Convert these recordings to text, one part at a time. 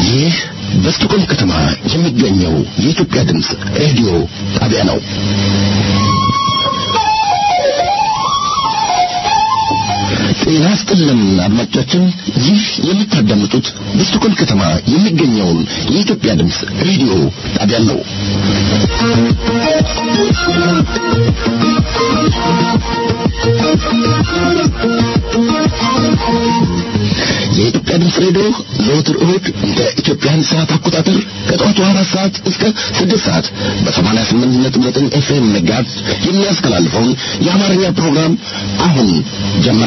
ይህ በስቶኮልም ከተማ የሚገኘው የኢትዮጵያ ድምፅ ሬዲዮ ጣቢያ ነው። ጤና ይስጥልን አድማጮቻችን፣ ይህ የምታዳምጡት በስቶኮልም ከተማ የሚገኘውን የኢትዮጵያ ድምፅ ሬዲዮ ጣቢያ ነው። የኢትዮጵያ ድምፅ ሬዲዮ ዘወትር እሁድ እንደ ኢትዮጵያን ሰዓት አቆጣጠር ከጠዋቱ አራት ሰዓት እስከ ስድስት ሰዓት በሰማንያ ስምንት ነጥብ ዘጠኝ ኤፍኤም መጋዝ የሚያስተላልፈውን የአማርኛ ፕሮግራም አሁን ጀመረ።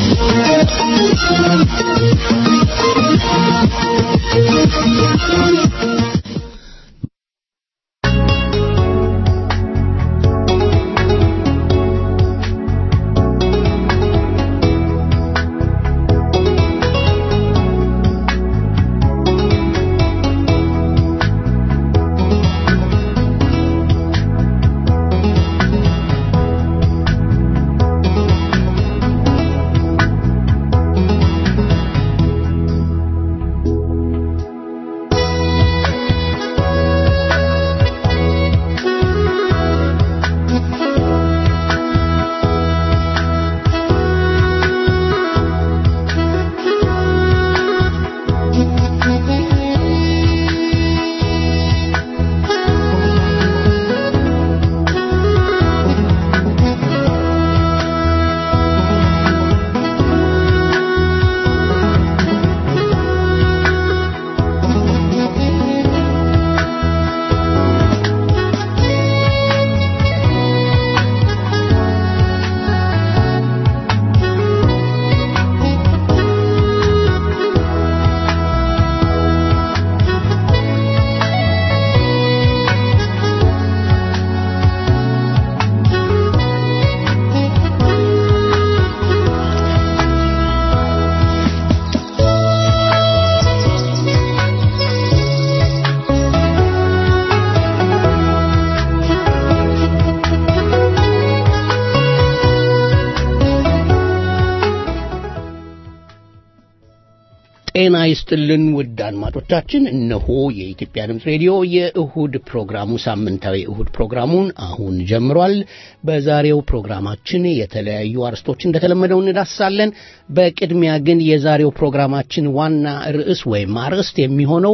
ጤና ይስጥልን ውድ አድማጮቻችን፣ እነሆ የኢትዮጵያ ድምፅ ሬዲዮ የእሁድ ፕሮግራሙ ሳምንታዊ እሁድ ፕሮግራሙን አሁን ጀምሯል። በዛሬው ፕሮግራማችን የተለያዩ አርስቶች እንደተለመደው እንዳስሳለን። በቅድሚያ ግን የዛሬው ፕሮግራማችን ዋና ርዕስ ወይም አርዕስት የሚሆነው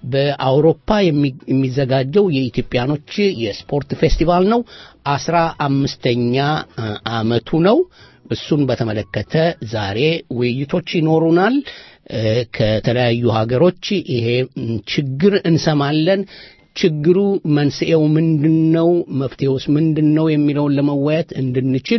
በአውሮፓ የሚዘጋጀው የኢትዮጵያኖች የስፖርት ፌስቲቫል ነው። አስራ አምስተኛ ዓመቱ ነው። እሱን በተመለከተ ዛሬ ውይይቶች ይኖሩናል። ከተለያዩ ሀገሮች ይሄ ችግር እንሰማለን። ችግሩ መንስኤው ምንድን ነው? መፍትሄውስ ምንድን ነው? የሚለውን ለመወያየት እንድንችል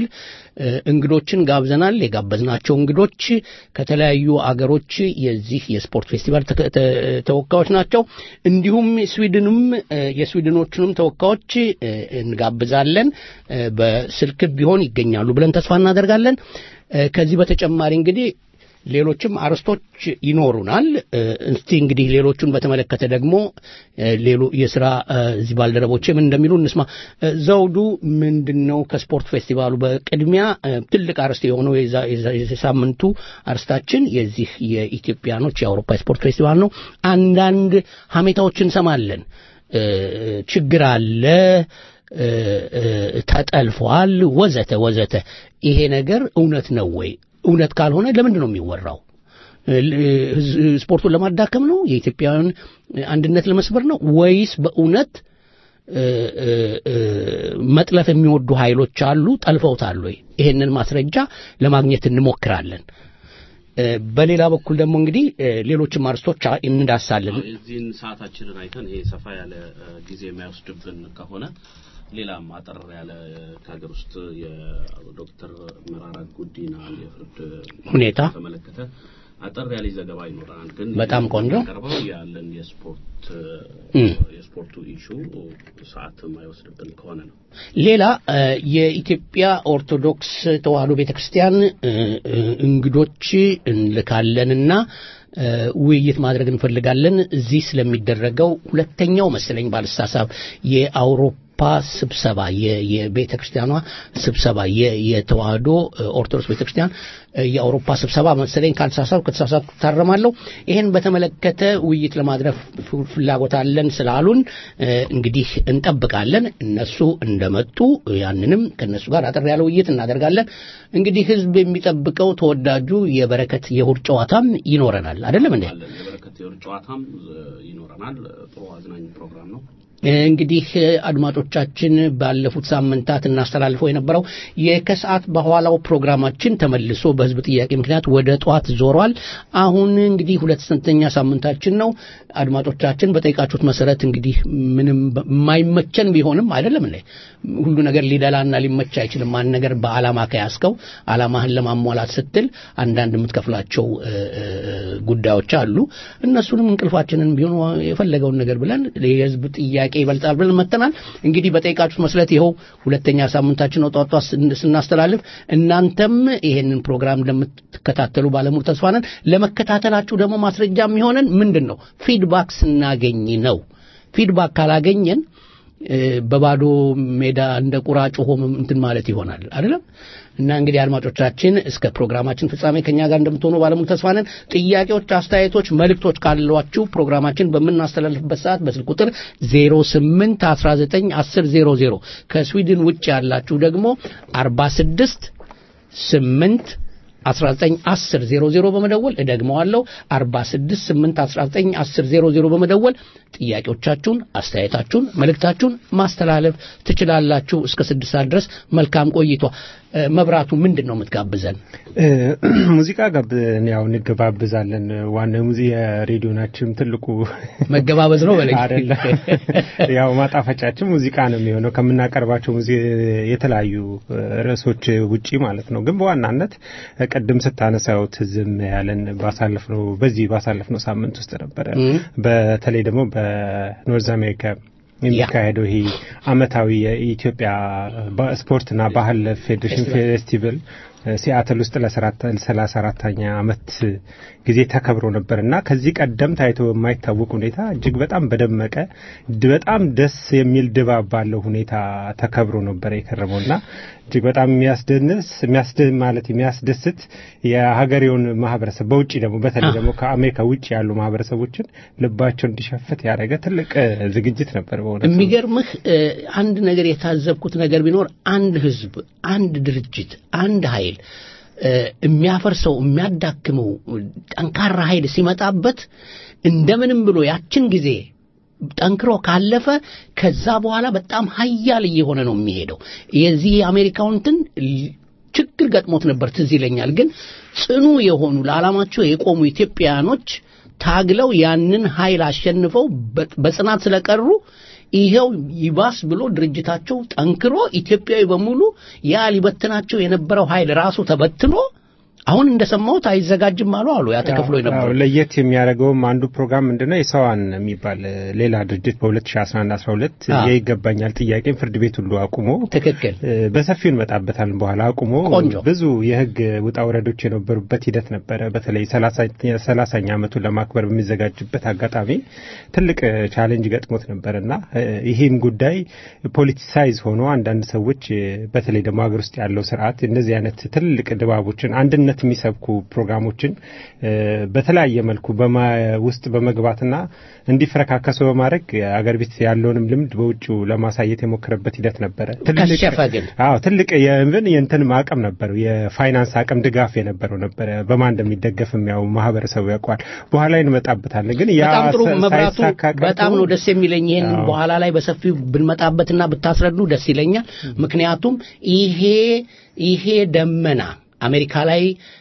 እንግዶችን ጋብዘናል። የጋበዝናቸው እንግዶች ከተለያዩ አገሮች የዚህ የስፖርት ፌስቲቫል ተወካዮች ናቸው። እንዲሁም ስዊድንም የስዊድኖቹንም ተወካዮች እንጋብዛለን። በስልክ ቢሆን ይገኛሉ ብለን ተስፋ እናደርጋለን። ከዚህ በተጨማሪ እንግዲህ ሌሎችም አርስቶች ይኖሩናል። እስቲ እንግዲህ ሌሎቹን በተመለከተ ደግሞ ሌሎ የስራ እዚህ ባልደረቦች ምን እንደሚሉ እንስማ። ዘውዱ ምንድን ነው ከስፖርት ፌስቲቫሉ? በቅድሚያ ትልቅ አርስት የሆነው የሳምንቱ አርስታችን የዚህ የኢትዮጵያኖች የአውሮፓ የስፖርት ፌስቲቫል ነው። አንዳንድ ሀሜታዎች እንሰማለን። ችግር አለ ተጠልፏል፣ ወዘተ ወዘተ። ይሄ ነገር እውነት ነው ወይ? እውነት ካልሆነ ለምንድን ነው የሚወራው? ስፖርቱን ለማዳከም ነው? የኢትዮጵያውያን አንድነት ለመስበር ነው? ወይስ በእውነት መጥለፍ የሚወዱ ኃይሎች አሉ? ጠልፈውታል ወይ? ይሄንን ማስረጃ ለማግኘት እንሞክራለን። በሌላ በኩል ደግሞ እንግዲህ ሌሎችም አርስቶች እንዳሳለን። እዚህን ሰዓታችንን አይተን ይሄ ሰፋ ያለ ጊዜ የማይወስድብን ከሆነ ሌላም አጠር ያለ ከሀገር ውስጥ የዶክተር መራራ ጉዲና የፍርድ ሁኔታ ተመለከተ አጠር ያለ ዘገባ ይኖረናል። ግን በጣም ቆንጆ ቀርበው ያለን የስፖርት የስፖርቱ ኢሹ ሰዓት የማይወስድብን ከሆነ ነው። ሌላ የኢትዮጵያ ኦርቶዶክስ ተዋሕዶ ቤተክርስቲያን እንግዶች እንልካለንና ውይይት ማድረግ እንፈልጋለን። እዚህ ስለሚደረገው ሁለተኛው መሰለኝ ባልሳሳብ የአውሮፓ ስብሰባ የቤተ ክርስቲያኗ ስብሰባ የተዋህዶ ኦርቶዶክስ ቤተ ክርስቲያን የአውሮፓ ስብሰባ መሰለኝ ካልተሳሳትኩ ከተሳሳትኩ ታረማለሁ። ይህን በተመለከተ ውይይት ለማድረግ ፍላጎት አለን ስላሉን እንግዲህ እንጠብቃለን። እነሱ እንደመጡ ያንንም ከእነሱ ጋር አጠር ያለ ውይይት እናደርጋለን። እንግዲህ ህዝብ የሚጠብቀው ተወዳጁ የበረከት የእሑድ ጨዋታም ይኖረናል አይደለም እንዴ? የበረከት የእሑድ ጨዋታም ይኖረናል። ጥሩ አዝናኝ ፕሮግራም ነው። እንግዲህ አድማጮቻችን ባለፉት ሳምንታት እናስተላልፈው የነበረው የከሰዓት በኋላው ፕሮግራማችን ተመልሶ በህዝብ ጥያቄ ምክንያት ወደ ጠዋት ዞሯል። አሁን እንግዲህ ሁለተኛ ሳምንታችን ነው። አድማጮቻችን በጠይቃችሁት መሰረት እንግዲህ ምንም የማይመቸን ቢሆንም አይደለም እንዴ ሁሉ ነገር ሊደላና ሊመች አይችልም። አንድ ነገር በዓላማ ከያዝከው ዓላማህን ለማሟላት ስትል አንዳንድ የምትከፍላቸው ጉዳዮች አሉ። እነሱንም እንቅልፋችንን ቢሆን የፈለገውን ነገር ብለን የህዝብ ጥያቄ ይበልጣል ብለን መተናል። እንግዲህ በጠይቃችሁት መስለት ይኸው ሁለተኛ ሳምንታችን ነው ጧጧ ስናስተላልፍ፣ እናንተም ይሄንን ፕሮግራም እንደምትከታተሉ ባለሙሉ ተስፋ ነን። ለመከታተላችሁ ደግሞ ማስረጃ የሚሆነን ምንድን ነው? ፊድባክ ስናገኝ ነው። ፊድባክ ካላገኘን በባዶ ሜዳ እንደ ቁራ ጮሆ እንትን ማለት ይሆናል አይደለም። እና እንግዲህ አድማጮቻችን እስከ ፕሮግራማችን ፍጻሜ ከኛ ጋር እንደምትሆኑ ባለሙሉ ተስፋ ነን። ጥያቄዎች፣ አስተያየቶች፣ መልእክቶች ካሏችሁ ፕሮግራማችን በምናስተላልፍበት ሰዓት በስልክ ቁጥር 08 19 10 00 ከስዊድን ውጭ ያላችሁ ደግሞ 46 8 1910 00 በመደወል እደግመዋለሁ 46 8 1910 00 በመደወል ጥያቄዎቻችሁን፣ አስተያየታችሁን፣ መልእክታችሁን ማስተላለፍ ትችላላችሁ። እስከ ስድስት ሰዓት ድረስ መልካም ቆይቷ። መብራቱ ምንድን ነው የምትጋብዘን? ሙዚቃ ጋብዘን ያው እንገባብዛለን። ዋና ሙዚ የሬዲዮናችን ትልቁ መገባበዝ ነው በለኝ አይደለም። ያው ማጣፈጫችን ሙዚቃ ነው የሚሆነው ከምናቀርባቸው የተለያዩ ርዕሶች ውጪ ማለት ነው። ግን በዋናነት ቅድም ስታነሳው ትዝም ያለን ባሳለፍነው በዚህ ባሳለፍነው ሳምንት ውስጥ ነበረ። በተለይ ደግሞ በኖርዝ አሜሪካ የሚካሄደው ይሄ አመታዊ የኢትዮጵያ ስፖርትና ባህል ፌዴሬሽን ፌስቲቫል ሲያትል ውስጥ ለሰላሳ አራተኛ አመት ጊዜ ተከብሮ ነበር እና ከዚህ ቀደም ታይቶ በማይታወቅ ሁኔታ እጅግ በጣም በደመቀ በጣም ደስ የሚል ድባብ ባለው ሁኔታ ተከብሮ ነበር የከረመው እና እጅግ በጣም የሚያስደንስ ማለት የሚያስደስት የሀገሬውን ማህበረሰብ በውጭ ደግሞ በተለይ ደግሞ ከአሜሪካ ውጭ ያሉ ማህበረሰቦችን ልባቸው እንዲሸፍት ያደረገ ትልቅ ዝግጅት ነበር። በእውነት የሚገርምህ አንድ ነገር የታዘብኩት ነገር ቢኖር አንድ ህዝብ፣ አንድ ድርጅት፣ አንድ ኃይል የሚያፈርሰው የሚያዳክመው ጠንካራ ኃይል ሲመጣበት እንደምንም ብሎ ያችን ጊዜ ጠንክሮ ካለፈ ከዛ በኋላ በጣም ሀያል እየሆነ ነው የሚሄደው። የዚህ የአሜሪካውንትን ችግር ገጥሞት ነበር ትዝ ይለኛል። ግን ጽኑ የሆኑ ለዓላማቸው የቆሙ ኢትዮጵያውያኖች ታግለው ያንን ኃይል አሸንፈው በጽናት ስለቀሩ ይሄው ይባስ ብሎ ድርጅታቸው ጠንክሮ ኢትዮጵያዊ በሙሉ ያ ሊበትናቸው የነበረው ኃይል ራሱ ተበትኖ አሁን እንደሰማሁት አይዘጋጅም አሉ አሉ ያ ተከፍሎ የነበረው ለየት የሚያደርገውም አንዱ ፕሮግራም ምንድነው የሰዋን የሚባል ሌላ ድርጅት በ2011 12 የይገባኛል ጥያቄን ፍርድ ቤት ሁሉ አቁሞ ትክክል በሰፊው እንመጣበታለን በኋላ አቁሞ ቆንጆ ብዙ የህግ ውጣ ውረዶች የነበሩበት ሂደት ነበረ። በተለይ ሰላሳኛ ዓመቱን ለማክበር በሚዘጋጅበት አጋጣሚ ትልቅ ቻሌንጅ ገጥሞት ነበር እና ይህም ጉዳይ ፖለቲሳይዝ ሆኖ አንዳንድ ሰዎች በተለይ ደግሞ ሀገር ውስጥ ያለው ስርዓት እነዚህ አይነት ትልቅ ድባቦችን አንድነት የሚሰብኩ ፕሮግራሞችን በተለያየ መልኩ ውስጥ በመግባትና እንዲፈረካከሱ በማድረግ አገር ቤት ያለውንም ልምድ በውጭው ለማሳየት የሞከረበት ሂደት ነበረ። ከሸፈ ግን አዎ ትልቅ የምን የእንትንም አቅም ነበረው የፋይናንስ አቅም ድጋፍ የነበረው ነበረ። በማን እንደሚደገፍ የሚያው ማህበረሰቡ ያውቀዋል። በኋላ እንመጣበታለን። ግን ያ በጣም ጥሩ መብራቱ፣ ሳይሳካ ቀርቶ በጣም ነው ደስ የሚለኝ። ይሄን በኋላ ላይ በሰፊው ብንመጣበትና ብታስረዱ ደስ ይለኛል። ምክንያቱም ይሄ ይሄ ደመና አሜሪካ ላይ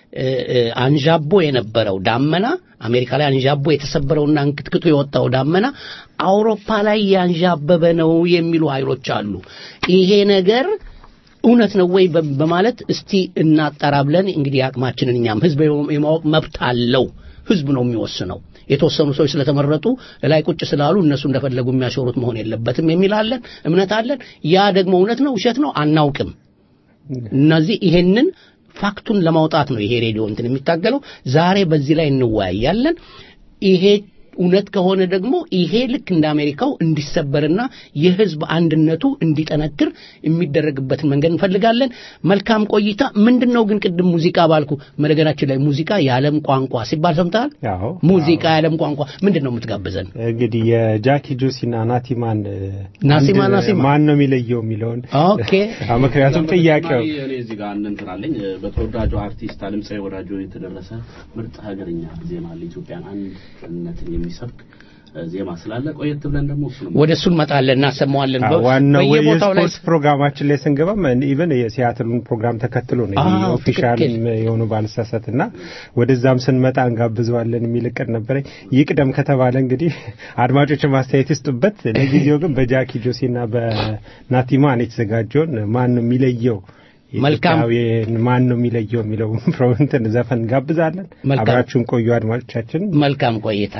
አንዣቦ የነበረው ዳመና አሜሪካ ላይ አንዣቦ የተሰበረውና እንክትክቱ የወጣው ዳመና አውሮፓ ላይ ያንዣበበ ነው የሚሉ ኃይሎች አሉ። ይሄ ነገር እውነት ነው ወይ በማለት እስቲ እናጣራ ብለን እንግዲህ አቅማችንን እኛም ህዝብ የማወቅ መብት አለው። ህዝብ ነው የሚወስነው። የተወሰኑ ሰዎች ስለተመረጡ ላይ ቁጭ ስላሉ እነሱ እንደፈለጉ የሚያሾሩት መሆን የለበትም የሚል አለን፣ እምነት አለን። ያ ደግሞ እውነት ነው ውሸት ነው አናውቅም። እነዚህ ይሄንን ፋክቱን ለማውጣት ነው ይሄ ሬዲዮ እንትን የሚታገለው። ዛሬ በዚህ ላይ እንወያያለን። ይሄ እውነት ከሆነ ደግሞ ይሄ ልክ እንደ አሜሪካው እንዲሰበርና የህዝብ አንድነቱ እንዲጠነክር የሚደረግበትን መንገድ እንፈልጋለን። መልካም ቆይታ። ምንድን ነው ግን ቅድም ሙዚቃ ባልኩ መነገራችን ላይ ሙዚቃ የዓለም ቋንቋ ሲባል ሰምተሃል? አዎ ሙዚቃ የዓለም ቋንቋ ምንድን ነው የምትጋብዘን? እንግዲህ የጃኪ ጆሲና ናቲማን ናሲማ አንድ ናሲማ። ማን ነው የሚለየው የሚለውን ኦኬ አዎ፣ ምክንያቱም ጥያቄው እኔ እዚህ ጋር እንትን አለኝ በተወዳጁ አርቲስት አለምፀሐይ ወዳጆ የተደረሰ ምርጥ ሀገርኛ ዜማ አለ ኢትዮጵያን አንድነትን የሚሰብክ እ፣ ዜማ ስላለ ቆየት ብለን ደግሞ እሱ ነው ወደ እሱ እንመጣለን፣ እናሰማዋለን። አዎ፣ በ- ዋናው በየቦታው ላይ የስፖርት ፕሮግራማችን ላይ ስንገባም ኢቨን የሲያትሉን ፕሮግራም ተከትሎ ነው አዎ፣ ኦፊሻል ትክክል። የሆኑ ባልሳሳት እና ወደዛም ስንመጣ እንጋብዘዋለን የሚል እቅድ ነበረኝ። ይቅደም ከተባለ እንግዲህ አድማጮች ማስተያየት ይስጡበት። ለጊዜው ግን በጃኪ ጆሲና በናቲማን የተዘጋጀውን ማን ነው የሚለየው መልካም። ኢትዮጵያዊን ማን ነው የሚለየው የሚለው እንትን ዘፈን እንጋብዛለን። መልካም። አብራችሁን ቆዩ አድማጮቻችን። መልካም ቆይታ።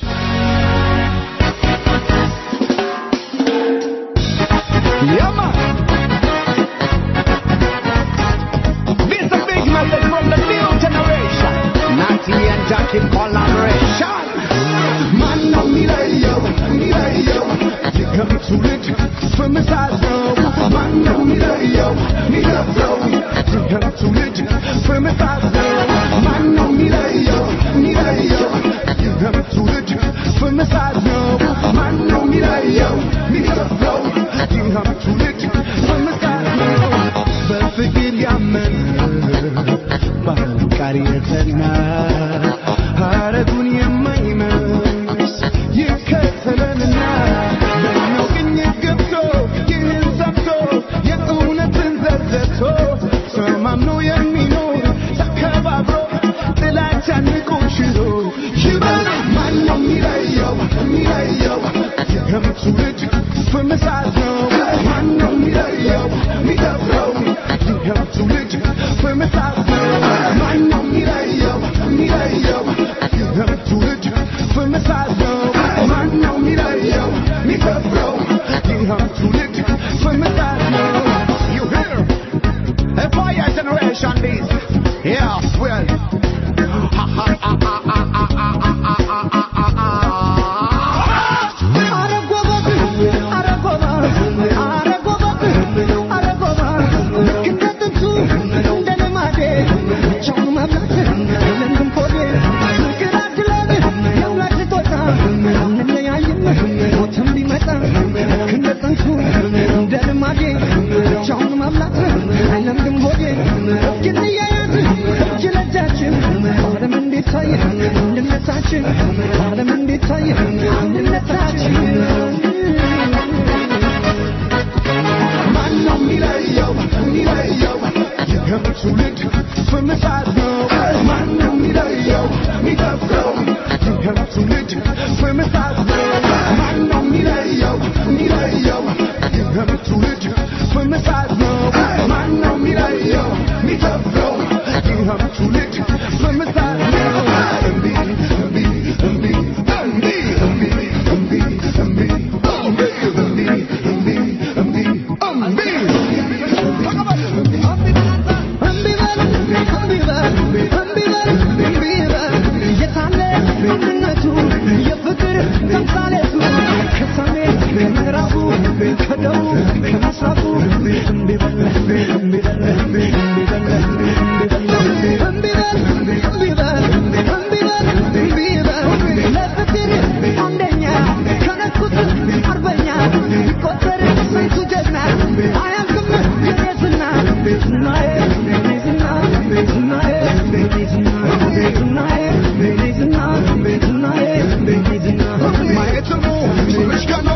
Yeah, man. This a big message from the new generation. Natty and Jack in collaboration. Man, no, me lay yo, me lay yo. You come to it from the side row. Man, no, me lay yo, me love flow. You come to it from the side row. Man, no, me lay yo, me lay yo. You come to it from the side row. Man, no, me lay yo, me love flow. You come to it from the side row. በፍቅር ያመነ በአፍቃሪ የተና ሐረጉን የማይመስ ይከተለንና በኛው ቅኝት ገብቶ ይህን ሰምቶ የእውነትን ዘርዘቶ ተማምኖ የሚኖር ተከባብሮ ጥላቻን ንቆ ሽሮ ይበል ማን ነው የሚለየው የሚለየው የገም ትውልድ ፍምሳት ነው ማን ነው የሚለየው የሚደፍረው የገም ትውልድ ፍምሳት ነው ማን ነው የሚለየው የሚለየው የገም ትውልድ ፍምሳት ነው ማን ነው የሚለየው የሚደፍረው የገም ትውልድ ፍምሳት ነው You hear? A fire generation this. Yeah, well. Ha ha ha ha ha ha ha ha ha ha ha አንድነታችን ዓለም እንዲታይ አንድነታችን ማን ነው የሚለየው የሚለየው የገም ትውልድ ፍምሳት ነው ማን ነው የሚለየው የሚደፍረው የገም ትውልድ ፍምሳት ነው ማን ነው የሚለየው የሚለየው የገም ትውልድ ፍምሳት ነው ማን ነው የሚለየው የሚደፍረው የገም ትውልድ ፍምሳት ነው እምቢ እምቢ እምቢ እምቢ እምቢ እምቢ እምቢ እምቢ እምቢ እምቢ ማየትሙ ትንሽ ቀኖ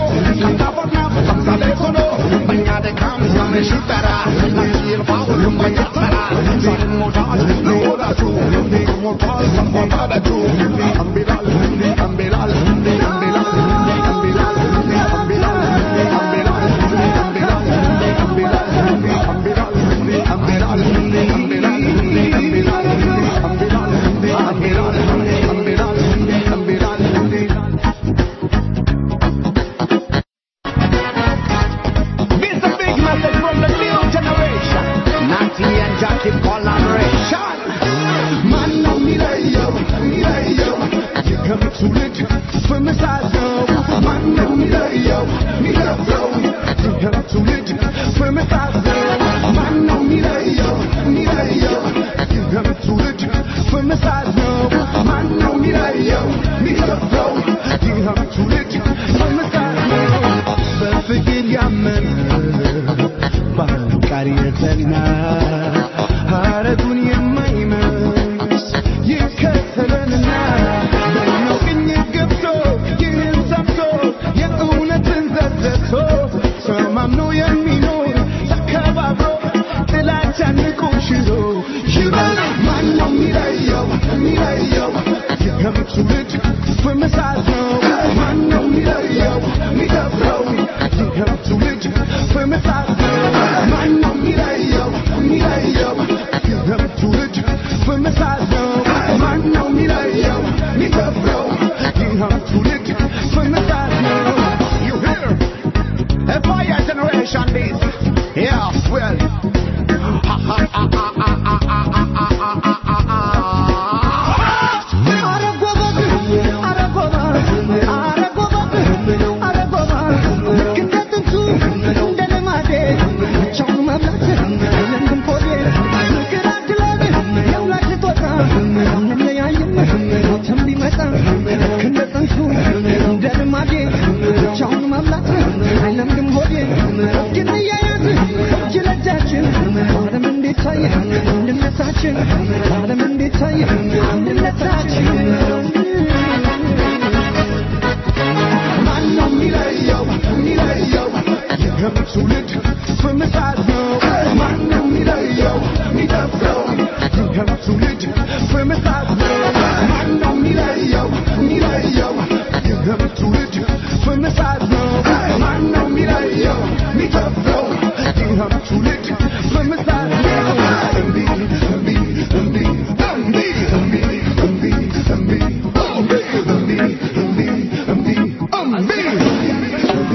ነው ማነው የሚለየው የሚለብሰው ይህም ትውልድ በምጣት ነው ማነው የሚለየው የሚለየው ይህም ትውልድ በምጣት ነው ማነው የሚለየው የሚለብሰው ይህም ትውልድ በምጣት ነው በፍቅር ያመነ ባህሉ ቃል የጸና ሐረጉን የማይመስ ይከተለንና በኛው ቅኝ ገብቶ ይህን ሰምቶ የእውነትን ዘዘቶ ተማምኖ የሚኖር ተከባብሮ ጥላቻን ንቆ ሽሮ ይበል ማነው የሚለየው የሚለየው ይህም ትውልድ በመሳት ነው ማነው የሚለየው የሚደፍረው ይህም ትውልድ በመሳት ነው ማነው የሚለየው የሚለየው ይህም ትውልድ በመሳት ነው ማነው የሚለየው የሚደፍረው ይህም ትውልድ በመሳት ነው You hear? A fire generation this. Yeah, well. Ha ha ha ha ha ha ha ha ha ha ha አንድነታችን ዓለም እንዴት ታየ አንድነታችን ማነው የሚለየው የሚለየው ይህም ትውልድ በምጣድ ነው ማነው የሚለየው የሚደፍረው ይህም ትውልድ በምጣድ ነው ማነው የሚለየው የሚለየው ይህም ትውልድ በምጣድ ነው ማነው የሚለየው የሚደፍረው ይህም ትውልድ በምጣድ ነው እምቢ እምቢ እምቢ እምቢ እምቢ እምቢ እምቢ እምቢ እምቢ እምቢ እምቢ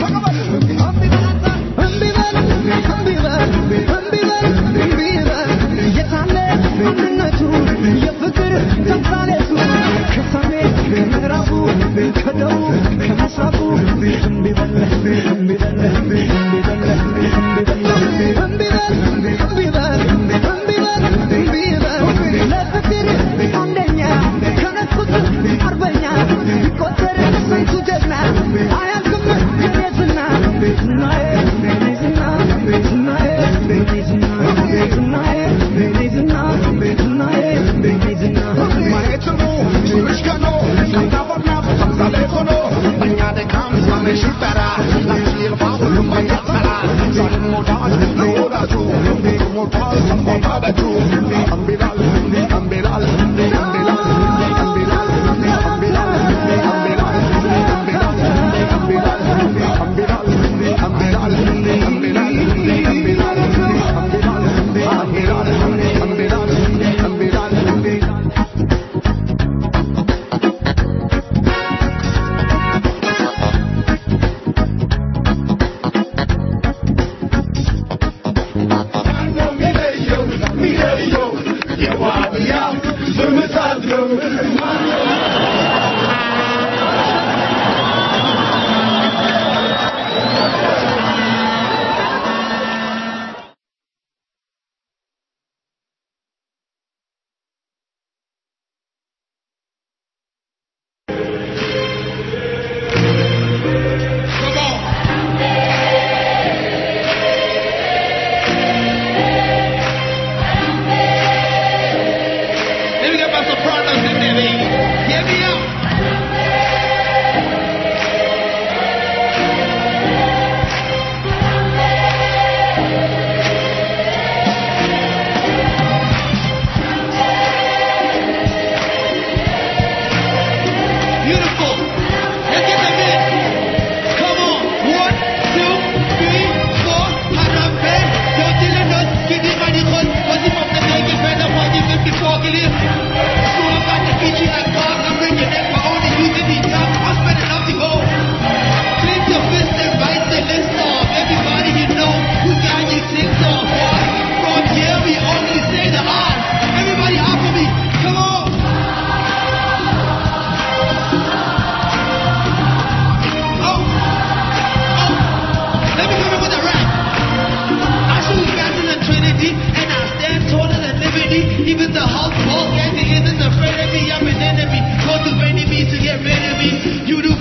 ከደቡብ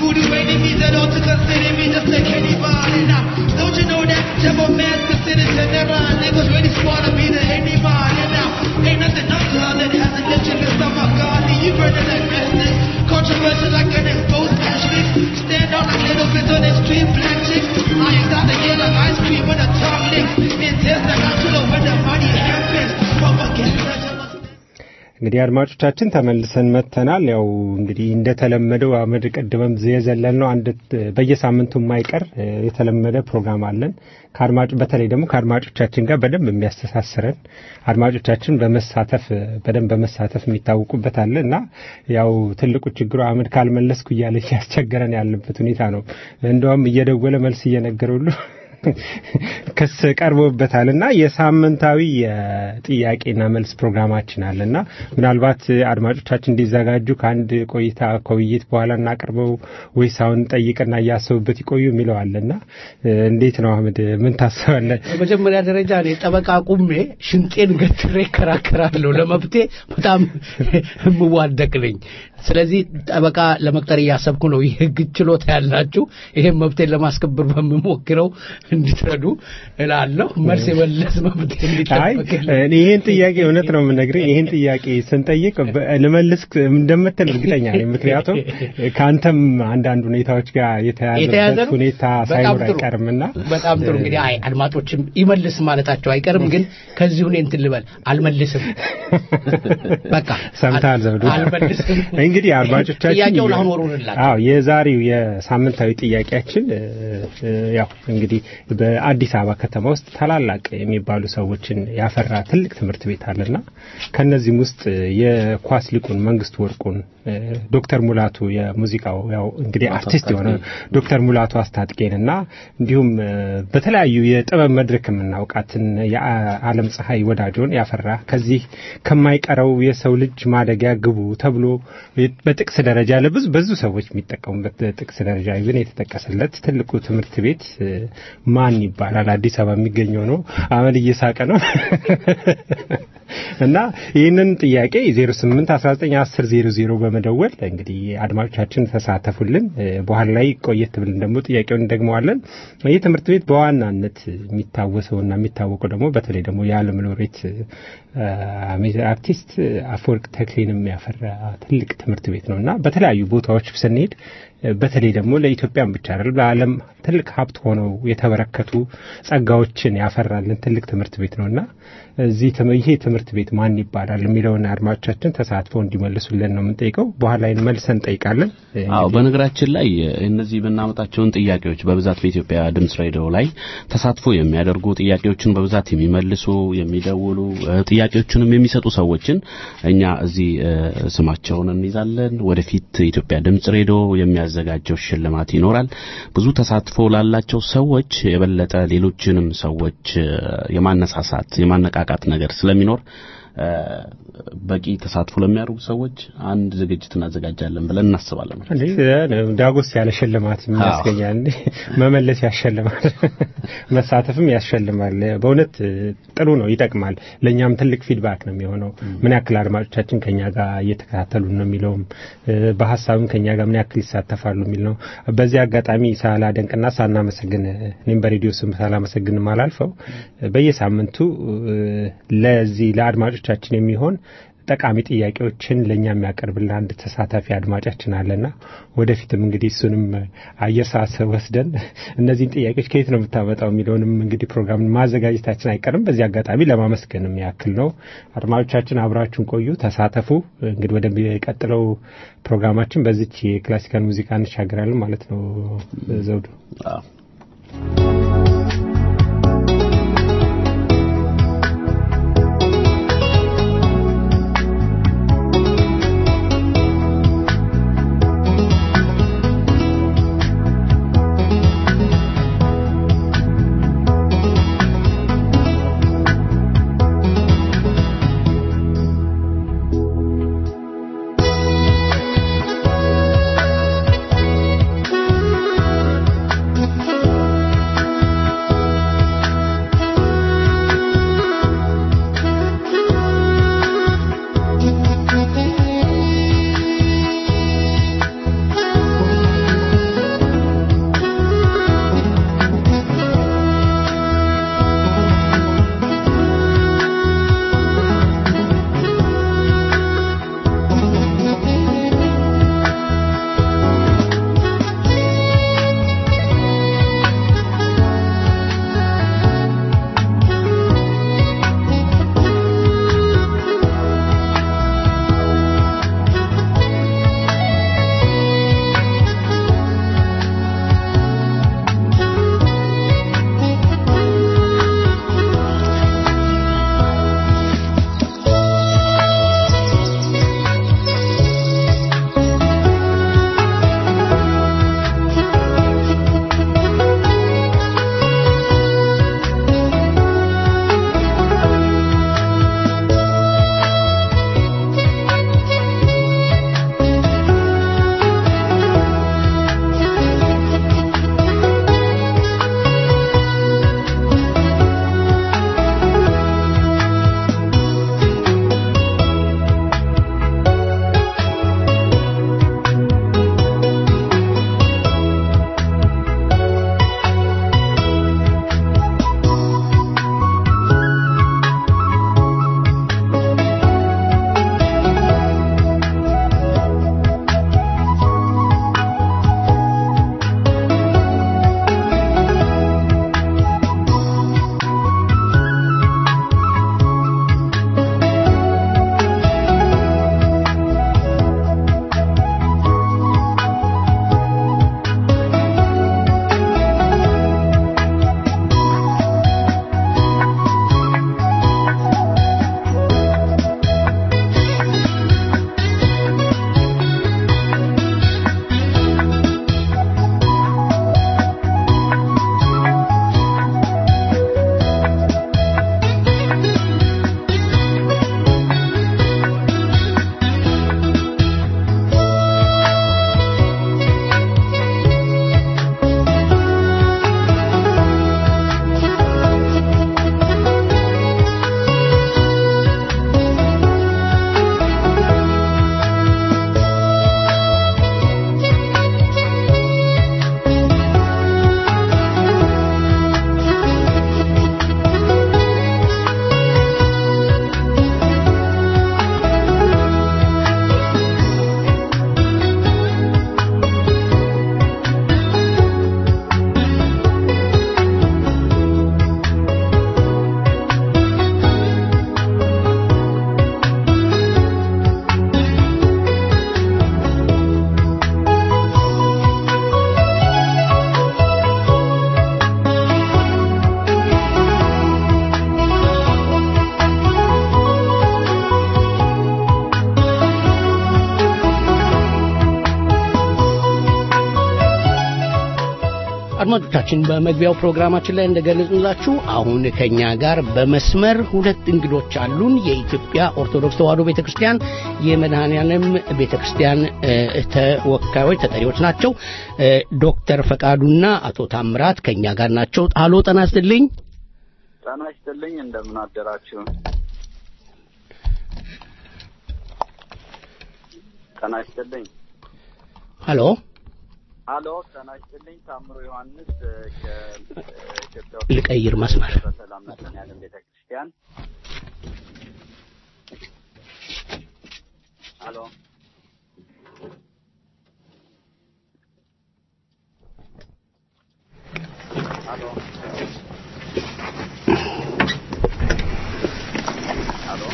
voodoo enemies that ought to consider me just like anybody. Now, don't you know that devil man's considered to never niggas really smart to be the anybody. Now, ain't nothing until that hasn't left you in stomach, God. You burning like restless, controversial like an exposed matchstick. Stand out like little bits on the street, black chicks. I ain't got to get like ice cream with a tongue lick. Intense like I should have when the money happens. Propaganda. እንግዲህ አድማጮቻችን ተመልሰን መጥተናል። ያው እንግዲህ እንደተለመደው አመድ ቀድመም የዘለል ነው አንድ በየሳምንቱ የማይቀር እ፣ የተለመደ ፕሮግራም አለን ከአድማጭ በተለይ ደግሞ ከአድማጮቻችን ጋር በደንብ የሚያስተሳስረን አድማጮቻችን በመሳተፍ እ፣ በደንብ በመሳተፍ የሚታወቁበት አለ እና ያው ትልቁ ችግሩ አመድ ካልመለስኩ እያለ እያስቸገረን ያለበት ሁኔታ ነው። እንደውም እየደወለ መልስ እየነገረ ሁሉ ክስ ቀርቦበታል እና የሳምንታዊ የጥያቄና መልስ ፕሮግራማችን አለ እና ምናልባት አድማጮቻችን እንዲዘጋጁ ከአንድ ቆይታ ከውይይት በኋላ እናቅርበው ወይስ አሁን ጠይቅና እያሰቡበት ይቆዩ የሚለው አለ እና እንዴት ነው አህመድ ምን ታስባለህ? በመጀመሪያ ደረጃ እኔ ጠበቃ ቁሜ ሽንጤን ገትሬ እከራከራለሁ። ለመብቴ በጣም የምዋደቅ ነኝ። ስለዚህ ጠበቃ ለመቅጠር እያሰብኩ ነው። የህግ ችሎታ ያላችሁ ይሄን መብቴን ለማስከበር በምሞክረው እንድትረዱ እላለሁ። መልስ የመለስ መብቴ አይ እንዲጠበቅልኝ እኔ ይህን ጥያቄ እውነት ነው የምነግርህ። ይህን ጥያቄ ስንጠይቅ በ- ልመልስ እንደምትል እርግጠኛ ነኝ። ምክንያቱም ከአንተም አንዳንድ ሁኔታዎች ጋር የተያዘ የተያዘበት ነው። ሁኔታ በጣም ሳይኖር ጥሩ። አይቀርምና በጣም ጥሩ። እንግዲህ አይ አድማጮችም ይመልስ ማለታቸው አይቀርም። ግን ከዚህ ሁኔ እንትን ልበል አልመልስም። በቃ ሰምተሃል ዘውዱ? አልመልስም። እንግዲህ አድማጮቻችን ጥያቄውን አሁን ወርውርላቸው። አዎ የዛሬው የሳምንታዊ ጥያቄያችን እ፣ እ፣ ያው እንግዲህ በአዲስ አበባ ከተማ ውስጥ ታላላቅ የሚባሉ ሰዎችን ያፈራ ትልቅ ትምህርት ቤት አለና ከነዚህም ውስጥ የኳስ ሊቁን መንግስቱ ወርቁን እ፣ ዶክተር ሙላቱ የሙዚቃው ያው እንግዲህ አርቲስት የሆነ ዶክተር ሙላቱ አስታጥቄን እና እንዲሁም እ፣ በተለያዩ የጥበብ መድረክ የምናውቃትን የዓለም ፀሐይ ወዳጆን ያፈራ ከዚህ ከማይቀረው የሰው ልጅ ማደጊያ ግቡ ተብሎ በጥቅስ ደረጃ ለብዙ ብዙ ሰዎች የሚጠቀሙበት ጥቅስ ደረጃ ግን የተጠቀሰለት ትልቁ ትምህርት ቤት እ፣ ማን ይባላል? አዲስ አበባ የሚገኘው ነው። አመድ እየሳቀ ነው እና ይህንን ጥያቄ 08 19 10 00 በመደወል እንግዲህ አድማጮቻችን ተሳተፉልን። እ፣ በኋላ ላይ ቆየት ብለን ደግሞ ጥያቄውን እንደግመዋለን። ይህ ትምህርት ቤት በዋናነት የሚታወሰውና የሚታወቀው ደግሞ በተለይ ደግሞ የዓለም ሎሬት እ፣ አርቲስት አፈወርቅ ተክሌንም ያፈራ ትልቅ ትምህርት ቤት ነው እና በተለያዩ ቦታዎች ስንሄድ እ፣ በተለይ ደግሞ ለኢትዮጵያን ብቻ አይደለም ለዓለም ትልቅ ሀብት ሆነው የተበረከቱ ጸጋዎችን ያፈራልን ትልቅ ትምህርት ቤት ነው እና እዚህ ትም- ይሄ ትምህርት ቤት ማን ይባላል የሚለውን አድማጮቻችን ተሳትፈው እንዲመልሱልን ነው የምንጠይቀው። በኋላ ላይ መልሰን እንጠይቃለን። አዎ በነገራችን ላይ እነዚህ የምናመጣቸውን ጥያቄዎች በብዛት በኢትዮጵያ ድምጽ ሬዲዮ ላይ ተሳትፎ የሚያደርጉ ጥያቄዎችን በብዛት የሚመልሱ የሚደውሉ እ፣ ጥያቄዎችንም የሚሰጡ ሰዎችን እኛ እዚህ እ፣ ስማቸውን እንይዛለን። ወደፊት የኢትዮጵያ ድምጽ ሬዲዮ የሚያዘጋጀው ሽልማት ይኖራል። ብዙ ተሳትፎ ላላቸው ሰዎች የበለጠ ሌሎችንም ሰዎች እ፣ የማነሳሳት የማነቃቃት ነገር ስለሚኖር እ፣ በቂ ተሳትፎ ለሚያደርጉ ሰዎች አንድ ዝግጅት እናዘጋጃለን ብለን እናስባለን። እንዴ ዳጎስ ያለ ሽልማት የሚያስገኛል እንዴ መመለስ ያሸልማል መሳተፍም ያሸልማል በእውነት ጥሩ ነው ይጠቅማል ለእኛም ትልቅ ፊድባክ ነው የሚሆነው ምን ያክል አድማጮቻችን ከኛ ጋር እየተከታተሉ ነው የሚለውም እ፣ በሀሳብም ከኛ ጋር ምን ያክል ይሳተፋሉ የሚል ነው በዚህ አጋጣሚ ሳላደንቅና ሳናመሰግን እኔም በሬዲዮ ስም ሳላመሰግንም አላልፈው በየሳምንቱ እ፣ ለዚህ ለአድማጮቻችን የሚሆን ጠቃሚ ጥያቄዎችን ለእኛ የሚያቀርብልን አንድ ተሳታፊ አድማጫችን አለና ወደፊትም እንግዲህ እሱንም አየር ሰዓት ወስደን እነዚህን ጥያቄዎች ከየት ነው የምታመጣው የሚለውንም እንግዲህ ፕሮግራም ማዘጋጀታችን አይቀርም። በዚህ አጋጣሚ ለማመስገንም ያክል ነው። አድማጮቻችን አብራችሁን ቆዩ፣ ተሳተፉ። እንግዲህ ወደሚቀጥለው ፕሮግራማችን በዚች የክላሲካል ሙዚቃ እንሻገራለን ማለት ነው። ዘውዱ አዎ Thank አድማጮቻችን በመግቢያው ፕሮግራማችን ላይ እንደገለጽንላችሁ አሁን ከኛ ጋር በመስመር ሁለት እንግዶች አሉን። የኢትዮጵያ ኦርቶዶክስ ተዋሕዶ ቤተክርስቲያን የመድኃኔዓለም ቤተክርስቲያን እ፣ ተወካዮች ተጠሪዎች ናቸው። እ፣ ዶክተር ፈቃዱና አቶ ታምራት ከኛ ጋር ናቸው። አሎ ጤና ይስጥልኝ። ጤና ይስጥልኝ። እንደምን አደራችሁ? ጤና ይስጥልኝ። ሀሎ አሎ ጤና ይስጥልኝ። ታምሮ ዮሐንስ እ፣ ከኢትዮጵያ ልቀይር መስመር። በሰላም መድኃኔዓለም ቤተክርስቲያን። አሎ አሎ አሎ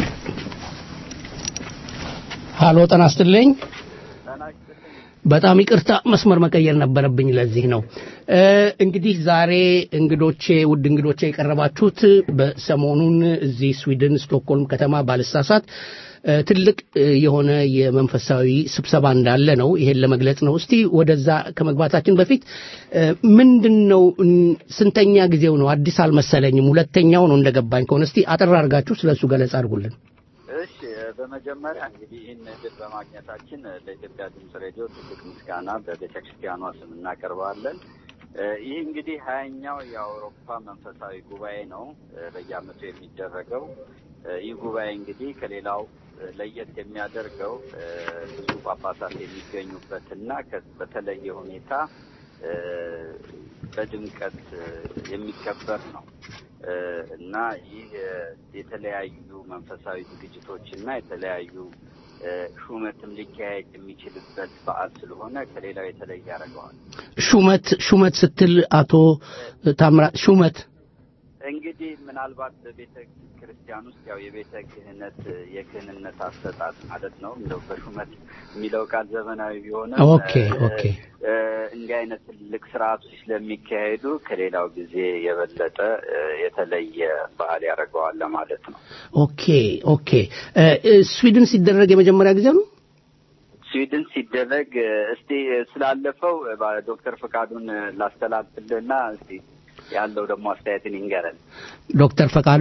ሀሎ ጤና ይስጥልኝ። ጤና ይስጥልኝ። በጣም ይቅርታ መስመር መቀየር ነበረብኝ። ለዚህ ነው እ፣ እንግዲህ ዛሬ እንግዶቼ ውድ እንግዶቼ የቀረባችሁት በሰሞኑን እዚህ ስዊድን ስቶክሆልም ከተማ ባልሳሳት እ፣ ትልቅ እ፣ የሆነ የመንፈሳዊ ስብሰባ እንዳለ ነው። ይሄን ለመግለጽ ነው። እስቲ ወደዛ ከመግባታችን በፊት እ፣ ምንድን ነው እን፣ ስንተኛ ጊዜው ነው? አዲስ አልመሰለኝም። ሁለተኛው ነው እንደገባኝ ከሆነ እስቲ አጠር አድርጋችሁ ስለሱ ገለጻ አድርጉልን። እሺ በመጀመሪያ እንግዲህ ይህን እድል በማግኘታችን ለኢትዮጵያ ድምፅ ሬዲዮ ትልቅ ምስጋና በቤተ ክርስቲያኗ ስም እናቀርባለን። እ፣ ይህ እንግዲህ ሀያኛው የአውሮፓ መንፈሳዊ ጉባኤ ነው እ፣ በየዓመቱ የሚደረገው። እ፣ ይህ ጉባኤ እንግዲህ ከሌላው እ፣ ለየት የሚያደርገው እ፣ ብዙ ጳጳሳት የሚገኙበትና ከ- በተለየ ሁኔታ እ፣ በድምቀት እ፣ የሚከበር ነው እ፣ እና ይህ እ፣ የተለያዩ መንፈሳዊ ዝግጅቶች እና የተለያዩ እ፣ ሹመትም ሊካሄድ የሚችልበት በዓል ስለሆነ ከሌላው የተለየ ያደርገዋል። ሹመት ሹመት ስትል አቶ ታምራት ሹመት እንግዲህ ምናልባት በቤተ ክርስቲያን ውስጥ ያው የቤተ ክህነት የክህንነት አሰጣጥ ማለት ነው። እንደው በሹመት የሚለው ቃል ዘመናዊ ቢሆንም ኦኬ እ፣ ኦኬ እ፣ እንዲህ አይነት ትልቅ ስርዓቶች ስለሚካሄዱ ከሌላው ጊዜ የበለጠ እ፣ የተለየ በዓል ያደርገዋል ለማለት ነው። ኦኬ ኦኬ እ፣ እ፣ ስዊድን ሲደረግ የመጀመሪያ ጊዜ ነው። ስዊድን ሲደረግ እ፣ እስቲ እ፣ ስላለፈው እ፣ ባ- ዶክተር ፈቃዱን እ፣ ላስተላልፍልና እስቲ ያለው ደግሞ አስተያየትን ይንገረን። ዶክተር ፈቃዱ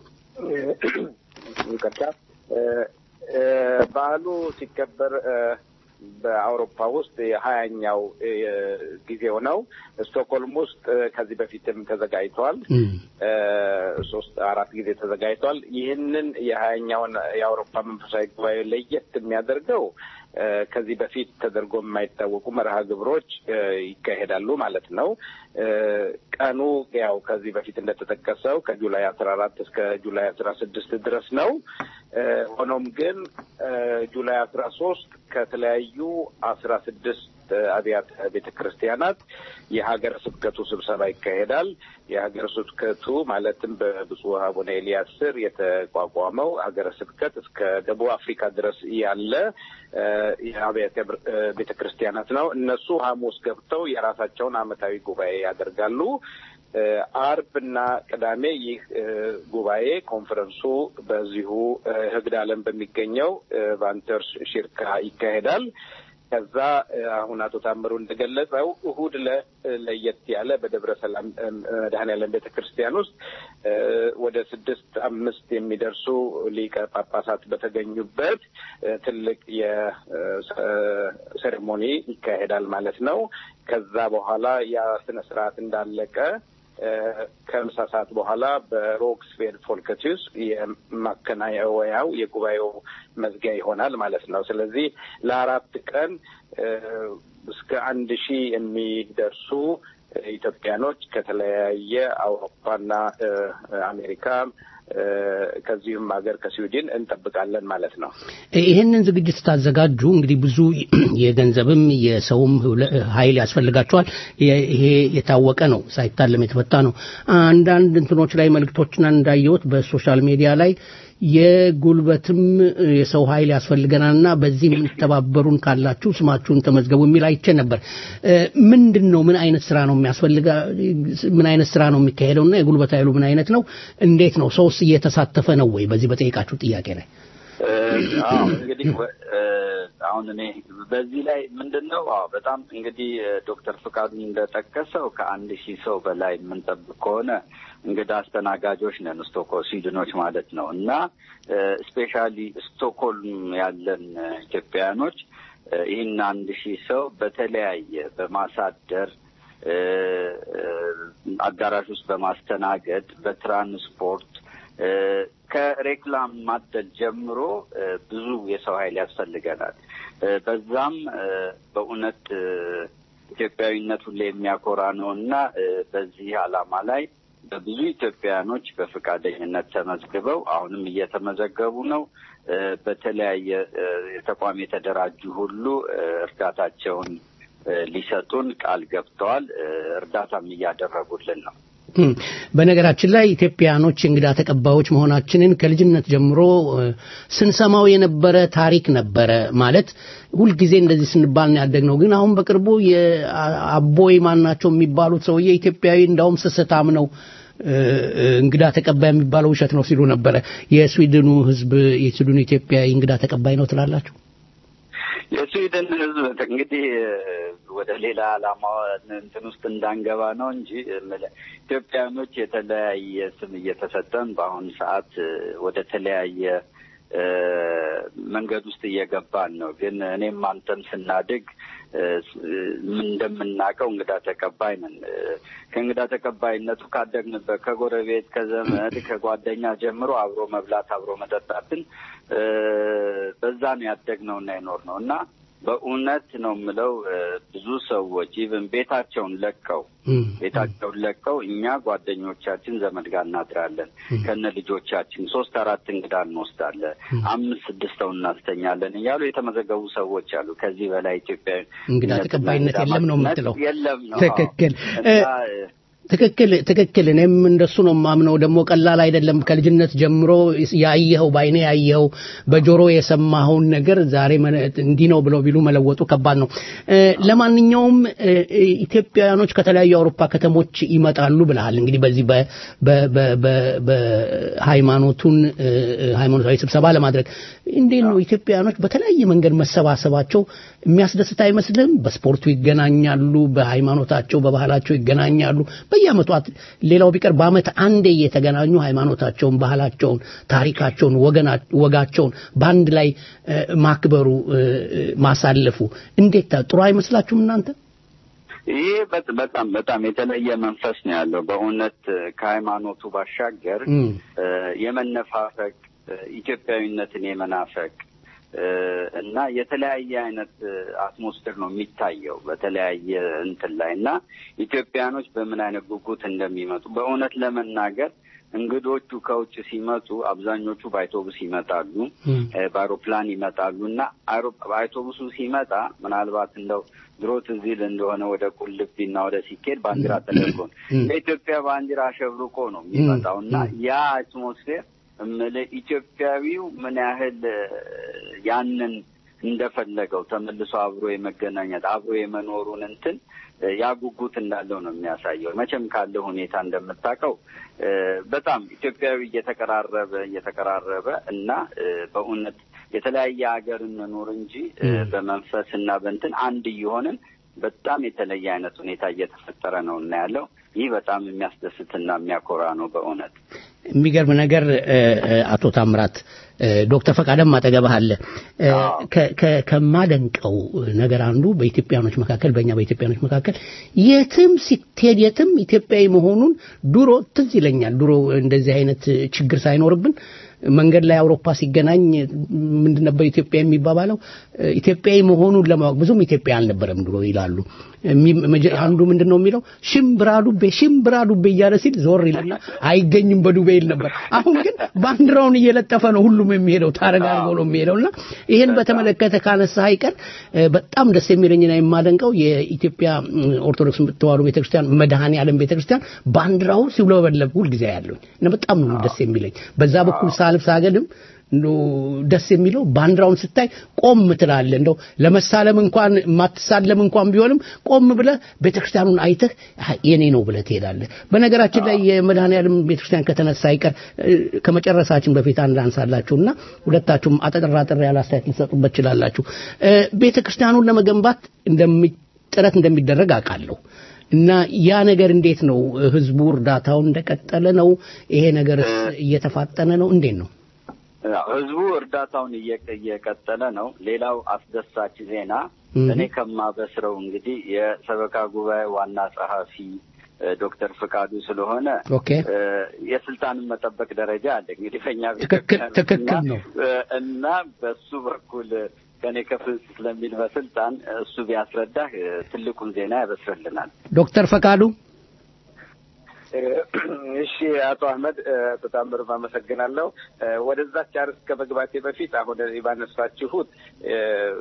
ይቅርታ እ፣ እ፣ በዓሉ ሲከበር እ፣ በአውሮፓ ውስጥ የሀያኛው እ፣ ጊዜው ነው። ስቶክሆልም ውስጥ እ፣ ከዚህ በፊትም ተዘጋጅቷል። እም፣ እ፣ ሶስት አራት ጊዜ ተዘጋጅቷል። ይህንን የሀያኛውን የአውሮፓ መንፈሳዊ ጉባኤ ለየት የሚያደርገው እ፣ ከዚህ በፊት ተደርጎ የማይታወቁ መርሃ ግብሮች እ፣ ይካሄዳሉ ማለት ነው። እ፣ ቀኑ ያው ከዚህ በፊት እንደተጠቀሰው ከጁላይ አስራ አራት እስከ ጁላይ አስራ ስድስት ድረስ ነው። እ፣ ሆኖም ግን እ፣ ጁላይ አስራ ሶስት ከተለያዩ አስራ ስድስት አብያተ ቤተ ክርስቲያናት የሀገረ ስብከቱ ስብሰባ ይካሄዳል። የሀገረ ስብከቱ ማለትም በብፁዕ አቡነ ኤልያስ ስር የተቋቋመው ሀገረ ስብከት እስከ ደቡብ አፍሪካ ድረስ ያለ እ፣ የአብያተ ብር- እ፣ ቤተ ክርስቲያናት ነው። እነሱ ሐሙስ ገብተው የራሳቸውን ዓመታዊ ጉባኤ ያደርጋሉ። እ፣ አርብ እና ቅዳሜ ይህ እ፣ ጉባኤ ኮንፈረንሱ በዚሁ እ፣ ህግድ ዓለም በሚገኘው እ፣ ቫንተርስ ሽርካ ይካሄዳል። ከዛ እ፣ አሁን አቶ ታምሩ እንደገለጸው እሁድ ለ ለየት ያለ በደብረ ሰላም እ፣ መድኃኔዓለም ቤተ ክርስቲያን ውስጥ እ፣ ወደ ስድስት አምስት የሚደርሱ ሊቀ ጳጳሳት በተገኙበት እ፣ ትልቅ የሴሬሞኒ ይካሄዳል ማለት ነው። ከዛ በኋላ ያ ስነ ስርዓት እንዳለቀ እ፣ ከምሳ ሰዓት በኋላ በሮክስቬል ፎልከቲዩስ የማከናወያው የጉባኤው መዝጊያ ይሆናል ማለት ነው። ስለዚህ ለአራት ቀን እ፣ እስከ አንድ ሺህ የሚደርሱ ኢትዮጵያኖች ከተለያየ አውሮፓና እ፣ አሜሪካ እ፣ ከዚሁም ሀገር ከስዊድን እንጠብቃለን ማለት ነው። ይህንን ዝግጅት ስታዘጋጁ እንግዲህ ብዙ የገንዘብም የሰውም ህብለ- ኃይል ያስፈልጋቸዋል። የ- ይሄ የታወቀ ነው፣ ሳይታለም የተፈታ ነው። አንዳንድ እንትኖች ላይ መልእክቶችን እንዳየሁት በሶሻል ሚዲያ ላይ የጉልበትም የሰው ኃይል ያስፈልገናልና በዚህ የምትተባበሩን ካላችሁ ስማችሁን ተመዝገቡ የሚል አይቼ ነበር። እ፣ ምንድን ነው ምን አይነት ስራ ነው የሚያስፈልጋ ምን አይነት ስራ ነው የሚካሄደውና የጉልበት ኃይሉ ምን አይነት ነው? እንዴት ነው? ሰውስ እየተሳተፈ ነው ወይ? በዚህ በጠየቃችሁ ጥያቄ ላይ እ፣ አዎ እንግዲህ ወ- እ፣ አሁን እኔ በዚህ ላይ ምንድን ነው አዎ በጣም እንግዲህ ዶክተር ፍቃዱ እንደጠቀሰው ከአንድ ሺህ ሰው በላይ የምንጠብቅ ከሆነ እንግዳ አስተናጋጆች ነን ስቶክሆልም ስዊድኖች ማለት ነው እና ስፔሻሊ ስቶክሆልም ያለን ኢትዮጵያውያኖች ይህን አንድ ሺህ ሰው በተለያየ በማሳደር አዳራሽ ውስጥ በማስተናገድ በትራንስፖርት ከሬክላም ማደል ጀምሮ ብዙ የሰው ኃይል ያስፈልገናል። በዛም በእውነት ኢትዮጵያዊነት ሁሌ የሚያኮራ ነው እና በዚህ ዓላማ ላይ በብዙ ኢትዮጵያውያኖች በፈቃደኝነት ተመዝግበው አሁንም እየተመዘገቡ ነው። በተለያየ ተቋም የተደራጁ ሁሉ እርዳታቸውን ሊሰጡን ቃል ገብተዋል። እርዳታም እያደረጉልን ነው። በነገራችን ላይ ኢትዮጵያኖች እንግዳ ተቀባዮች መሆናችንን ከልጅነት ጀምሮ ስንሰማው የነበረ ታሪክ ነበረ። ማለት ሁልጊዜ እንደዚህ ስንባል ነው ያደግነው። ግን አሁን በቅርቡ የአቦይ ማናቸው የሚባሉት ሰውዬ ኢትዮጵያዊ እንዳውም ስስታም ነው እንግዳ ተቀባይ የሚባለው ውሸት ነው ሲሉ ነበረ። የስዊድኑ ሕዝብ የስዊድኑ ኢትዮጵያዊ እንግዳ ተቀባይ ነው ትላላችሁ? የስዊድን ህዝብ እንግዲህ ወደ ሌላ ዓላማ እንትን ውስጥ እንዳንገባ ነው እንጂ ኢትዮጵያኖች የተለያየ ስም እየተሰጠን በአሁኑ ሰዓት ወደ ተለያየ መንገድ ውስጥ እየገባን ነው። ግን እኔም አንተም ስናድግ እንደምናውቀው እንግዳ ተቀባይ ነን። ከእንግዳ ተቀባይነቱ ካደግንበት ከጎረቤት፣ ከዘመድ፣ ከጓደኛ ጀምሮ አብሮ መብላት፣ አብሮ መጠጣትን በዛ ነው ያደግነውና የኖር ነው እና በእውነት ነው የምለው ብዙ ሰዎች ኢቭን ቤታቸውን ለቀው ቤታቸውን ለቀው እኛ ጓደኞቻችን ዘመድ ጋር እናድራለን ከነ ልጆቻችን ሶስት አራት እንግዳ እንወስዳለን አምስት ስድስት ሰው እናስተኛለን እያሉ የተመዘገቡ ሰዎች አሉ። ከዚህ በላይ ኢትዮጵያ እንግዳ ተቀባይነት የለም ነው የምትለው? የለም ነው። ትክክል ትክክል ትክክል። እኔም እንደሱ ነው የማምነው። ደግሞ ቀላል አይደለም። ከልጅነት ጀምሮ ያየኸው በአይኔ ያየኸው በጆሮ የሰማኸውን ነገር ዛሬ እንዲህ ነው ብለው ቢሉ መለወጡ ከባድ ነው። ለማንኛውም ኢትዮጵያውያኖች ከተለያዩ የአውሮፓ ከተሞች ይመጣሉ ብለሃል። እንግዲህ በዚህ በሃይማኖቱን ሃይማኖታዊ ስብሰባ ለማድረግ እንዴት ነው ኢትዮጵያውያኖች በተለያየ መንገድ መሰባሰባቸው የሚያስደስት አይመስልም? በስፖርቱ ይገናኛሉ፣ በሃይማኖታቸው በባህላቸው ይገናኛሉ። በየአመቱ ሌላው ቢቀር በአመት አንዴ እየተገናኙ ሃይማኖታቸውን፣ ባህላቸውን፣ ታሪካቸውን፣ ወጋቸውን በአንድ ላይ ማክበሩ ማሳለፉ እንዴት ጥሩ አይመስላችሁም እናንተ? ይህ በጣም በጣም የተለየ መንፈስ ነው ያለው። በእውነት ከሃይማኖቱ ባሻገር የመነፋፈቅ ኢትዮጵያዊነትን የመናፈቅ እና የተለያየ አይነት አትሞስፌር ነው የሚታየው በተለያየ እንትን ላይ እና ኢትዮጵያኖች በምን አይነት ጉጉት እንደሚመጡ በእውነት ለመናገር እንግዶቹ ከውጭ ሲመጡ አብዛኞቹ በአውቶቡስ ይመጣሉ፣ በአውሮፕላን ይመጣሉ እና አውቶቡሱ ሲመጣ ምናልባት እንደው ድሮ ትዝ ይል እንደሆነ ወደ ቁልቢና ወደ ሲኬድ ባንዲራ ተደርጎ በኢትዮጵያ ባንዲራ አሸብርቆ ነው የሚመጣው እና ያ አትሞስፌር እምልህ ኢትዮጵያዊው ምን ያህል ያንን እንደፈለገው ተመልሶ አብሮ የመገናኘት አብሮ የመኖሩን እንትን ያ ጉጉት እንዳለው ነው የሚያሳየው። መቼም ካለው ሁኔታ እንደምታውቀው በጣም ኢትዮጵያዊ እየተቀራረበ እየተቀራረበ እና በእውነት የተለያየ ሀገር እንኖር እንጂ በመንፈስ እና በእንትን አንድ እየሆንን በጣም የተለየ አይነት ሁኔታ እየተፈጠረ ነው እና ያለው ይህ በጣም የሚያስደስትና የሚያኮራ ነው በእውነት። የሚገርም ነገር አቶ ታምራት ዶክተር ፈቃደም አጠገብህ አለ። ከማደንቀው ነገር አንዱ በኢትዮጵያኖች መካከል በእኛ በኢትዮጵያኖች መካከል የትም ሲትሄድ የትም ኢትዮጵያዊ መሆኑን ድሮ ትዝ ይለኛል። ድሮ እንደዚህ አይነት ችግር ሳይኖርብን መንገድ ላይ አውሮፓ ሲገናኝ ምንድን ነበር ኢትዮጵያ የሚባባለው? ኢትዮጵያዊ መሆኑን ለማወቅ ብዙም ኢትዮጵያ አልነበረም ድሮ ይላሉ። አንዱ ምንድን ነው የሚለው ሽምብራ ዱቤ ሽምብራ ዱቤ እያለ ሲል ዞር ይልና አይገኝም በዱቤ ይል ነበር። አሁን ግን ባንዲራውን እየለጠፈ ነው ሁሉም የሚሄደው ታረጋርገው ነው የሚሄደው እና ይህን በተመለከተ ካነሳ አይቀር በጣም ደስ የሚለኝና የማደንቀው የኢትዮጵያ ኦርቶዶክስ ተዋሕዶ ቤተክርስቲያን መድኃኔ ዓለም ቤተክርስቲያን ባንዲራውን ሲውለበለብ ሁልጊዜ ያለኝ እና በጣም ነው ደስ የሚለኝ በዛ በኩል ሳልፍ ሳገድም እንደው ደስ የሚለው ባንዲራውን ስታይ ቆም ትላለህ። እንደው ለመሳለም እንኳን ማትሳለም እንኳን ቢሆንም ቆም ብለህ ቤተክርስቲያኑን አይተህ አህ፣ የኔ ነው ብለህ ትሄዳለህ። በነገራችን ላይ የመድኃኔዓለም ቤተክርስቲያን ከተነሳ አይቀር እ፣ ከመጨረሳችን በፊት አንድ አንሳላችሁና ሁለታችሁም አጠር አጠር ያለ አስተያየት ልትሰጡበት ትችላላችሁ። እ፣ ቤተክርስቲያኑን ለመገንባት እንደሚ ጥረት እንደሚደረግ አውቃለሁ። እና ያ ነገር እንዴት ነው? ህዝቡ እርዳታውን እንደቀጠለ ነው? ይሄ ነገር እየተፋጠነ ነው? እንዴት ነው? ያው ህዝቡ እርዳታውን እየቀ- እየቀጠለ ነው። ሌላው አስደሳች ዜና እህ። እኔ ከማበስረው እንግዲህ የሰበካ ጉባኤ ዋና ጸሐፊ እ፣ ዶክተር ፍቃዱ ስለሆነ ኦኬ እ፣ የስልጣንን መጠበቅ ደረጃ አለ እንግዲህ በእኛ ትክክል- ቤተክርስቲያን ትክክል እና- ነው። እ፣ እና በሱ በኩል ከኔ ከፍ ስለሚል በስልጣን እሱ ቢያስረዳህ እ፣ ትልቁን ዜና ያበስርልናል። ዶክተር ፈቃዱ እሺ አቶ አህመድ እ፣ በጣም ምርብ አመሰግናለሁ። እ፣ ወደዛች አርዕስት ከመግባቴ በፊት አሁን ባነሳችሁት እ፣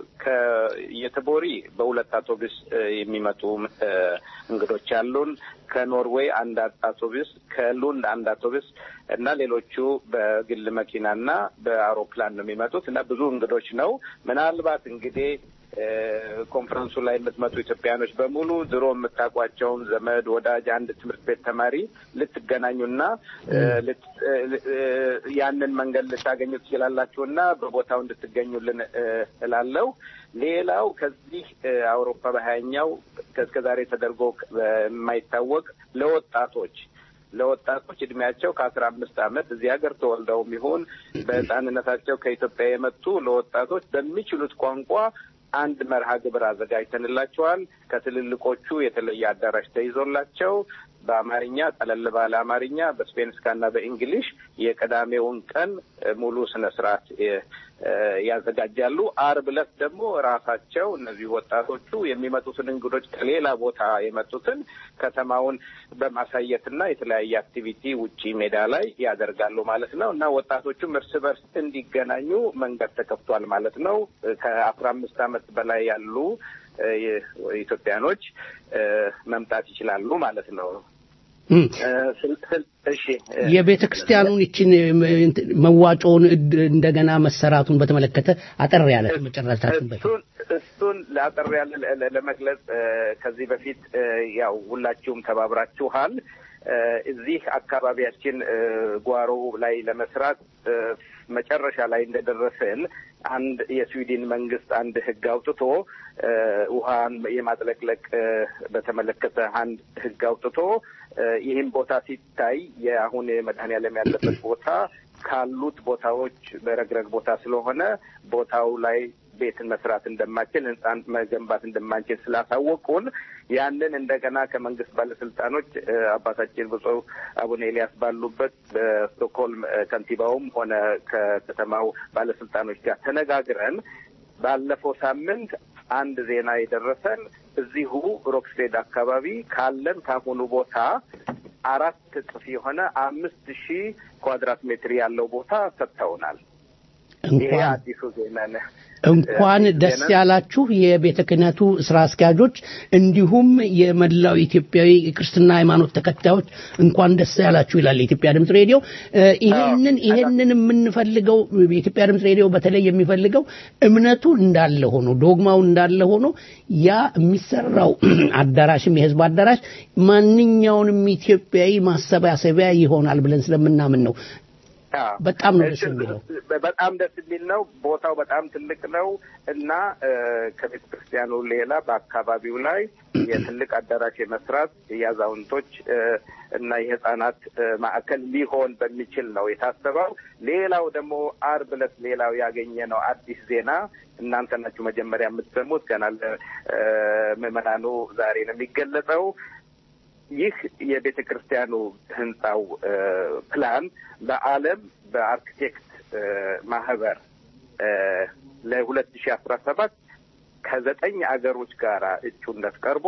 ከየተቦሪ በሁለት አውቶቡስ እ፣ የሚመጡ እ፣ እንግዶች አሉን። ከኖርዌይ አንድ አውቶቡስ፣ ከሉንድ አንድ አውቶቡስ እና ሌሎቹ በግል መኪናና በአውሮፕላን ነው የሚመጡት እና ብዙ እንግዶች ነው። ምናልባት እንግዲህ እ፣ ኮንፈረንሱ ላይ የምትመጡ ኢትዮጵያኖች በሙሉ ድሮ የምታውቋቸውን ዘመድ፣ ወዳጅ፣ አንድ ትምህርት ቤት ተማሪ ልትገናኙና እ፣ ልት- እ፣ እ፣ ያንን መንገድ ልታገኙ ትችላላችሁ እና በቦታው እንድትገኙልን እ፣ እላለሁ። ሌላው ከዚህ እ፣ አውሮፓ በሀያኛው ከእስከ ዛሬ ተደርጎ የማይታወቅ ለወጣቶች ለወጣቶች እድሜያቸው ከአስራ አምስት ዓመት እዚህ ሀገር ተወልደውም ይሁን በሕፃንነታቸው ከኢትዮጵያ የመጡ ለወጣቶች በሚችሉት ቋንቋ አንድ መርሃ ግብር አዘጋጅተንላቸዋል። ከትልልቆቹ የተለየ አዳራሽ ተይዞላቸው በአማርኛ ጠለል ባለ አማርኛ በስፔንስካና በእንግሊሽ የቅዳሜውን ቀን እ፣ ሙሉ ስነ ስርዓት እ፣ እ፣ ያዘጋጃሉ። አርብ ዕለት ደግሞ ራሳቸው እነዚህ ወጣቶቹ የሚመጡትን እንግዶች ከሌላ ቦታ የመጡትን ከተማውን በማሳየትና የተለያየ አክቲቪቲ ውጪ ሜዳ ላይ ያደርጋሉ ማለት ነው እና ወጣቶቹም እርስ በርስ እንዲገናኙ መንገድ ተከፍቷል ማለት ነው። ከአስራ አምስት ዓመት በላይ ያሉ እ፣ ኢትዮጵያኖች እ፣ መምጣት ይችላሉ ማለት ነው። እም፣ እ፣ ስል- ስል- እሺ እ፣ የቤተ ክርስቲያኑን ይችን መዋጮውን እድ- እንደገና መሰራቱን በተመለከተ አጠር ያለ መጨረሻችን በፊት እሱን እሱን ለአጠር ያለ ለ- ለ- ለመግለጽ እ፣ ከዚህ በፊት እ፣ ያው ሁላችሁም ተባብራችኋል። እ፣ እዚህ አካባቢያችን እ፣ ጓሮ ላይ ለመስራት እ፣ መጨረሻ ላይ እንደደረስን አንድ የስዊድን መንግስት አንድ ህግ አውጥቶ እ፣ ውሃን የማጥለቅለቅ እ፣ በተመለከተ አንድ ህግ አውጥቶ እ፣ ይህም ቦታ ሲታይ የአሁን መድኃኔዓለም ያለበት ቦታ ካሉት ቦታዎች በረግረግ ቦታ ስለሆነ ቦታው ላይ ቤትን መስራት እንደማንችል ህንፃን መገንባት እንደማንችል ስላሳወቁን ያንን እንደገና ከመንግስት ባለስልጣኖች እ፣ አባታችን ብፁዕ አቡነ ኤልያስ ባሉበት በስቶክሆልም እ፣ ከንቲባውም ሆነ ከከተማው ባለስልጣኖች ጋር ተነጋግረን ባለፈው ሳምንት አንድ ዜና የደረሰን እዚሁ ሮክስቴድ አካባቢ ካለን ካሁኑ ቦታ አራት እጥፍ የሆነ አምስት ሺህ ኳድራት ሜትር ያለው ቦታ ሰጥተውናል። ይሄ እንኳን አዲሱ ዜና ነው። እንኳን ደስ ያላችሁ የቤተ ክህነቱ ስራ አስኪያጆች፣ እንዲሁም የመላው ኢትዮጵያዊ ክርስትና ሃይማኖት ተከታዮች እንኳን ደስ ያላችሁ ይላል የኢትዮጵያ ድምፅ ሬዲዮ። እ፣ ይሄንን ይሄንን የምንፈልገው የኢትዮጵያ ድምፅ ሬዲዮ በተለይ የሚፈልገው እምነቱ እንዳለ ሆኖ ዶግማው እንዳለ ሆኖ ያ የሚሰራው አዳራሽም የህዝብ አዳራሽ ማንኛውንም ኢትዮጵያዊ ማሰባሰቢያ ይሆናል ብለን ስለምናምን ነው። አዎ። በጣም ነው ደስ እሺ፣ የሚለው። በጣም ደስ የሚል ነው። ቦታው በጣም ትልቅ ነው እና እ፣ ከቤተ ክርስቲያኑ ሌላ በአካባቢው ላይ የትልቅ አዳራሽ የመስራት የአዛውንቶች እ፣ እና የህፃናት እ፣ ማዕከል ሊሆን በሚችል ነው የታሰበው። ሌላው ደግሞ አርብ ዕለት ሌላው ያገኘ ነው አዲስ ዜና እናንተ ናችሁ መጀመሪያ የምትሰሙት ገና ለምዕመናኑ ዛሬ ነው የሚገለጸው። ይህ የቤተ ክርስቲያኑ ህንፃው እ፣ ፕላን በዓለም በአርክቴክት እ፣ ማህበር ለሁለት ሺ አስራ ሰባት ከዘጠኝ አገሮች ጋር እጩነት ቀርቦ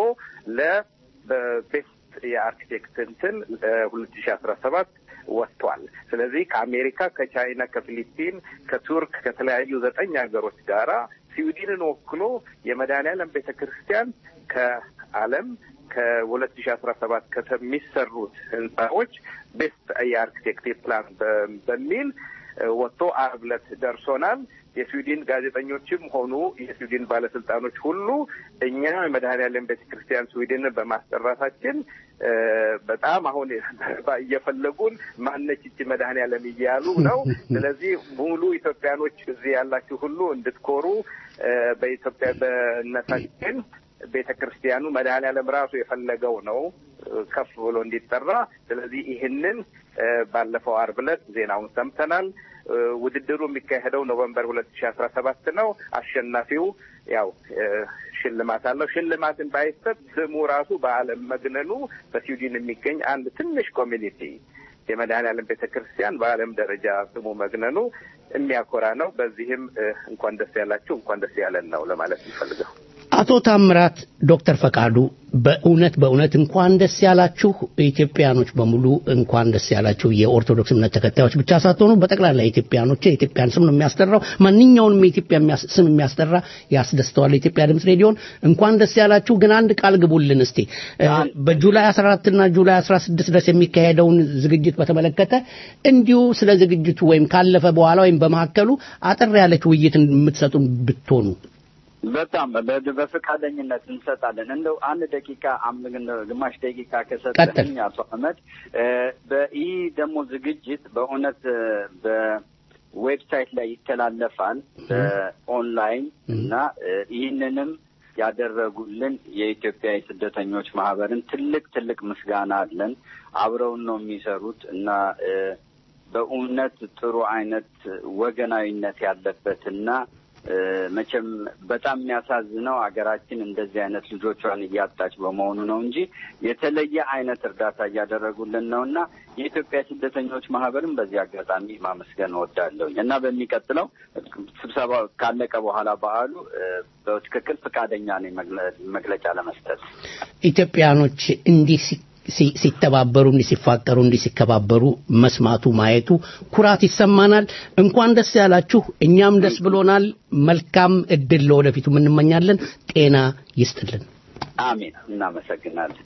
ለቤስት የአርክቴክት እንትን ሁለት ሺ አስራ ሰባት ወጥቷል። ስለዚህ ከአሜሪካ፣ ከቻይና፣ ከፊሊፒን፣ ከቱርክ ከተለያዩ ዘጠኝ ሀገሮች ጋራ ስዊድንን ወክሎ የመድኃኔዓለም ቤተ ክርስቲያን ከዓለም ከሁለት ሺ አስራ ሰባት ከሚሰሩት ህንፃዎች ቤስት የአርክቴክት ፕላን በ- በሚል ወጥቶ አርብ ዕለት ደርሶናል። የስዊድን ጋዜጠኞችም ሆኑ የስዊድን ባለስልጣኖች ሁሉ እኛ መድኃኔዓለም ቤተ ክርስቲያን ስዊድንን በማስጠራታችን በጣም አሁን እየፈለጉን ማነች ይቺ መድኃኔዓለም እያሉ ነው። ስለዚህ ሙሉ ኢትዮጵያኖች እዚህ ያላችሁ ሁሉ እንድትኮሩ በኢትዮጵያ በእነታችን ቤተ ክርስቲያኑ መድኃኔዓለም ራሱ የፈለገው ነው ከፍ ብሎ እንዲጠራ። ስለዚህ ይህንን ባለፈው አርብ ዕለት ዜናውን ሰምተናል። ውድድሩ የሚካሄደው ኖቨምበር ሁለት ሺ አስራ ሰባት ነው። አሸናፊው ያው ሽልማት አለው። ሽልማትን ባይሰጥ ስሙ ራሱ በዓለም መግነኑ በስዊድን የሚገኝ አንድ ትንሽ ኮሚኒቲ የመድኃኔዓለም ቤተ ክርስቲያን በዓለም ደረጃ ስሙ መግነኑ የሚያኮራ ነው። በዚህም እንኳን ደስ ያላችሁ እንኳን ደስ ያለን ነው ለማለት የሚፈልገው። አቶ ታምራት ዶክተር ፈቃዱ በእውነት በእውነት እንኳን ደስ ያላችሁ ኢትዮጵያኖች በሙሉ እንኳን ደስ ያላችሁ። የኦርቶዶክስ እምነት ተከታዮች ብቻ ሳትሆኑ በጠቅላላ ኢትዮጵያኖች የኢትዮጵያን ስም ነው የሚያስጠራው። ማንኛውንም የኢትዮጵያ ስም የሚያስጠራ ያስደስተዋል። የኢትዮጵያ ድምፅ ሬዲዮን እንኳን ደስ ያላችሁ። ግን አንድ ቃል ግቡልን እስቲ በጁላይ 14 እና ጁላይ 16 ድረስ የሚካሄደውን ዝግጅት በተመለከተ እንዲሁ ስለ ዝግጅቱ ወይም ካለፈ በኋላ ወይም በመካከሉ አጠር ያለች ውይይት የምትሰጡን ብትሆኑ በጣም በፈቃደኝነት እንሰጣለን። እንደው አንድ ደቂቃ ግማሽ ደቂቃ ከሰጠኝ አቶ አህመድ፣ ይህ ደግሞ ዝግጅት በእውነት በዌብሳይት ላይ ይተላለፋል በኦንላይን እና ይህንንም ያደረጉልን የኢትዮጵያ የስደተኞች ማህበርን ትልቅ ትልቅ ምስጋና አለን። አብረውን ነው የሚሰሩት እና በእውነት ጥሩ አይነት ወገናዊነት ያለበትና መቼም በጣም የሚያሳዝነው ሀገራችን እንደዚህ አይነት ልጆቿን እያጣች በመሆኑ ነው እንጂ የተለየ አይነት እርዳታ እያደረጉልን ነው እና የኢትዮጵያ ስደተኞች ማህበርን በዚህ አጋጣሚ ማመስገን እወዳለሁኝ እና በሚቀጥለው ስብሰባ ካለቀ በኋላ በዓሉ በትክክል ፈቃደኛ ነኝ መግለጫ ለመስጠት ኢትዮጵያኖች እንዲህ ሲተባበሩ እንዲህ ሲፋቀሩ እንዲህ ሲከባበሩ መስማቱ ማየቱ ኩራት ይሰማናል። እንኳን ደስ ያላችሁ። እኛም ደስ ብሎናል። መልካም እድል ለወደፊቱ እንመኛለን። ጤና ይስጥልን። አሜን። እናመሰግናለን።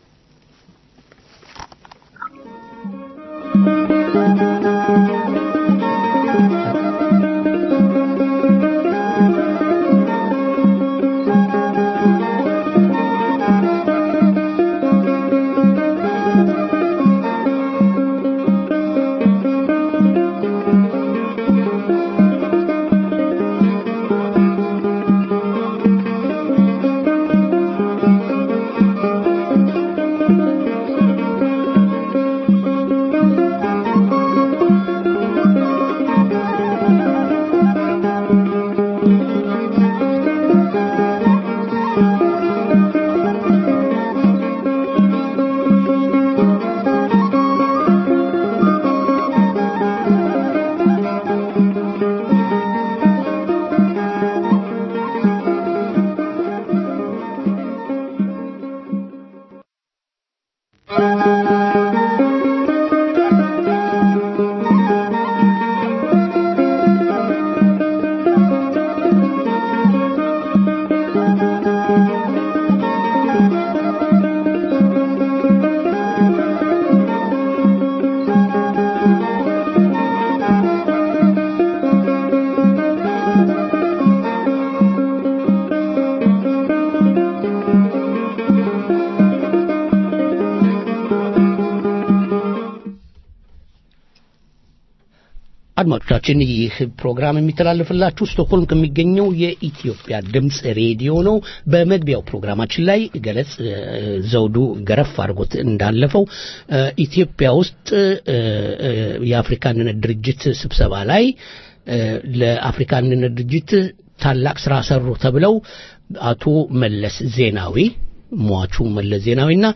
አድማጮቻችን ይህ ፕሮግራም የሚተላለፍላችሁ ስቶክሆልም ከሚገኘው የኢትዮጵያ ድምፅ ሬዲዮ ነው። በመግቢያው ፕሮግራማችን ላይ ገለጽ ዘውዱ ገረፍ አድርጎት እንዳለፈው ኢትዮጵያ ውስጥ የአፍሪካ አንድነት ድርጅት ስብሰባ ላይ ለአፍሪካ አንድነት ድርጅት ታላቅ ስራ ሰሩ ተብለው አቶ መለስ ዜናዊ ሟቹ መለስ ዜናዊና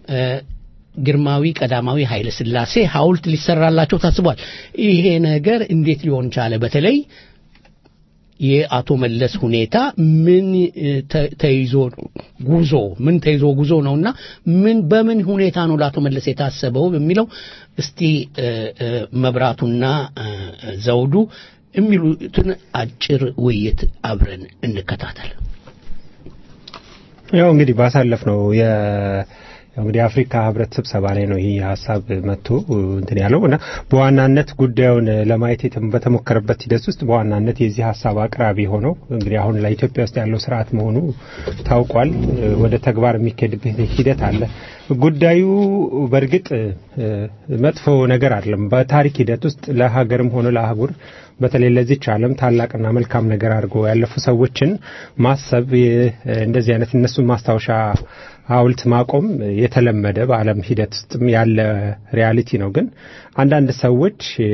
ግርማዊ ቀዳማዊ ኃይለ ሥላሴ ሐውልት ሊሰራላቸው ታስቧል። ይሄ ነገር እንዴት ሊሆን ቻለ? በተለይ የአቶ መለስ ሁኔታ ምን ተይዞ ጉዞ ምን ተይዞ ጉዞ ነውና ምን በምን ሁኔታ ነው ለአቶ መለስ የታሰበው የሚለው እስቲ መብራቱና ዘውዱ የሚሉትን አጭር ውይይት አብረን እንከታተል። ያው እንግዲህ ባሳለፍ ነው እንግዲህ የአፍሪካ ህብረት ስብሰባ ላይ ነው ይህ ሀሳብ መጥቶ እንትን ያለው እና በዋናነት ጉዳዩን ለማየት የተ- በተሞከረበት ሂደት ውስጥ በዋናነት የዚህ ሀሳብ አቅራቢ ሆነው እንግዲህ አሁን ላይ ኢትዮጵያ ውስጥ ያለው ስርዓት መሆኑ ታውቋል። ወደ ተግባር የሚካሄድበት ሂደት አለ። ጉዳዩ በእርግጥ እ፣ መጥፎ ነገር አይደለም። በታሪክ ሂደት ውስጥ ለሀገርም ሆነ ለአህጉር በተለይ ለዚች ዓለም ታላቅና መልካም ነገር አድርገው ያለፉ ሰዎችን ማሰብ የ- እንደዚህ አይነት እነሱን ማስታወሻ ሐውልት ማቆም የተለመደ በዓለም ሂደት ውስጥም ያለ ሪያሊቲ ነው። ግን አንዳንድ ሰዎች እ፣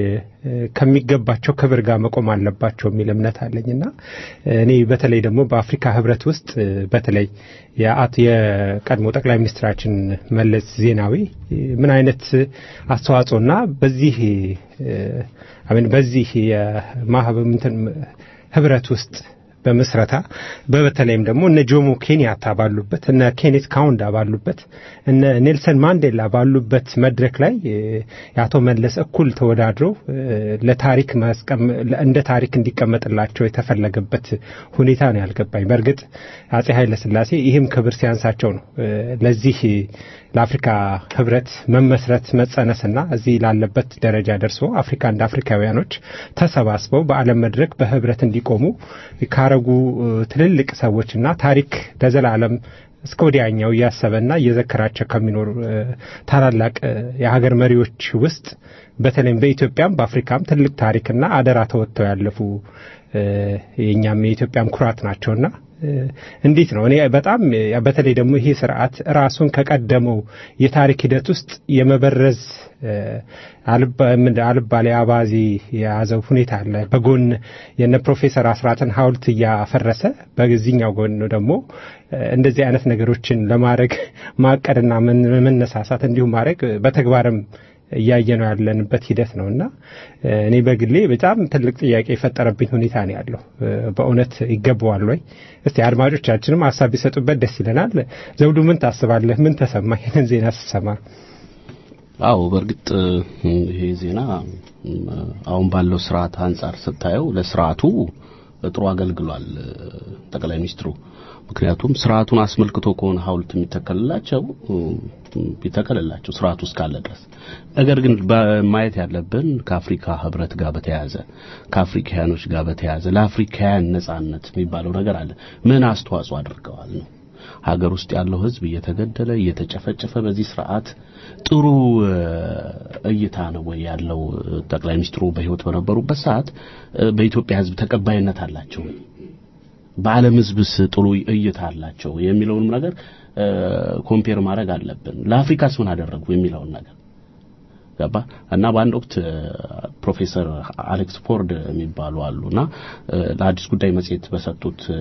ከሚገባቸው ክብር ጋር መቆም አለባቸው የሚል እምነት አለኝና እኔ በተለይ ደግሞ በአፍሪካ ህብረት ውስጥ እ፣ በተለይ የአት የቀድሞ ጠቅላይ ሚኒስትራችን መለስ ዜናዊ እ፣ ምን አይነት አስተዋጽኦና በዚህ እ፣ አሜን በዚህ የማህበ እንትን ህብረት ውስጥ በምስረታ በተለይም ደግሞ እነ ጆሞ ኬንያታ ባሉበት እነ ኬኔት ካውንዳ ባሉበት እነ ኔልሰን ማንዴላ ባሉበት መድረክ ላይ እ፣ የአቶ መለስ እኩል ተወዳድረው እ፣ ለታሪክ ማስቀም- እንደ ታሪክ እንዲቀመጥላቸው የተፈለገበት ሁኔታ ነው ያልገባኝ። በእርግጥ አጼ ኃይለ ሥላሴ ይህም ክብር ሲያንሳቸው ነው እ፣ ለዚህ ለአፍሪካ ህብረት መመስረት መጸነስና እዚህ ላለበት ደረጃ ደርሶ አፍሪካ እንደ አፍሪካውያኖች ተሰባስበው በዓለም መድረክ በህብረት እንዲቆሙ ካረጉ እ፣ ትልልቅ ሰዎችና ታሪክ ለዘላለም እስከ ወዲያኛው እያሰበና እየዘከራቸው ከሚኖሩ እ፣ ታላላቅ እ፣ የሀገር መሪዎች ውስጥ በተለይም በኢትዮጵያም በአፍሪካም ትልቅ ታሪክና አደራ ተወጥተው ያለፉ እ፣ የእኛም የኢትዮጵያም ኩራት ናቸውና እ፣ እንዴት ነው እኔ በጣም እ፣ በተለይ ደግሞ ይሄ ስርዓት ራሱን ከቀደመው የታሪክ ሂደት ውስጥ የመበረዝ እ፣ አልባ- ምንድን- አልባሌ አባዜ የያዘው ሁኔታ አለ። በጎን የነ ፕሮፌሰር አስራትን ሐውልት እያፈረሰ በዚህኛው ጎን ደግሞ እ፣ እንደዚህ አይነት ነገሮችን ለማድረግ ማቀድና ምን- መነሳሳት እንዲሁም ማድረግ በተግባርም እያየ ነው ያለንበት ሂደት ነው እና እ፣ እኔ በግሌ በጣም ትልቅ ጥያቄ የፈጠረብኝ ሁኔታ ነው ያለው። እ፣ በእውነት ይገባዋል ወይ? እስቲ አድማጮቻችንም ሀሳብ ቢሰጡበት ደስ ይለናል። ዘውዱ ምን ታስባለህ? ምን ተሰማ ይህንን ዜና ስትሰማ? አዎ በእርግጥ እ፣ ይሄ ዜና እ፣ አሁን ባለው ስርዓት አንጻር ስታየው ለስርዓቱ ጥሩ አገልግሏል እ፣ ጠቅላይ ሚኒስትሩ። ምክንያቱም ስርዓቱን አስመልክቶ ከሆነ ሐውልት የሚተከልላቸው እ፣ ቢተከልላቸው ስርዓቱ እስካለ ድረስ። ነገር ግን በማየት ያለብን ከአፍሪካ ህብረት ጋር በተያያዘ ከአፍሪካውያኖች ጋር በተያያዘ ለአፍሪካውያን ነጻነት የሚባለው ነገር አለ። ምን አስተዋጽኦ አድርገዋል ነው ሀገር ውስጥ ያለው ህዝብ እየተገደለ እየተጨፈጨፈ በዚህ ስርዓት ጥሩ እ፣ እይታ ነው ወይ ያለው? እ፣ ጠቅላይ ሚኒስትሩ በህይወት በነበሩበት ሰዓት እ፣ በኢትዮጵያ ህዝብ ተቀባይነት አላቸው ወይ? በዓለም ህዝብስ ጥሩ እይታ አላቸው የሚለውንም ነገር እ፣ ኮምፔር ማድረግ አለብን። ለአፍሪካስ ምን አደረጉ የሚለውን ነገር ገባ እና በአንድ ወቅት እ፣ ፕሮፌሰር አሌክስ ፎርድ የሚባሉ አሉና እ፣ ለአዲስ ጉዳይ መጽሔት በሰጡት እ፣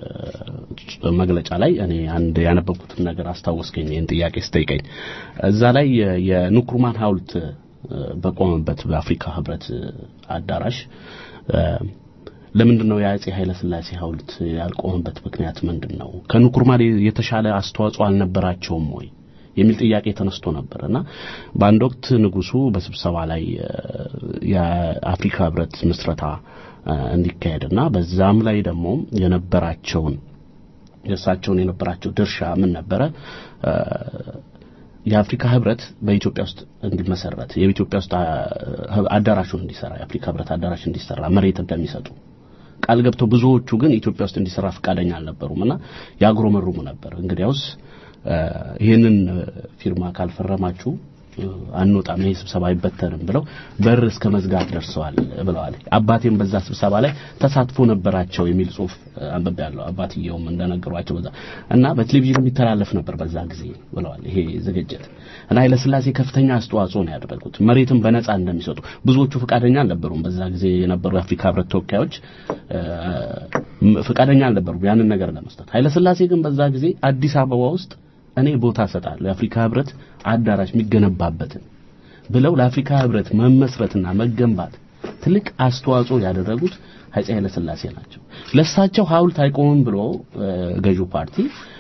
መግለጫ ላይ እኔ አንድ ያነበብኩትን ነገር አስታወስከኝ። ይህን ጥያቄ ስጠይቀኝ እዛ ላይ የ- የንኩርማን ሐውልት እ፣ በቆመበት በአፍሪካ ህብረት እ፣ አዳራሽ እ፣ ለምንድን ነው የአጼ ኃይለ ሥላሴ ሐውልት ያልቆመበት ምክንያት ምንድን ነው? ከንኩርማን የተሻለ አስተዋጽኦ አልነበራቸውም ወይ የሚል ጥያቄ ተነስቶ ነበር እና በአንድ ወቅት ንጉሱ በስብሰባ ላይ እ፣ የአፍሪካ ህብረት ምስረታ እ፣ እንዲካሄድና በዛም ላይ ደግሞ የነበራቸውን የእሳቸውን የነበራቸው ድርሻ ምን ነበረ? እ፣ የአፍሪካ ህብረት በኢትዮጵያ ውስጥ እንዲመሰረት የኢትዮጵያ ውስጥ አ- አዳራሹን እንዲሰራ የአፍሪካ ህብረት አዳራሽ እንዲሰራ መሬት እንደሚሰጡ ቃል ገብተው ብዙዎቹ ግን ኢትዮጵያ ውስጥ እንዲሰራ ፈቃደኛ አልነበሩም እና ያጉረመርሙ ነበር። እንግዲያውስ እ፣ ይህንን እ፣ ፊርማ ካልፈረማችሁ እ፣ አንወጣም፣ ይሄ ስብሰባ አይበተንም ብለው በር እስከ መዝጋት ደርሰዋል ብለዋል። አባቴም በዛ ስብሰባ ላይ ተሳትፎ ነበራቸው የሚል ጽሁፍ እ፣ አንብቤያለሁ። አባትየውም እንደነገሯቸው በዛ እና በቴሌቪዥን የሚተላለፍ ነበር በዛ ጊዜ ብለዋል። ይሄ ዝግጅት እና ኃይለሥላሴ ከፍተኛ አስተዋጽኦ ነው ያደረጉት። መሬትን በነጻ እንደሚሰጡ ብዙዎቹ ፈቃደኛ አልነበሩም። በዛ ጊዜ የነበሩ የአፍሪካ ህብረት ተወካዮች እ፣ ፈቃደኛ አልነበሩም ያንን ነገር ለመስጠት። ኃይለሥላሴ ግን በዛ ጊዜ አዲስ አበባ ውስጥ እኔ ቦታ እሰጣለሁ የአፍሪካ ህብረት አዳራሽ የሚገነባበትን ብለው ለአፍሪካ ህብረት መመስረትና መገንባት ትልቅ አስተዋጽኦ ያደረጉት አፄ ኃይለ ሥላሴ ናቸው። ለእሳቸው ሐውልት አይቆምም ብሎ እ፣ ገዢው ፓርቲ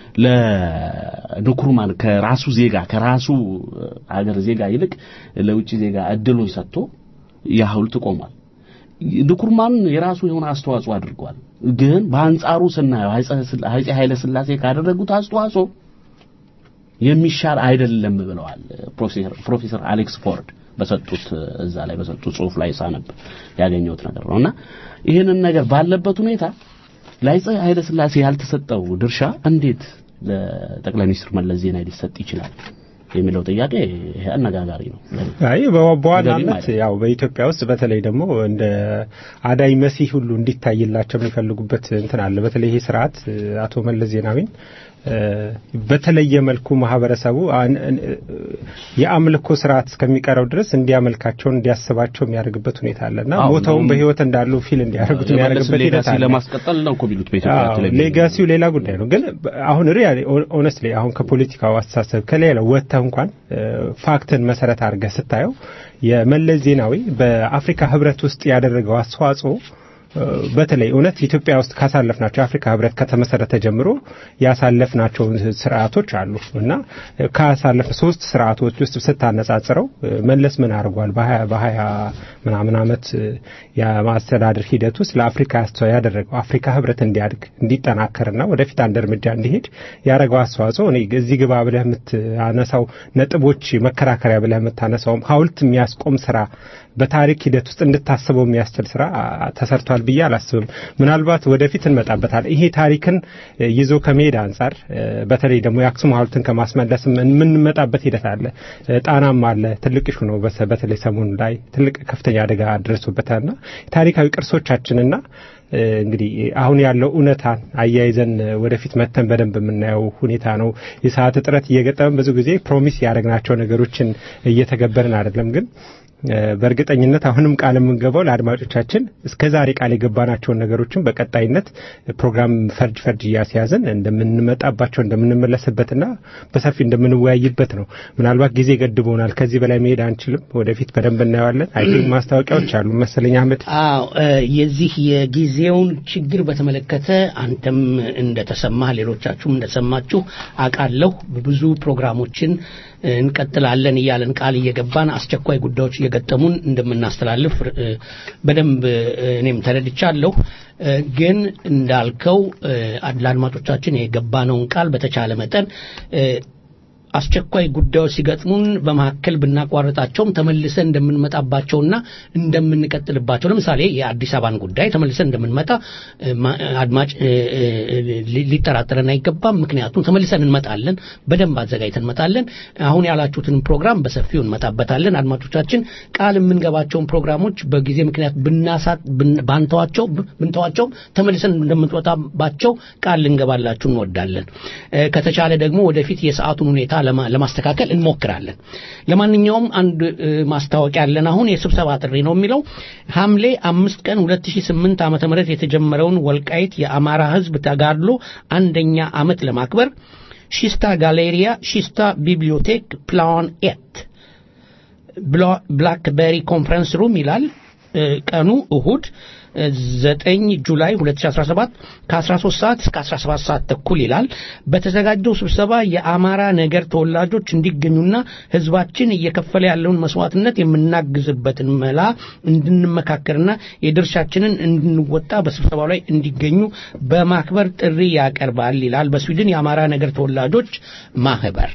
ለንኩርማን ከራሱ ዜጋ ከራሱ እ፣ አገር ዜጋ ይልቅ ለውጭ ዜጋ እድሉን ሰጥቶ ያ ሐውልት ቆሟል። ንኩርማን የራሱ የሆነ አስተዋጽኦ አድርጓል። ግን በአንጻሩ ስናየው አፄ ኃይለ ሥላሴ ካደረጉት አስተዋጽኦ የሚሻል አይደለም ብለዋል ፕሮፌሰር አሌክስ ፎርድ በሰጡት እዛ ላይ በሰጡት ጽሁፍ ላይ ሳነብ ያገኘሁት ነገር ነውና ይህንን ነገር ባለበት ሁኔታ ለአፄ ኃይለ ሥላሴ ያልተሰጠው ድርሻ እንዴት ለጠቅላይ ሚኒስትር መለስ ዜናዊ ሊሰጥ ይችላል የሚለው ጥያቄ ይሄ አነጋጋሪ ነው። አይ በዋናነት ያው በኢትዮጵያ ውስጥ በተለይ ደግሞ እንደ አዳይ መሲህ ሁሉ እንዲታይላቸው የሚፈልጉበት እንትን አለ። በተለይ ይሄ ስርዓት አቶ መለስ ዜናዊን በተለየ መልኩ ማህበረሰቡ የአምልኮ ስርዓት እስከሚቀረው ድረስ እንዲያመልካቸውን እንዲያስባቸው የሚያደርግበት ሁኔታ አለና ሞተውም በህይወት እንዳሉ ፊል እንዲያደርጉት የሚያደርግበት ሂደት አለ። ለማስቀጠል ነው እኮ ቢሉት በኢትዮጵያ ቴሌቪዥን ሌጋሲው ሌላ ጉዳይ ነው። ግን አሁን ሪያሊ ኦነስትሊ አሁን ከፖለቲካው አስተሳሰብ ከሌላ ወጥተህ እንኳን ፋክትን መሰረት አድርገህ ስታየው የመለስ ዜናዊ በአፍሪካ ህብረት ውስጥ ያደረገው አስተዋጽኦ በተለይ እውነት ኢትዮጵያ ውስጥ ካሳለፍናቸው የአፍሪካ ህብረት ከተመሰረተ ጀምሮ ያሳለፍናቸው ስርዓቶች አሉ እና ካሳለፍ ሶስት ስርዓቶች ውስጥ ስታነጻጽረው መለስ ምን አድርጓል? በሀያ ምናምን ዓመት የማስተዳደር ሂደት ውስጥ ለአፍሪካ ያደረገው አፍሪካ ህብረት እንዲያድግ እንዲጠናከርና ወደፊት አንድ እርምጃ እንዲሄድ ያደረገው አስተዋጽኦ እኔ እዚህ ግባ ብለህ የምታነሳው ነጥቦች መከራከሪያ ብለህ የምታነሳውም ሀውልት የሚያስቆም ስራ በታሪክ ሂደት ውስጥ እንድታስበው የሚያስችል ስራ ተሰርቷል ብዬ አላስብም። ምናልባት ወደፊት እንመጣበታል። ይሄ ታሪክን ይዞ ከመሄድ አንጻር በተለይ ደግሞ የአክሱም ሐውልትን ከማስመለስ የምንመጣበት ሂደት አለ። ጣናም አለ። ትልቅ ሹ ነው። በተለይ ሰሞኑ ላይ ትልቅ ከፍተኛ አደጋ ደርሶበታልና ታሪካዊ ቅርሶቻችንና እንግዲህ አሁን ያለው እውነታን አያይዘን ወደፊት መተን በደንብ የምናየው ሁኔታ ነው። የሰዓት እጥረት እየገጠመን ብዙ ጊዜ ፕሮሚስ ያደረግናቸው ነገሮችን እየተገበርን አይደለም ግን በእርግጠኝነት አሁንም ቃል የምንገባው ለአድማጮቻችን እስከ ዛሬ ቃል የገባናቸውን ነገሮችን በቀጣይነት ፕሮግራም ፈርጅ ፈርጅ እያስያዝን እንደምንመጣባቸው እንደምንመለስበትና በሰፊ እንደምንወያይበት ነው። ምናልባት ጊዜ ገድቦናል። ከዚህ በላይ መሄድ አንችልም። ወደፊት በደንብ እናየዋለን። አይ ቲንክ ማስታወቂያዎች አሉ መሰለኝ አህመድ። አዎ የዚህ የጊዜውን ችግር በተመለከተ አንተም እንደተሰማህ ሌሎቻችሁም እንደሰማችሁ አውቃለሁ። ብዙ ፕሮግራሞችን እንቀጥላለን እያለን ቃል እየገባን አስቸኳይ ጉዳዮች እየገጠሙን እንደምናስተላልፍ በደንብ እኔም ተረድቻለሁ። ግን እንዳልከው ለአድማጮቻችን የገባነውን ቃል በተቻለ መጠን አስቸኳይ ጉዳዮች ሲገጥሙን በመካከል ብናቋርጣቸውም ተመልሰን እንደምንመጣባቸውና እንደምንቀጥልባቸው ለምሳሌ የአዲስ አበባን ጉዳይ ተመልሰን እንደምንመጣ አድማጭ ሊጠራጠረን አይገባም። ምክንያቱም ተመልሰን እንመጣለን፣ በደንብ አዘጋጅተን እንመጣለን። አሁን ያላችሁትን ፕሮግራም በሰፊው እንመጣበታለን። አድማጮቻችን ቃል የምንገባቸውን ፕሮግራሞች በጊዜ ምክንያት ብናሳት ባንተዋቸው ብንተዋቸው ተመልሰን እንደምንወጣባቸው ቃል ልንገባላችሁ እንወዳለን። ከተቻለ ደግሞ ወደፊት የሰዓቱን ሁኔታ ለማስተካከል እንሞክራለን። ለማንኛውም አንድ ማስታወቂያ ያለን አሁን የስብሰባ ጥሪ ነው የሚለው ሐምሌ አምስት ቀን 2008 ዓመተ ምህረት የተጀመረውን ወልቃይት የአማራ ሕዝብ ተጋድሎ አንደኛ ዓመት ለማክበር ሺስታ ጋሌሪያ ሺስታ ቢብሊዮቴክ ፕላን ኤት ብላክቤሪ ኮንፈረንስ ሩም ይላል። ቀኑ እሁድ ዘጠኝ ጁላይ 2017 ከ13 ሰዓት እስከ 17 ሰዓት ተኩል ይላል። በተዘጋጀው ስብሰባ የአማራ ነገር ተወላጆች እንዲገኙና ህዝባችን እየከፈለ ያለውን መስዋዕትነት የምናግዝበትን መላ እንድንመካከርና የድርሻችንን እንድንወጣ በስብሰባው ላይ እንዲገኙ በማክበር ጥሪ ያቀርባል ይላል። በስዊድን የአማራ ነገር ተወላጆች ማህበር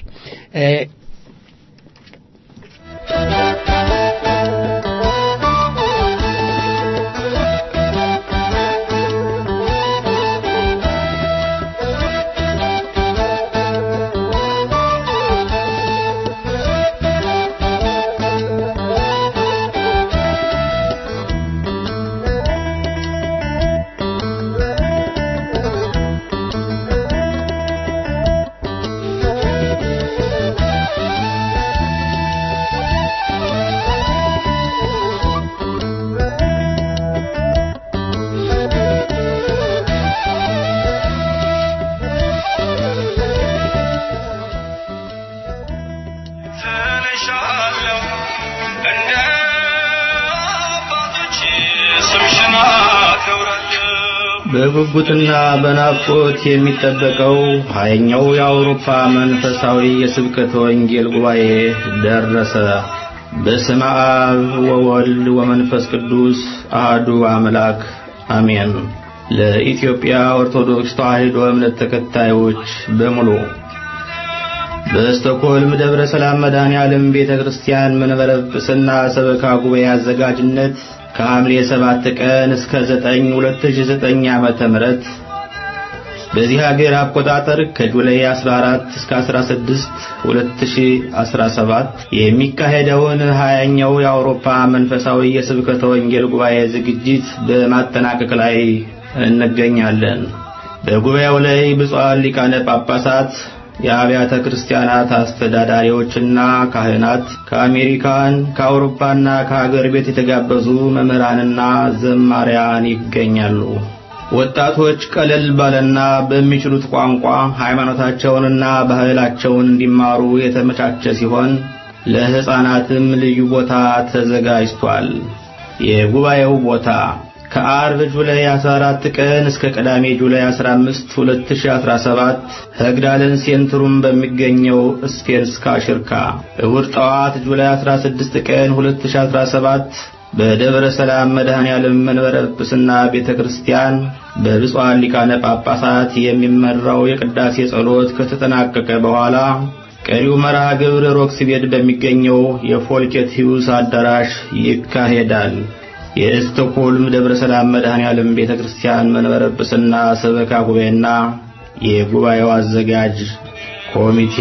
በጉጉትና በናፍቆት የሚጠበቀው ሀያኛው የአውሮፓ መንፈሳዊ የስብከተ ወንጌል ጉባኤ ደረሰ። በስመ አብ ወወልድ ወመንፈስ ቅዱስ አህዱ አምላክ አሜን። ለኢትዮጵያ ኦርቶዶክስ ተዋሕዶ እምነት ተከታዮች በሙሉ በስቶክሆልም ደብረ ሰላም መድኃኔ ዓለም ቤተ ክርስቲያን መንበረ ጵጵስና ሰበካ ጉባኤ አዘጋጅነት ከሐምሌ 7 ቀን እስከ 9 2009 ዓመተ ምህረት በዚህ ሀገር አቆጣጠር ከጁላይ 14 እስከ 16 2017 የሚካሄደውን ሀያኛው የአውሮፓ መንፈሳዊ የስብከተ ወንጌል ጉባኤ ዝግጅት በማጠናቀቅ ላይ እንገኛለን። በጉባኤው ላይ ብፁዓን ሊቃነ ጳጳሳት የአብያተ ክርስቲያናት አስተዳዳሪዎችና ካህናት ከአሜሪካን ከአውሮፓና ከሀገር ቤት የተጋበዙ መምህራንና ዘማሪያን ይገኛሉ። ወጣቶች ቀለል ባለና በሚችሉት ቋንቋ ሃይማኖታቸውንና ባህላቸውን እንዲማሩ የተመቻቸ ሲሆን ለሕፃናትም ልዩ ቦታ ተዘጋጅቷል። የጉባኤው ቦታ ከአርብ ጁላይ 14 ቀን እስከ ቅዳሜ ጁላይ 15 2017 ህግዳለን ሴንትሩም በሚገኘው ስፔንስካ ሽርካ፣ እሁድ ጠዋት ጁላይ 16 ቀን 2017 በደብረ ሰላም መድኃኔ ዓለም መንበረ ጵጵስና ቤተ ክርስቲያን በብፁዓን ሊቃነ ጳጳሳት የሚመራው የቅዳሴ ጸሎት ከተጠናቀቀ በኋላ ቀሪው መርሃ ግብር ሮክስቤድ በሚገኘው የፎልኬት ሂውስ አዳራሽ ይካሄዳል። የስቶክሆልም ደብረ ሰላም መድኃኔ ዓለም ቤተ ክርስቲያን መንበረ ጵጵስና ሰበካ ጉባኤና የጉባኤው አዘጋጅ ኮሚቴ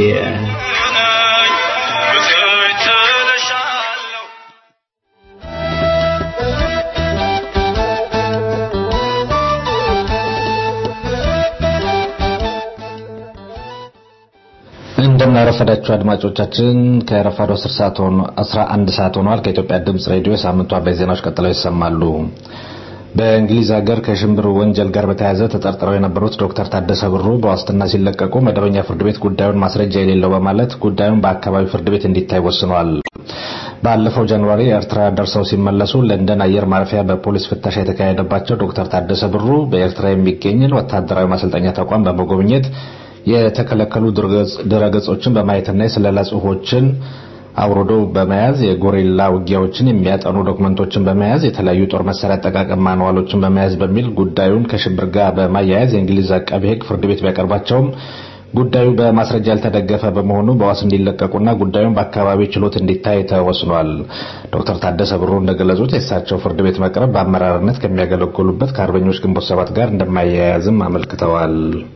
እንደምናረፈዳችሁ አድማጮቻችን ከረፋዶ 10 ሰዓት ሆኖ 11 ሰዓት ሆኗል። ከኢትዮጵያ ድምጽ ሬዲዮ የሳምንቱ አበይት ዜናዎች ቀጥለው ይሰማሉ። በእንግሊዝ ሀገር ከሽብር ወንጀል ጋር በተያያዘ ተጠርጥረው የነበሩት ዶክተር ታደሰ ብሩ በዋስትና ሲለቀቁ መደበኛ ፍርድ ቤት ጉዳዩን ማስረጃ የሌለው በማለት ጉዳዩን በአካባቢ ፍርድ ቤት እንዲታይ ወስኗል። ባለፈው ጃንዋሪ ኤርትራ ደርሰው ሲመለሱ ለንደን አየር ማረፊያ በፖሊስ ፍተሻ የተካሄደባቸው ዶክተር ታደሰ ብሩ በኤርትራ የሚገኝን ወታደራዊ ማሰልጠኛ ተቋም በመጎብኘት የተከለከሉ ድረገጾችን በማየትና የስለላ ጽሁፎችን አውርዶ በመያዝ የጎሪላ ውጊያዎችን የሚያጠኑ ዶክመንቶችን በመያዝ የተለያዩ ጦር መሳሪያ አጠቃቀም ማንዋሎችን በመያዝ በሚል ጉዳዩን ከሽብር ጋር በማያያዝ የእንግሊዝ አቃቢ ሕግ ፍርድ ቤት ቢያቀርባቸውም ጉዳዩ በማስረጃ ያልተደገፈ በመሆኑ በዋስ እንዲለቀቁና ጉዳዩን በአካባቢ ችሎት እንዲታይ ተወስኗል። ዶክተር ታደሰ ብሩ እንደገለጹት የእሳቸው ፍርድ ቤት መቅረብ በአመራርነት ከሚያገለግሉበት ከአርበኞች ግንቦት ሰባት ጋር እንደማያያዝም አመልክተዋል።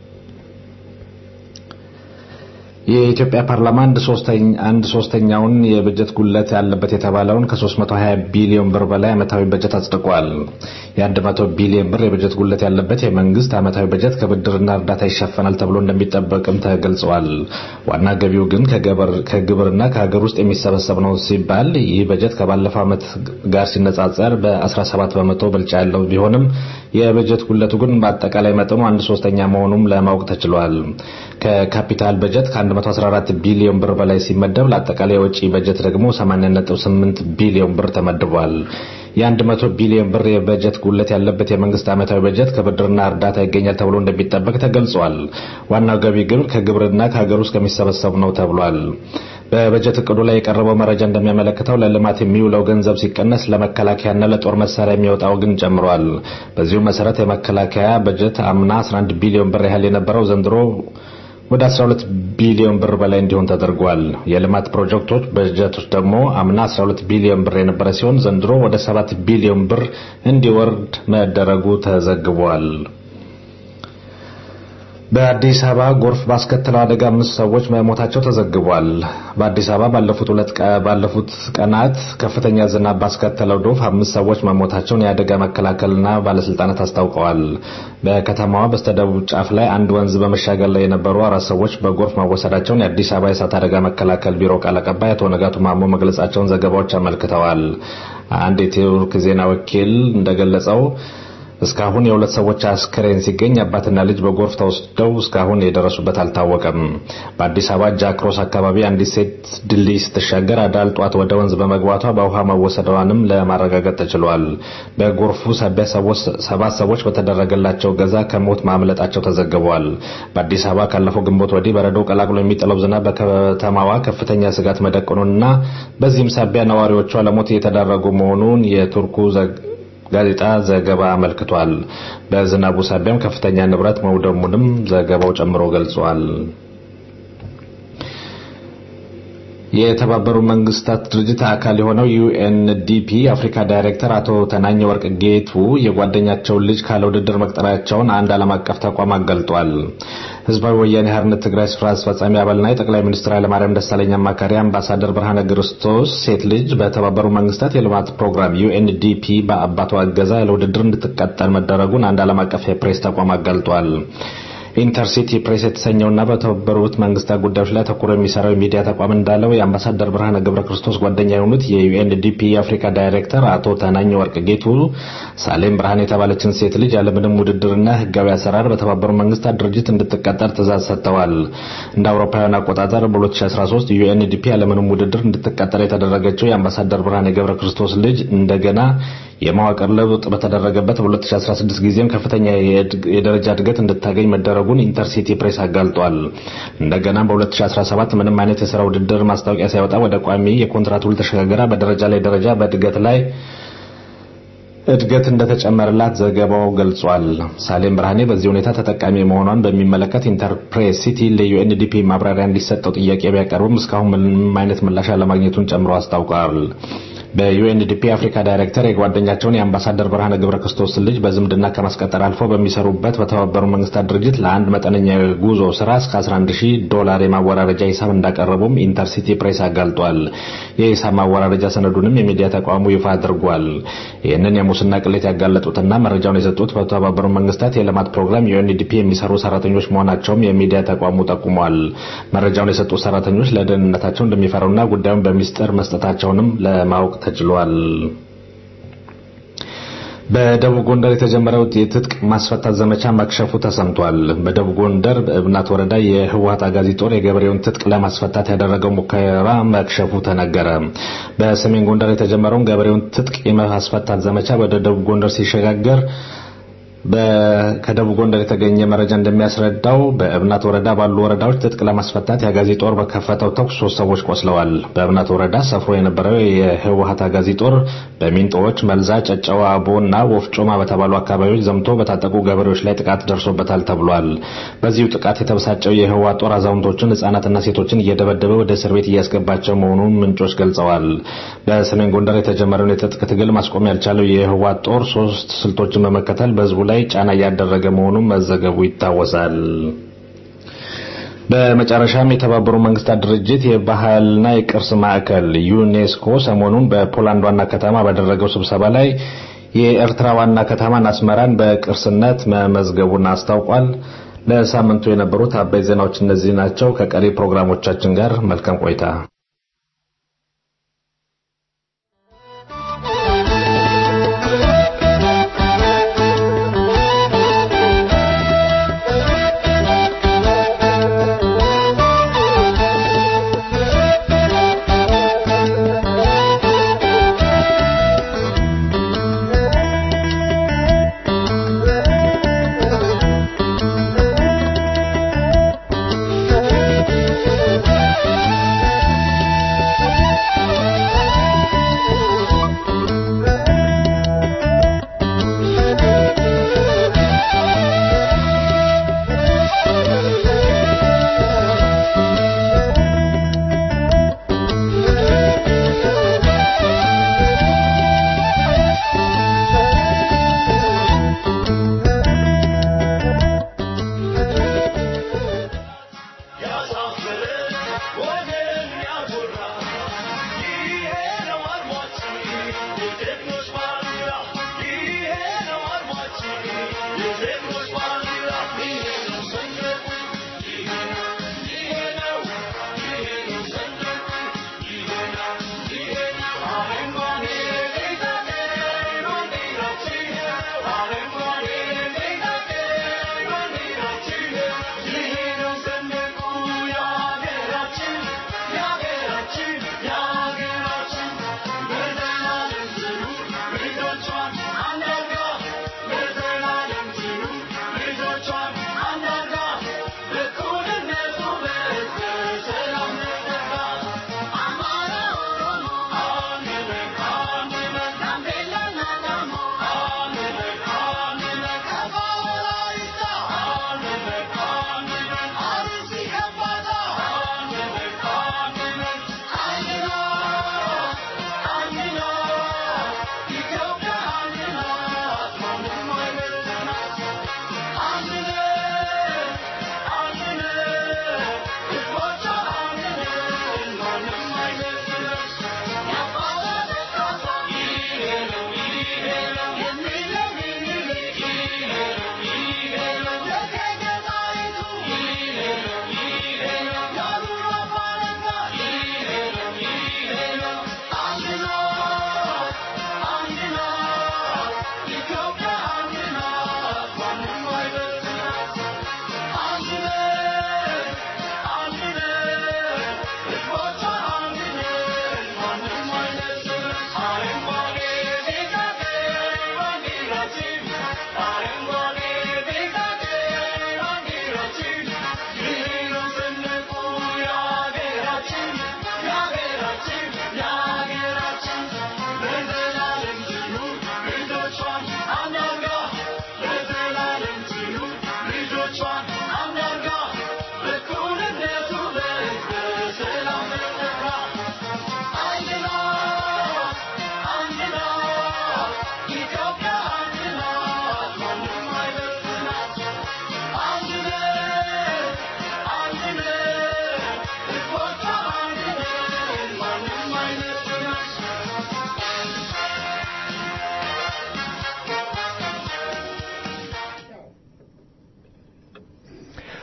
የኢትዮጵያ ፓርላማ አንድ ሶስተኛውን የበጀት ጉለት ያለበት የተባለውን ከ320 ቢሊዮን ብር በላይ ዓመታዊ በጀት አጽድቋል። የ100 ቢሊዮን ብር የበጀት ጉለት ያለበት የመንግስት ዓመታዊ በጀት ከብድርና እርዳታ ይሸፈናል ተብሎ እንደሚጠበቅም ተገልጿል። ዋና ገቢው ግን ከግብርና ከሀገር ውስጥ የሚሰበሰብ ነው ሲባል ይህ በጀት ከባለፈው ዓመት ጋር ሲነጻጸር በ17 በመቶ ብልጫ ያለው ቢሆንም የበጀት ጉለቱ ግን በአጠቃላይ መጠኑ አንድ ሶስተኛ መሆኑም ለማወቅ ተችሏል። ከካፒታል በጀት ከ114 ቢሊዮን ብር በላይ ሲመደብ ለአጠቃላይ የወጪ በጀት ደግሞ 80.8 ቢሊዮን ብር ተመድቧል። የ100 ቢሊዮን ብር የበጀት ጉለት ያለበት የመንግስት ዓመታዊ በጀት ከብድርና እርዳታ ይገኛል ተብሎ እንደሚጠበቅ ተገልጿል። ዋናው ገቢ ግን ከግብርና ከሀገር ውስጥ ከሚሰበሰቡ ነው ተብሏል። በበጀት እቅዱ ላይ የቀረበው መረጃ እንደሚያመለክተው ለልማት የሚውለው ገንዘብ ሲቀነስ ለመከላከያና ለጦር መሳሪያ የሚወጣው ግን ጨምሯል። በዚሁ መሰረት የመከላከያ በጀት አምና 11 ቢሊዮን ብር ያህል የነበረው ዘንድሮ ወደ 12 ቢሊዮን ብር በላይ እንዲሆን ተደርጓል። የልማት ፕሮጀክቶች በጀቶች ደግሞ አምና 12 ቢሊዮን ብር የነበረ ሲሆን ዘንድሮ ወደ 7 ቢሊዮን ብር እንዲወርድ መደረጉ ተዘግቧል። በአዲስ አበባ ጎርፍ ባስከተለው አደጋ አምስት ሰዎች መሞታቸው ተዘግቧል። በአዲስ አበባ ባለፉት ሁለት ባለፉት ቀናት ከፍተኛ ዝናብ ባስከተለው ዶፍ አምስት ሰዎች መሞታቸውን የአደጋ መከላከልና ባለስልጣናት አስታውቀዋል። በከተማዋ በስተደቡብ ጫፍ ላይ አንድ ወንዝ በመሻገር ላይ የነበሩ አራት ሰዎች በጎርፍ መወሰዳቸውን የአዲስ አበባ የእሳት አደጋ መከላከል ቢሮ ቃል አቀባይ አቶ ነጋቱ ማሞ መግለጻቸውን ዘገባዎች አመልክተዋል። አንድ የቱርክ ዜና ወኪል እንደገለጸው እስካሁን የሁለት ሰዎች አስክሬን ሲገኝ አባትና ልጅ በጎርፍ ተወስደው እስካሁን የደረሱበት አልታወቀም። በአዲስ አበባ ጃክሮስ አካባቢ አንዲት ሴት ድልድይ ስትሻገር አዳል ጧት ወደ ወንዝ በመግባቷ በውሃ መወሰደዋንም ለማረጋገጥ ተችሏል። በጎርፉ ሳቢያ ሰባት ሰዎች በተደረገላቸው ገዛ ከሞት ማምለጣቸው ተዘግበዋል። በአዲስ አበባ ካለፈው ግንቦት ወዲህ በረዶ ቀላቅሎ የሚጥለው ዝናብ በከተማዋ ከፍተኛ ስጋት መደቀኑንና በዚህም ሳቢያ ነዋሪዎቿ ለሞት እየተዳረጉ መሆኑን የቱርኩ ጋዜጣ ዘገባ አመልክቷል። በዝናቡ ሳቢያም ከፍተኛ ንብረት መውደሙንም ዘገባው ጨምሮ ገልጿል። የተባበሩ መንግስታት ድርጅት አካል የሆነው ዩኤንዲፒ አፍሪካ ዳይሬክተር አቶ ተናኘ ወርቅ ጌቱ የጓደኛቸውን ልጅ ካለ ውድድር መቅጠራቸውን አንድ ዓለም አቀፍ ተቋም አገልጧል። ህዝባዊ ወያኔ ሓርነት ትግራይ ስራ አስፈጻሚ አባልና የጠቅላይ ሚኒስትር ኃይለማርያም ደሳለኝ አማካሪ አምባሳደር ብርሃነ ክርስቶስ ሴት ልጅ በተባበሩ መንግስታት የልማት ፕሮግራም ዩኤንዲፒ በአባቷ እገዛ ያለ ውድድር እንድትቀጠል መደረጉን አንድ ዓለም አቀፍ የፕሬስ ተቋም አገልጧል። ኢንተርሲቲ ፕሬስ የተሰኘውና በተባበሩት መንግስታት ጉዳዮች ላይ ተኩሮ የሚሰራው የሚዲያ ተቋም እንዳለው የአምባሳደር ብርሃነ ገብረ ክርስቶስ ጓደኛ የሆኑት የዩኤንዲፒ የአፍሪካ ዳይሬክተር አቶ ተናኝ ወርቅ ጌቱ ሳሌም ብርሃን የተባለችን ሴት ልጅ ያለምንም ውድድርና ህጋዊ አሰራር በተባበሩት መንግስታት ድርጅት እንድትቀጠር ትእዛዝ ሰጥተዋል። እንደ አውሮፓውያን አቆጣጠር በ2013 ዩኤንዲፒ ያለምንም ውድድር እንድትቀጠር የተደረገችው የአምባሳደር ብርሃነ ገብረ ክርስቶስ ልጅ እንደገና የመዋቅር ለውጥ በተደረገበት በ2016 ጊዜም ከፍተኛ የደረጃ እድገት እንድታገኝ መደረጉን ኢንተርሲቲ ፕሬስ አጋልጧል። እንደገና በ2017 ምንም አይነት የስራ ውድድር ማስታወቂያ ሳይወጣ ወደ ቋሚ የኮንትራት ውል ተሸጋግራ በደረጃ ላይ ደረጃ በእድገት ላይ እድገት እንደተጨመረላት ዘገባው ገልጿል። ሳሌም ብርሃኔ በዚህ ሁኔታ ተጠቃሚ መሆኗን በሚመለከት ኢንተርፕሬስ ሲቲ ለዩኤንዲፒ ማብራሪያ እንዲሰጠው ጥያቄ ቢያቀርብም እስካሁን ምንም አይነት ምላሽ አለማግኘቱን ጨምሮ አስታውቋል። በዩኤንዲፒ አፍሪካ ዳይሬክተር የጓደኛቸውን የአምባሳደር ብርሃነ ገብረ ክርስቶስ ልጅ በዝምድና ከማስቀጠር አልፎ በሚሰሩበት በተባበሩ መንግስታት ድርጅት ለአንድ መጠነኛ ጉዞ ስራ እስከ 11000 ዶላር የማወራረጃ ሂሳብ እንዳቀረቡም ኢንተርሲቲ ፕሬስ አጋልጧል። የሂሳብ ማወራረጃ ሰነዱንም የሚዲያ ተቋሙ ይፋ አድርጓል። ይህንን የሙስና ቅሌት ያጋለጡትና መረጃውን የሰጡት በተባበሩ መንግስታት የልማት ፕሮግራም ዩኤንዲፒ የሚሰሩ ሰራተኞች መሆናቸውም የሚዲያ ተቋሙ ጠቁሟል። መረጃውን የሰጡት ሰራተኞች ለደህንነታቸው እንደሚፈሩና ጉዳዩን በሚስጥር መስጠታቸውንም ለማወቅ ተችሏል። በደቡብ ጎንደር የተጀመረው የትጥቅ ማስፈታት ዘመቻ መክሸፉ ተሰምቷል። በደቡብ ጎንደር በእብናት ወረዳ የህወሀት አጋዚ ጦር የገበሬውን ትጥቅ ለማስፈታት ያደረገው ሙከራ መክሸፉ ተነገረ። በሰሜን ጎንደር የተጀመረውን ገበሬውን ትጥቅ የማስፈታት ዘመቻ ወደ ደቡብ ጎንደር ሲሸጋገር ከደቡብ ጎንደር የተገኘ መረጃ እንደሚያስረዳው በእብናት ወረዳ ባሉ ወረዳዎች ትጥቅ ለማስፈታት የአጋዚ ጦር በከፈተው ተኩስ ሶስት ሰዎች ቆስለዋል። በእብናት ወረዳ ሰፍሮ የነበረው የህወሀት አጋዚ ጦር በሚንጦዎች፣ መልዛ፣ ጨጨዋ፣ አቦ እና ወፍጮማ በተባሉ አካባቢዎች ዘምቶ በታጠቁ ገበሬዎች ላይ ጥቃት ደርሶበታል ተብሏል። በዚሁ ጥቃት የተበሳጨው የህወሀት ጦር አዛውንቶችን፣ ህጻናትና ሴቶችን እየደበደበ ወደ እስር ቤት እያስገባቸው መሆኑን ምንጮች ገልጸዋል። በሰሜን ጎንደር የተጀመረውን የትጥቅ ትግል ማስቆም ያልቻለው የህወሀት ጦር ሶስት ስልቶችን በመከተል በህዝቡ ላይ ጫና እያደረገ መሆኑን መዘገቡ ይታወሳል። በመጨረሻም የተባበሩ መንግስታት ድርጅት የባህልና የቅርስ ማዕከል ዩኔስኮ ሰሞኑን በፖላንድ ዋና ከተማ ባደረገው ስብሰባ ላይ የኤርትራ ዋና ከተማን አስመራን በቅርስነት መመዝገቡን አስታውቋል። ለሳምንቱ የነበሩት አበይ ዜናዎች እነዚህ ናቸው። ከቀሪ ፕሮግራሞቻችን ጋር መልካም ቆይታ።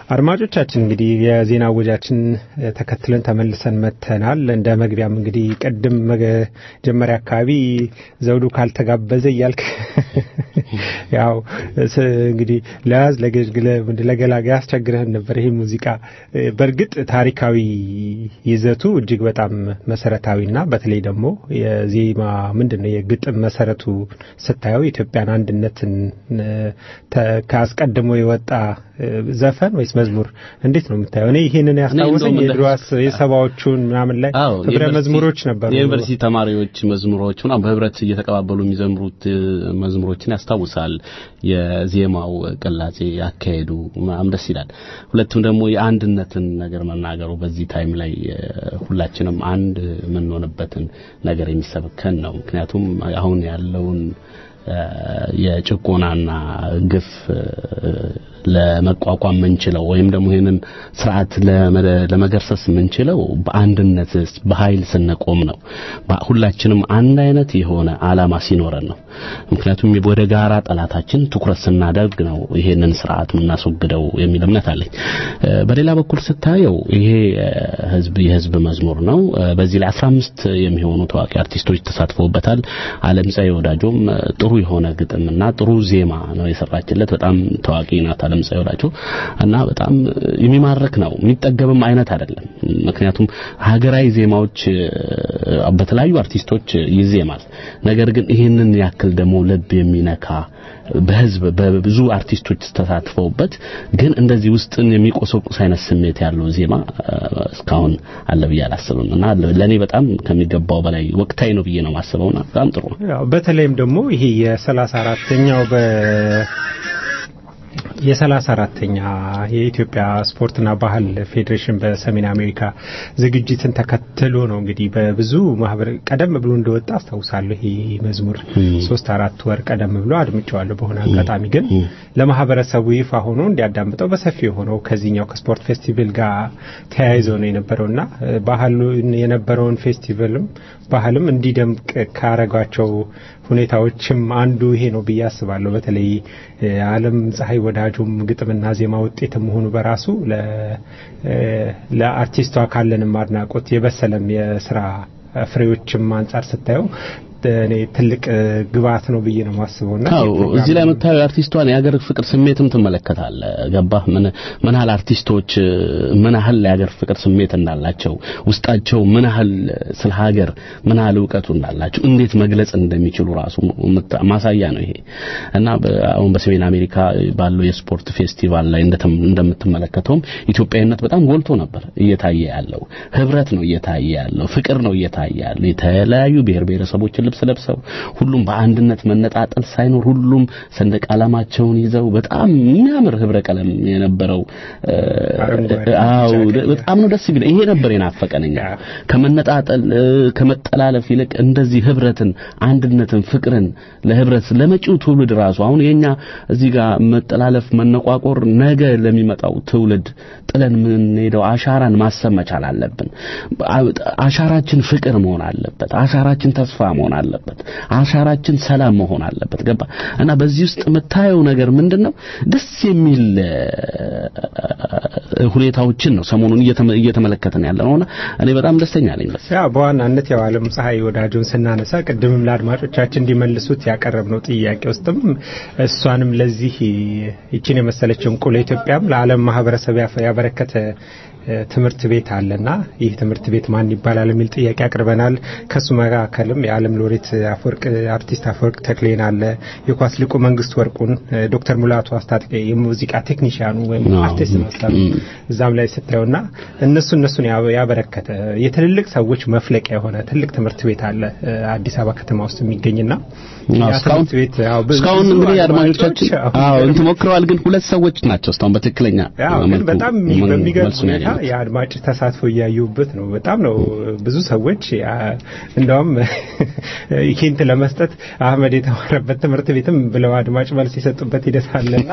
አድማጮቻችን እንግዲህ የዜና ወጃችን ተከትለን ተመልሰን መተናል። እንደ መግቢያም እንግዲህ ቅድም መጀመሪያ አካባቢ ዘውዱ ካልተጋበዘ እያልክ ያው እንግዲህ ለያዝ ለገላጋ ያስቸግረህን ነበር። ይሄ ሙዚቃ በእርግጥ ታሪካዊ ይዘቱ እጅግ በጣም መሰረታዊና በተለይ ደግሞ የዜማ ምንድን ነው የግጥም መሰረቱ ስታየው የኢትዮጵያን አንድነትን ከአስቀድሞ የወጣ ዘፈን ወይስ መዝሙር እንዴት ነው የምታየው? እኔ ይሄንን ያስታወሰኝ የድሮ የሰባዎቹን ምናምን ላይ ህብረ መዝሙሮች ነበሩ። የዩኒቨርሲቲ ተማሪዎች መዝሙሮች ምናምን በህብረት እየተቀባበሉ የሚዘምሩት መዝሙሮችን ያስታውሳል። የዜማው ቅላጼ ያካሄዱ ምናምን ደስ ይላል። ሁለቱም ደግሞ የአንድነትን ነገር መናገሩ በዚህ ታይም ላይ ሁላችንም አንድ የምንሆንበትን ነገር የሚሰብከን ነው። ምክንያቱም አሁን ያለውን የጭቆናና ግፍ ለመቋቋም ምንችለው ወይም ደግሞ ይህንን ስርዓት ለመገርሰስ ምንችለው በአንድነት በኃይል ስንቆም ነው። ሁላችንም አንድ አይነት የሆነ አላማ ሲኖረን ነው። ምክንያቱም ወደ ጋራ ጠላታችን ትኩረት ስናደርግ ነው ይሄንን ስርዓት የምናስወግደው የሚል እምነት አለኝ። በሌላ በኩል ስታየው ይሄ ህዝብ የህዝብ መዝሙር ነው። በዚህ ላይ 15 የሚሆኑ ታዋቂ አርቲስቶች ተሳትፈውበታል። አለምፀሐይ ወዳጆም ጥሩ የሆነ ግጥምና ጥሩ ዜማ ነው የሰራችለት። በጣም ታዋቂ ናት አለምፀሐይ ወዳጆ እና በጣም የሚማርክ ነው። የሚጠገብም አይነት አይደለም። ምክንያቱም ሀገራዊ ዜማዎች በተለያዩ አርቲስቶች ይዜማል። ነገር ግን ይህንን ያክል ደግሞ ልብ የሚነካ በህዝብ በብዙ አርቲስቶች ተሳትፈውበት ግን እንደዚህ ውስጥን የሚቆሰቁስ አይነት ስሜት ያለው ዜማ እስካሁን አለ ብዬ አላስብም እና ለእኔ በጣም ከሚገባው በላይ ወቅታዊ ነው ብዬ ነው ማስበውና በጣም ጥሩ ነው። በተለይም ደግሞ ይሄ የሰላሳ አራተኛው በ የሰላሳ አራተኛ የኢትዮጵያ ስፖርትና ባህል ፌዴሬሽን በሰሜን አሜሪካ ዝግጅትን ተከትሎ ነው እንግዲህ በብዙ ማህበር ቀደም ብሎ እንደወጣ አስታውሳለሁ። ይሄ መዝሙር ሶስት አራት ወር ቀደም ብሎ አድምጨዋለሁ። በሆነ አጋጣሚ ግን ለማህበረሰቡ ይፋ ሆኖ እንዲያዳምጠው በሰፊ የሆነው ከዚህኛው ከስፖርት ፌስቲቫል ጋር ተያይዞ ነው የነበረውና ባህሉ የነበረውን ፌስቲቫልም ባህልም እንዲደምቅ ካረጓቸው ሁኔታዎችም አንዱ ይሄ ነው ብዬ አስባለሁ። በተለይ አለም ፀሐይ ወዳጁም ግጥምና ዜማ ውጤት መሆኑ በራሱ ለአርቲስቷ ካለንም አድናቆት የበሰለም የስራ ፍሬዎችም አንጻር ስታየው እኔ ትልቅ ግብአት ነው ብዬ ነው ማስበውና አዎ እዚህ ላይ የምታየው የአርቲስቷን የሀገር ፍቅር ስሜትም ትመለከታለ ገባህ ምን ምን ያህል አርቲስቶች ምን ያህል የሀገር ፍቅር ስሜት እንዳላቸው ውስጣቸው ምን ያህል ስለ ሀገር ምን ያህል እውቀቱ እንዳላቸው እንዴት መግለጽ እንደሚችሉ ራሱ ማሳያ ነው ይሄ እና አሁን በሰሜን አሜሪካ ባለው የስፖርት ፌስቲቫል ላይ እንደምትመለከተውም ኢትዮጵያዊነት በጣም ጎልቶ ነበር እየታየ ያለው ህብረት ነው እየታየ ያለው ፍቅር ነው እየታየ ያለው የተለያዩ ብሔር ብሔረሰቦችን ልብስ ለብሰው ሁሉም በአንድነት መነጣጠል ሳይኖር ሁሉም ሰንደቅ ዓላማቸውን ይዘው በጣም የሚያምር ህብረ ቀለም የነበረው አዎ በጣም ነው ደስ ይላል። ይሄ ነበር የናፈቀንኛ ከመነጣጠል ከመጠላለፍ ይልቅ እንደዚህ ህብረትን፣ አንድነትን፣ ፍቅርን ለህብረት ለመጪው ትውልድ ራሱ አሁን የኛ እዚህ ጋር መጠላለፍ፣ መነቋቆር ነገ ለሚመጣው ትውልድ ጥለን የምንሄደው አሻራን ማሰብ መቻል አለብን። አሻራችን ፍቅር መሆን አለበት። አሻራችን ተስፋ መሆን አለበት። አሻራችን ሰላም መሆን አለበት። ገባ እና በዚህ ውስጥ የምታየው ነገር ምንድነው? ደስ የሚል ሁኔታዎችን ነው ሰሞኑን እየተመለከትን ያለ ነውና እኔ በጣም ደስተኛ ነኝ። በስ ያ በዋናነት ያው አለም ፀሐይ ወዳጆን ስናነሳ ቅድምም ለአድማጮቻችን እንዲመልሱት ያቀረብነው ጥያቄ ውስጥም እሷንም ለዚህ ይችን የመሰለች እንቁ ለኢትዮጵያም ለዓለም ማህበረሰብ ያበረከተ ትምህርት ቤት አለና ይህ ትምህርት ቤት ማን ይባላል የሚል ጥያቄ አቅርበናል። ከሱ መካከልም የዓለም ሎሬት አፈወርቅ አርቲስት አፈወርቅ ተክሌን አለ፣ የኳስ ሊቁ መንግስት ወርቁን፣ ዶክተር ሙላቱ አስታጥቄ የሙዚቃ ቴክኒሽያኑ ወይም አርቲስት መሰሉ እዛም ላይ ስታየውና እነሱ እነሱን ያበረከተ የትልልቅ ሰዎች መፍለቂያ የሆነ ትልቅ ትምህርት ቤት አለ አዲስ አበባ ከተማ ውስጥ የሚገኝና እስካሁን እንግዲህ አድማጮቻችን አዎ እንትን ሞክረዋል፣ ግን ሁለት ሰዎች ናቸው እስካሁን በትክክለኛ ግን በጣም በሚገርም ሁኔታ የአድማጭ ተሳትፎ እያዩበት ነው። በጣም ነው ብዙ ሰዎች ያ- እንደውም ሂንት ለመስጠት አህመድ የተማረበት ትምህርት ቤትም ብለው አድማጭ መልስ የሰጡበት ሂደት አለና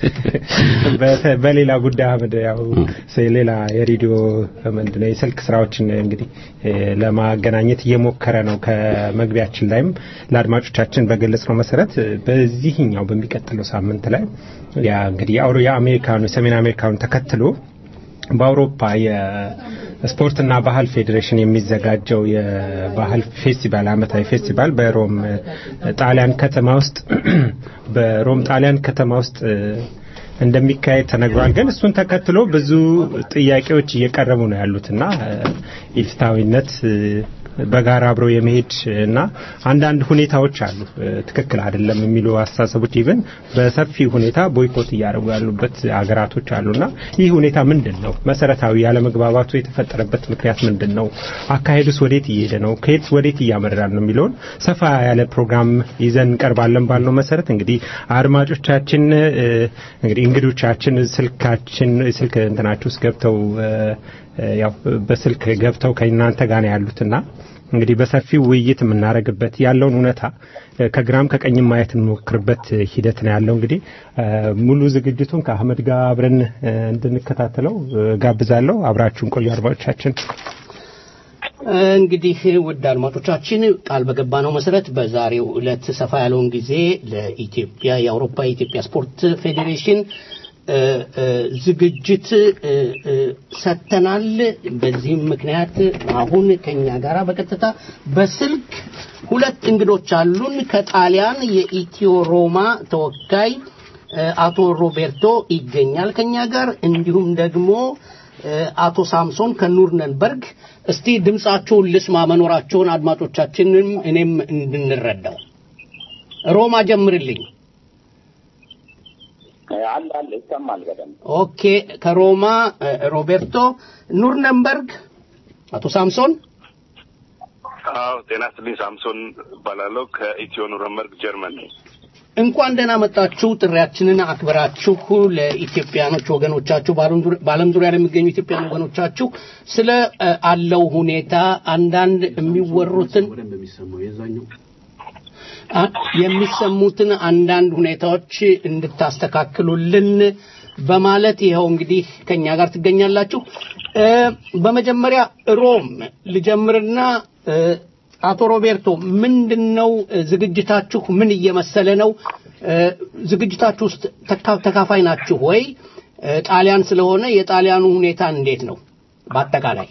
በተ- በሌላ ጉዳይ አህመድ ያው ስ- ሌላ የሬዲዮ ምንድነው የስልክ ስራዎችን እንግዲህ እ፣ ለማገናኘት እየሞከረ ነው። ከመግቢያችን ላይም ለአድማጮቻችን በገለጽ ነው መሰረት እ፣ በዚህኛው በሚቀጥለው ሳምንት ላይ ያ እንግዲህ የአውሮ የአሜሪካኑ የሰሜን አሜሪካኑ ተከትሎ በአውሮፓ የስፖርትና ባህል ፌዴሬሽን የሚዘጋጀው የባህል ፌስቲቫል ዓመታዊ ፌስቲቫል በሮም እ፣ ጣሊያን ከተማ ውስጥ በሮም ጣሊያን ከተማ ውስጥ እ፣ እንደሚካሄድ ተነግሯል። ግን እሱን ተከትሎ ብዙ ጥያቄዎች እየቀረቡ ነው ያሉትና እ፣ ኢፍታዊነት እ፣ በጋራ አብረው የመሄድ እና አንዳንድ ሁኔታዎች አሉ እ፣ ትክክል አይደለም የሚሉ አስተሳሰቦች ኢቭን በሰፊ ሁኔታ ቦይኮት እያደረጉ ያሉበት ሀገራቶች አሉና ይህ ሁኔታ ምንድን ነው? መሰረታዊ ያለመግባባቱ የተፈጠረበት ምክንያት ምንድን ነው? አካሄዱስ ወዴት እየሄደ ነው? ከየት ወዴት እያመራል ነው የሚለውን ሰፋ ያለ ፕሮግራም ይዘን እንቀርባለን ባልነው መሰረት እንግዲህ አድማጮቻችን እ፣ እንግዲህ እንግዶቻችን ስልካችን ስልክ እንትናችሁ ውስጥ ገብተው እ፣ እ፣ ያው በስልክ ገብተው ከእናንተ ጋር ነው ያሉትና እንግዲህ በሰፊው ውይይት የምናደርግበት ያለውን እውነታ እ፣ ከግራም ከቀኝም ማየት እንሞክርበት ሂደት ነው ያለው። እንግዲህ እ፣ ሙሉ ዝግጅቱን ከአህመድ ጋር አብረን እ፣ እንድንከታተለው እ፣ ጋብዛለሁ። አብራችሁን ቆዩ አድማጮቻችን። እንግዲህ ውድ አድማጮቻችን ቃል በገባነው መሰረት በዛሬው ዕለት ሰፋ ያለውን ጊዜ ለኢትዮጵያ የአውሮፓ የኢትዮጵያ ስፖርት ፌዴሬሽን እ፣ እ፣ ዝግጅት እ፣ እ፣ ሰጥተናል። በዚህም ምክንያት አሁን ከኛ ጋራ በቀጥታ በስልክ ሁለት እንግዶች አሉን። ከጣሊያን የኢትዮ ሮማ ተወካይ እ፣ አቶ ሮቤርቶ ይገኛል ከኛ ጋር እንዲሁም ደግሞ እ፣ አቶ ሳምሶን ከኑርነንበርግ እስቲ ድምጻቸውን ልስማ መኖራቸውን አድማጮቻችንም እኔም እንድንረዳው ሮማ ጀምርልኝ አለ አለ ይሰማል በደንብ ኦኬ ከሮማ እ፣ ሮቤርቶ ኑርነንበርግ አቶ ሳምሶን አዎ ጤና ይስጥልኝ። ሳምሶን እባላለሁ ከኢትዮ ኑረንበርግ ጀርመን ነኝ። እንኳን ደህና መጣችሁ። ጥሪያችንን አክብራችሁ ለኢትዮጵያኖች ወገኖቻችሁ በዓለም ዙሪ- በዓለም ዙሪያ ለሚገኙ ኢትዮጵያን ወገኖቻችሁ ስለ እ፣ አለው ሁኔታ አንዳንድ የሚወሩትን አ- የሚሰሙትን አንዳንድ ሁኔታዎች እንድታስተካክሉልን በማለት ይኸው እንግዲህ ከኛ ጋር ትገኛላችሁ። እ፣ በመጀመሪያ ሮም ልጀምርና እ፣ አቶ ሮቤርቶ ምንድን ነው እ፣ ዝግጅታችሁ ምን እየመሰለ ነው? እ፣ ዝግጅታችሁ ውስጥ ተካ- ተካፋይ ናችሁ ወይ? እ፣ ጣሊያን ስለሆነ የጣሊያኑ ሁኔታ እንዴት ነው በአጠቃላይ?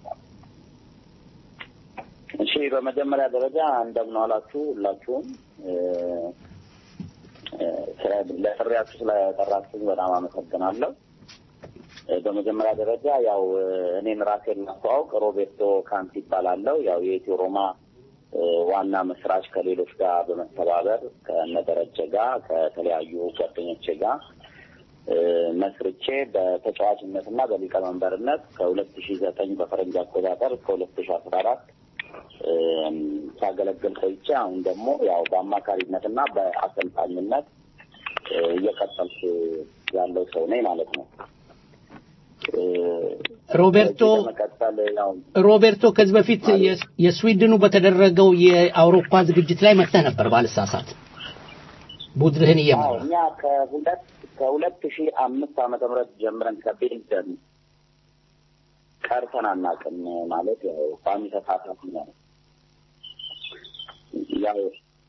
እሺ በመጀመሪያ ደረጃ እንደምን ዋላችሁ ሁላችሁም እ፣ እ፣ ስለ- ለጥሪያችሁ ስለጠራችሁኝ በጣም አመሰግናለሁ። እ፣ በመጀመሪያ ደረጃ ያው እ፣ እኔን ራሴን ማስተዋወቅ ሮቤርቶ ካንቲ ይባላለሁ። ያው የኢትዮ ሮማ እ፣ ዋና መስራች ከሌሎች ጋር በመተባበር ከነደረጀ ጋር ከተለያዩ ጓደኞቼ ጋር እ፣ መስርቼ በተጫዋችነትና በሊቀመንበርነት ከሁለት ሺ ዘጠኝ በፈረንጅ አቆጣጠር እስከ ሁለት ሺ አስራ አራት ሳገለግል ቆይቼ አሁን ደግሞ ያው በአማካሪነትና በአሰልጣኝነት እ፣ እየቀጠልኩ ያለው ሰው ነኝ ማለት ነው። እ፣ ሮቤርቶ ከዚህ በመቀጠል ያው ሮቤርቶ ከዚህ በፊት የስ- የስዊድኑ በተደረገው የአውሮፓ ዝግጅት ላይ መጥተህ ነበር ባልሳሳት ቡድንህን አዎ እየመራ እኛ ከሁለት ከሁለት ሺ አምስት ዓመተ ምህረት ጀምረን ከቤልጅየም ቀርተን አናውቅም። ማለት ያው ቋሚ ተሳታፊ ነው። ያው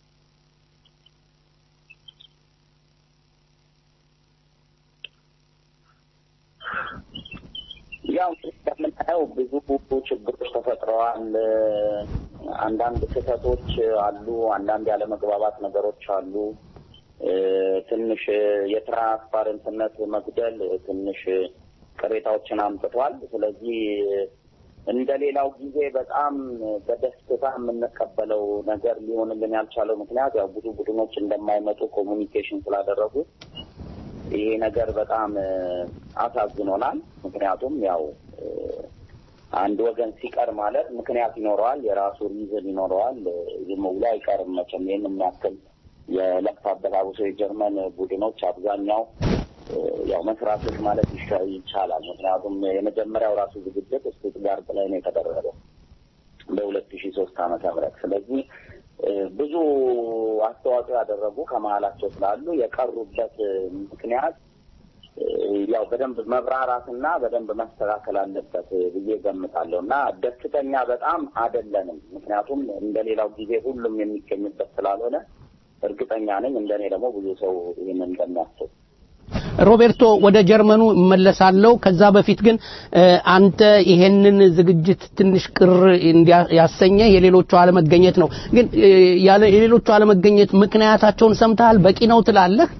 ያው እንደምናየው ብዙ ችግሮች ተፈጥረዋል። አንዳንድ ስህተቶች አሉ። አንዳንድ ያለመግባባት ነገሮች አሉ። እ፣ ትንሽ የትራንስፓረንትነት መጉደል ትንሽ ቅሬታዎችን አምጥቷል። ስለዚህ እንደ ሌላው ጊዜ በጣም በደስታ የምንቀበለው ነገር ሊሆንልን ያልቻለው ምክንያት ያው ብዙ ቡድኖች እንደማይመጡ ኮሚኒኬሽን ስላደረጉ ይሄ ነገር በጣም እ፣ አሳዝኖናል። ምክንያቱም ያው እ፣ አንድ ወገን ሲቀር ማለት ምክንያት ይኖረዋል፣ የራሱ ሪዝን ይኖረዋል። እ፣ ዝም ብሎ አይቀርም መቼም ይህን የሚያክል የለፋበት አብሶ የጀርመን ቡድኖች አብዛኛው ያው መስራቶች ማለት ይሻ- ይቻላል። ምክንያቱም የመጀመሪያው ራሱ ዝግጅት ስቱትጋርት ላይ ነው የተደረገው በሁለት ሺ ሶስት ዓመተ ምህረት ስለዚህ እ፣ ብዙ አስተዋጽኦ ያደረጉ ከመሀላቸው ስላሉ የቀሩበት ምክንያት እ፣ ያው በደንብ መብራራትና በደንብ መስተካከል አለበት ብዬ ገምታለሁ እና ደስተኛ በጣም አደለንም። ምክንያቱም እንደሌላው ጊዜ ሁሉም የሚገኝበት ስላልሆነ እርግጠኛ ነኝ እንደኔ ደግሞ ብዙ ሰው ይህን እንደሚያስብ ሮቤርቶ ወደ ጀርመኑ እመለሳለሁ። ከዛ በፊት ግን እ፣ አንተ ይሄንን ዝግጅት ትንሽ ቅር እንዲያ- ያሰኘ የሌሎቹ አለመገኘት ነው። ግን እ፣ ያለ የሌሎቹ አለመገኘት ምክንያታቸውን ሰምተሃል? በቂ ነው ትላለህ?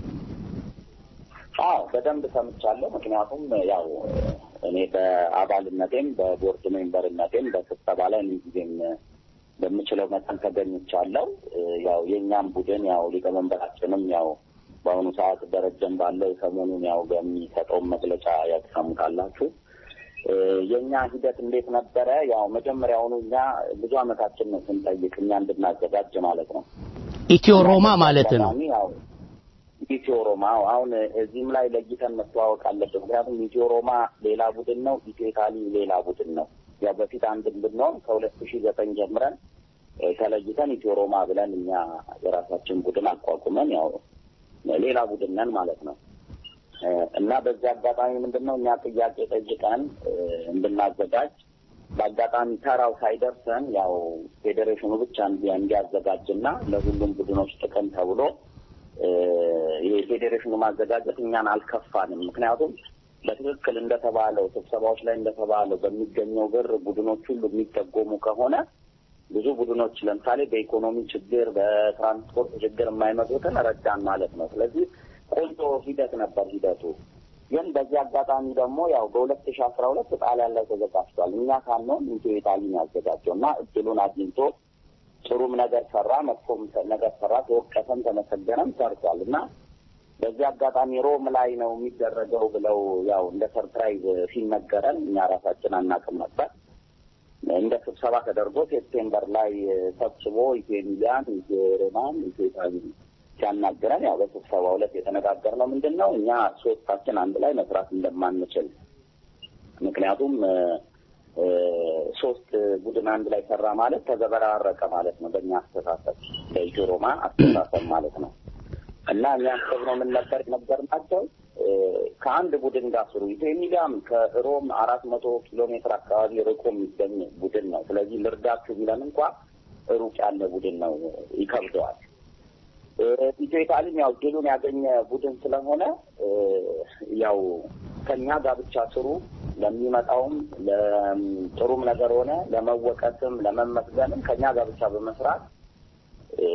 አዎ በደንብ ሰምቻለሁ። ምክንያቱም ያው እኔ በአባልነቴም በቦርድ ሜምበርነቴም በስብሰባ ላይ ምንጊዜም በምችለው መጠን ተገኝቻለሁ። እ፣ ያው የእኛም ቡድን ያው ሊቀመንበራችንም ያው በአሁኑ ሰዓት ደረጀን ባለው ሰሞኑን ያው በሚሰጠውን መግለጫ ያው ትሰሙታላችሁ። እ፣ የእኛ ሂደት እንዴት ነበረ? ያው መጀመሪያውኑ እኛ ብዙ አመታችን ነው ስንጠይቅ እኛ እንድናዘጋጅ ማለት ነው። ኢትዮ ሮማ ማለት ነው። አጋጣሚ ያው ኢትዮ ሮማ አሁን እዚህም ላይ ለይተን መተዋወቅ አለብን። ምክንያቱም ኢትዮ ሮማ ሌላ ቡድን ነው፣ ኢትዮ ኢታሊ ሌላ ቡድን ነው። ያው በፊት አንድ ብንሆን ከሁለት ሺህ ዘጠኝ ጀምረን እ፣ ተለይተን ኢትዮ ሮማ ብለን እኛ የራሳችን ቡድን አቋቁመን ያው ሌላ ቡድን ነን ማለት ነው። እ፣ እና በዚህ አጋጣሚ ምንድን ነው እኛ ጥያቄ ጠይቀን እ፣ እንድናዘጋጅ በአጋጣሚ ተራው ሳይደርሰን ያው ፌዴሬሽኑ ብቻ እንዲ- እንዲያዘጋጅና ለሁሉም ቡድኖች ጥቅም ተብሎ እ፣ የፌዴሬሽኑ ማዘጋጀት እኛን አልከፋንም። ምክንያቱም በትክክል እንደተባለው ስብሰባዎች ላይ እንደተባለው በሚገኘው ብር ቡድኖች ሁሉ የሚደጎሙ ከሆነ ብዙ ቡድኖች ለምሳሌ በኢኮኖሚ ችግር፣ በትራንስፖርት ችግር የማይመጡትን ረዳን ማለት ነው። ስለዚህ ቆንጆ ሂደት ነበር ሂደቱ። ግን በዚህ አጋጣሚ ደግሞ ያው በሁለት ሺ አስራ ሁለት ጣሊያን ላይ ተዘጋጅቷል። እኛ ሳንሆን ኢትዮ ኢታሊን ያዘጋጀው እና እድሉን አግኝቶ ጥሩም ነገር ሰራ፣ መጥፎም ነገር ሰራ፣ ተወቀሰም ተመሰገነም ሰርቷል እና በዚህ አጋጣሚ ሮም ላይ ነው የሚደረገው ብለው ያው እንደ ሰርፕራይዝ ሲነገረን እኛ ራሳችን አናውቅም ነበር። እንደ ስብሰባ ተደርጎ ሴፕቴምበር ላይ ሰብስቦ ኢትዮ ሚላን፣ ኢትዮ ሮማን፣ ኢትዮ ኢታሊ ሲያናግረን ያው በስብሰባው ዕለት የተነጋገርነው ምንድን ነው እኛ ሶስታችን አንድ ላይ መስራት እንደማንችል ምክንያቱም እ፣ እ፣ ሶስት ቡድን አንድ ላይ ሰራ ማለት ተዘበራረቀ ማለት ነው በእኛ አስተሳሰብ በኢትዮ ሮማ አስተሳሰብ ማለት ነው እና እኛ ያሰብነው ምን ነበር የነበርናቸው እ፣ ከአንድ ቡድን ጋር ስሩ። ኢትዮ ሚላን ከሮም አራት መቶ ኪሎ ሜትር አካባቢ ርቆ የሚገኝ ቡድን ነው። ስለዚህ ልርዳችሁ ቢለን እንኳ ሩቅ ያለ ቡድን ነው፣ ይከብደዋል። እ፣ ኢትዮ ኢታሊም ያው ድሉን ያገኘ ቡድን ስለሆነ እ፣ ያው ከኛ ጋር ብቻ ስሩ፣ ለሚመጣውም ለጥሩም ነገር ሆነ ለመወቀስም ለመመስገንም ከኛ ጋር ብቻ በመስራት እ፣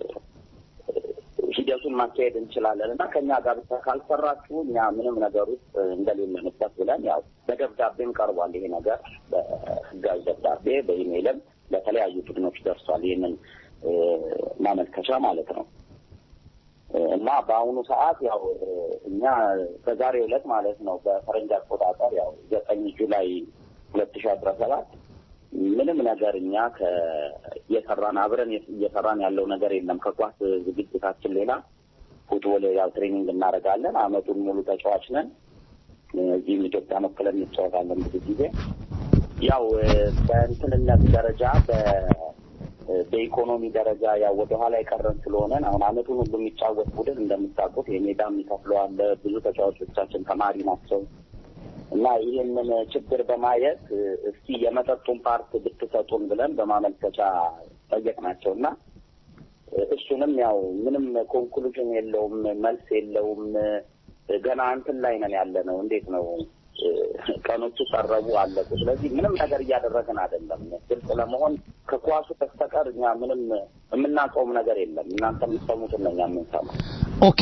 ሂደቱን ማካሄድ እንችላለን እና ከኛ ጋር ብቻ ካልሰራችሁ እኛ ምንም ነገር ውስጥ እንደሌለንበት ብለን ያው በደብዳቤም ቀርቧል። ይሄ ነገር በህጋዊ ደብዳቤ በኢሜይልም ለተለያዩ ቡድኖች ደርሷል። ይህንን እ፣ ማመልከቻ ማለት ነው። እና በአሁኑ ሰዓት ያው እኛ በዛሬው ዕለት ማለት ነው በፈረንጅ አቆጣጠር ያው ዘጠኝ ጁላይ ሁለት ሺ አስራ ሰባት ምንም ነገር እኛ እየሰራን አብረን እየሰራን ያለው ነገር የለም። ከኳስ ዝግጅታችን ሌላ ፉትቦል ያው ትሬኒንግ እናደርጋለን። አመቱን ሙሉ ተጫዋች ነን። እዚህም ኢትዮጵያ መክለን እንጫወታለን ብዙ ጊዜ ያው በእንትንነት ደረጃ በኢኮኖሚ ደረጃ ያው ወደኋላ የቀረን ስለሆነን አሁን አመቱን ሁሉ የሚጫወት ቡድን እንደምታውቁት የሜዳ የሚከፍለው አለ። ብዙ ተጫዋቾቻችን ተማሪ ናቸው እና ይህንን ችግር በማየት እስኪ የመጠጡን ፓርት ብትሰጡን ብለን በማመልከቻ ጠየቅናቸው እና እሱንም ያው ምንም ኮንክሉዥን የለውም፣ መልስ የለውም። ገና እንትን ላይ ነን ያለ ነው። እንዴት ነው ቀኖቹ ቀረቡ፣ አለቁ። ስለዚህ ምንም ነገር እያደረግን አይደለም። ግልጽ ለመሆን ከኳሱ በስተቀር እኛ ምንም የምናውቀውም ነገር የለም። እናንተ የምትሰሙትን ነው እኛ የምንሰማው። ኦኬ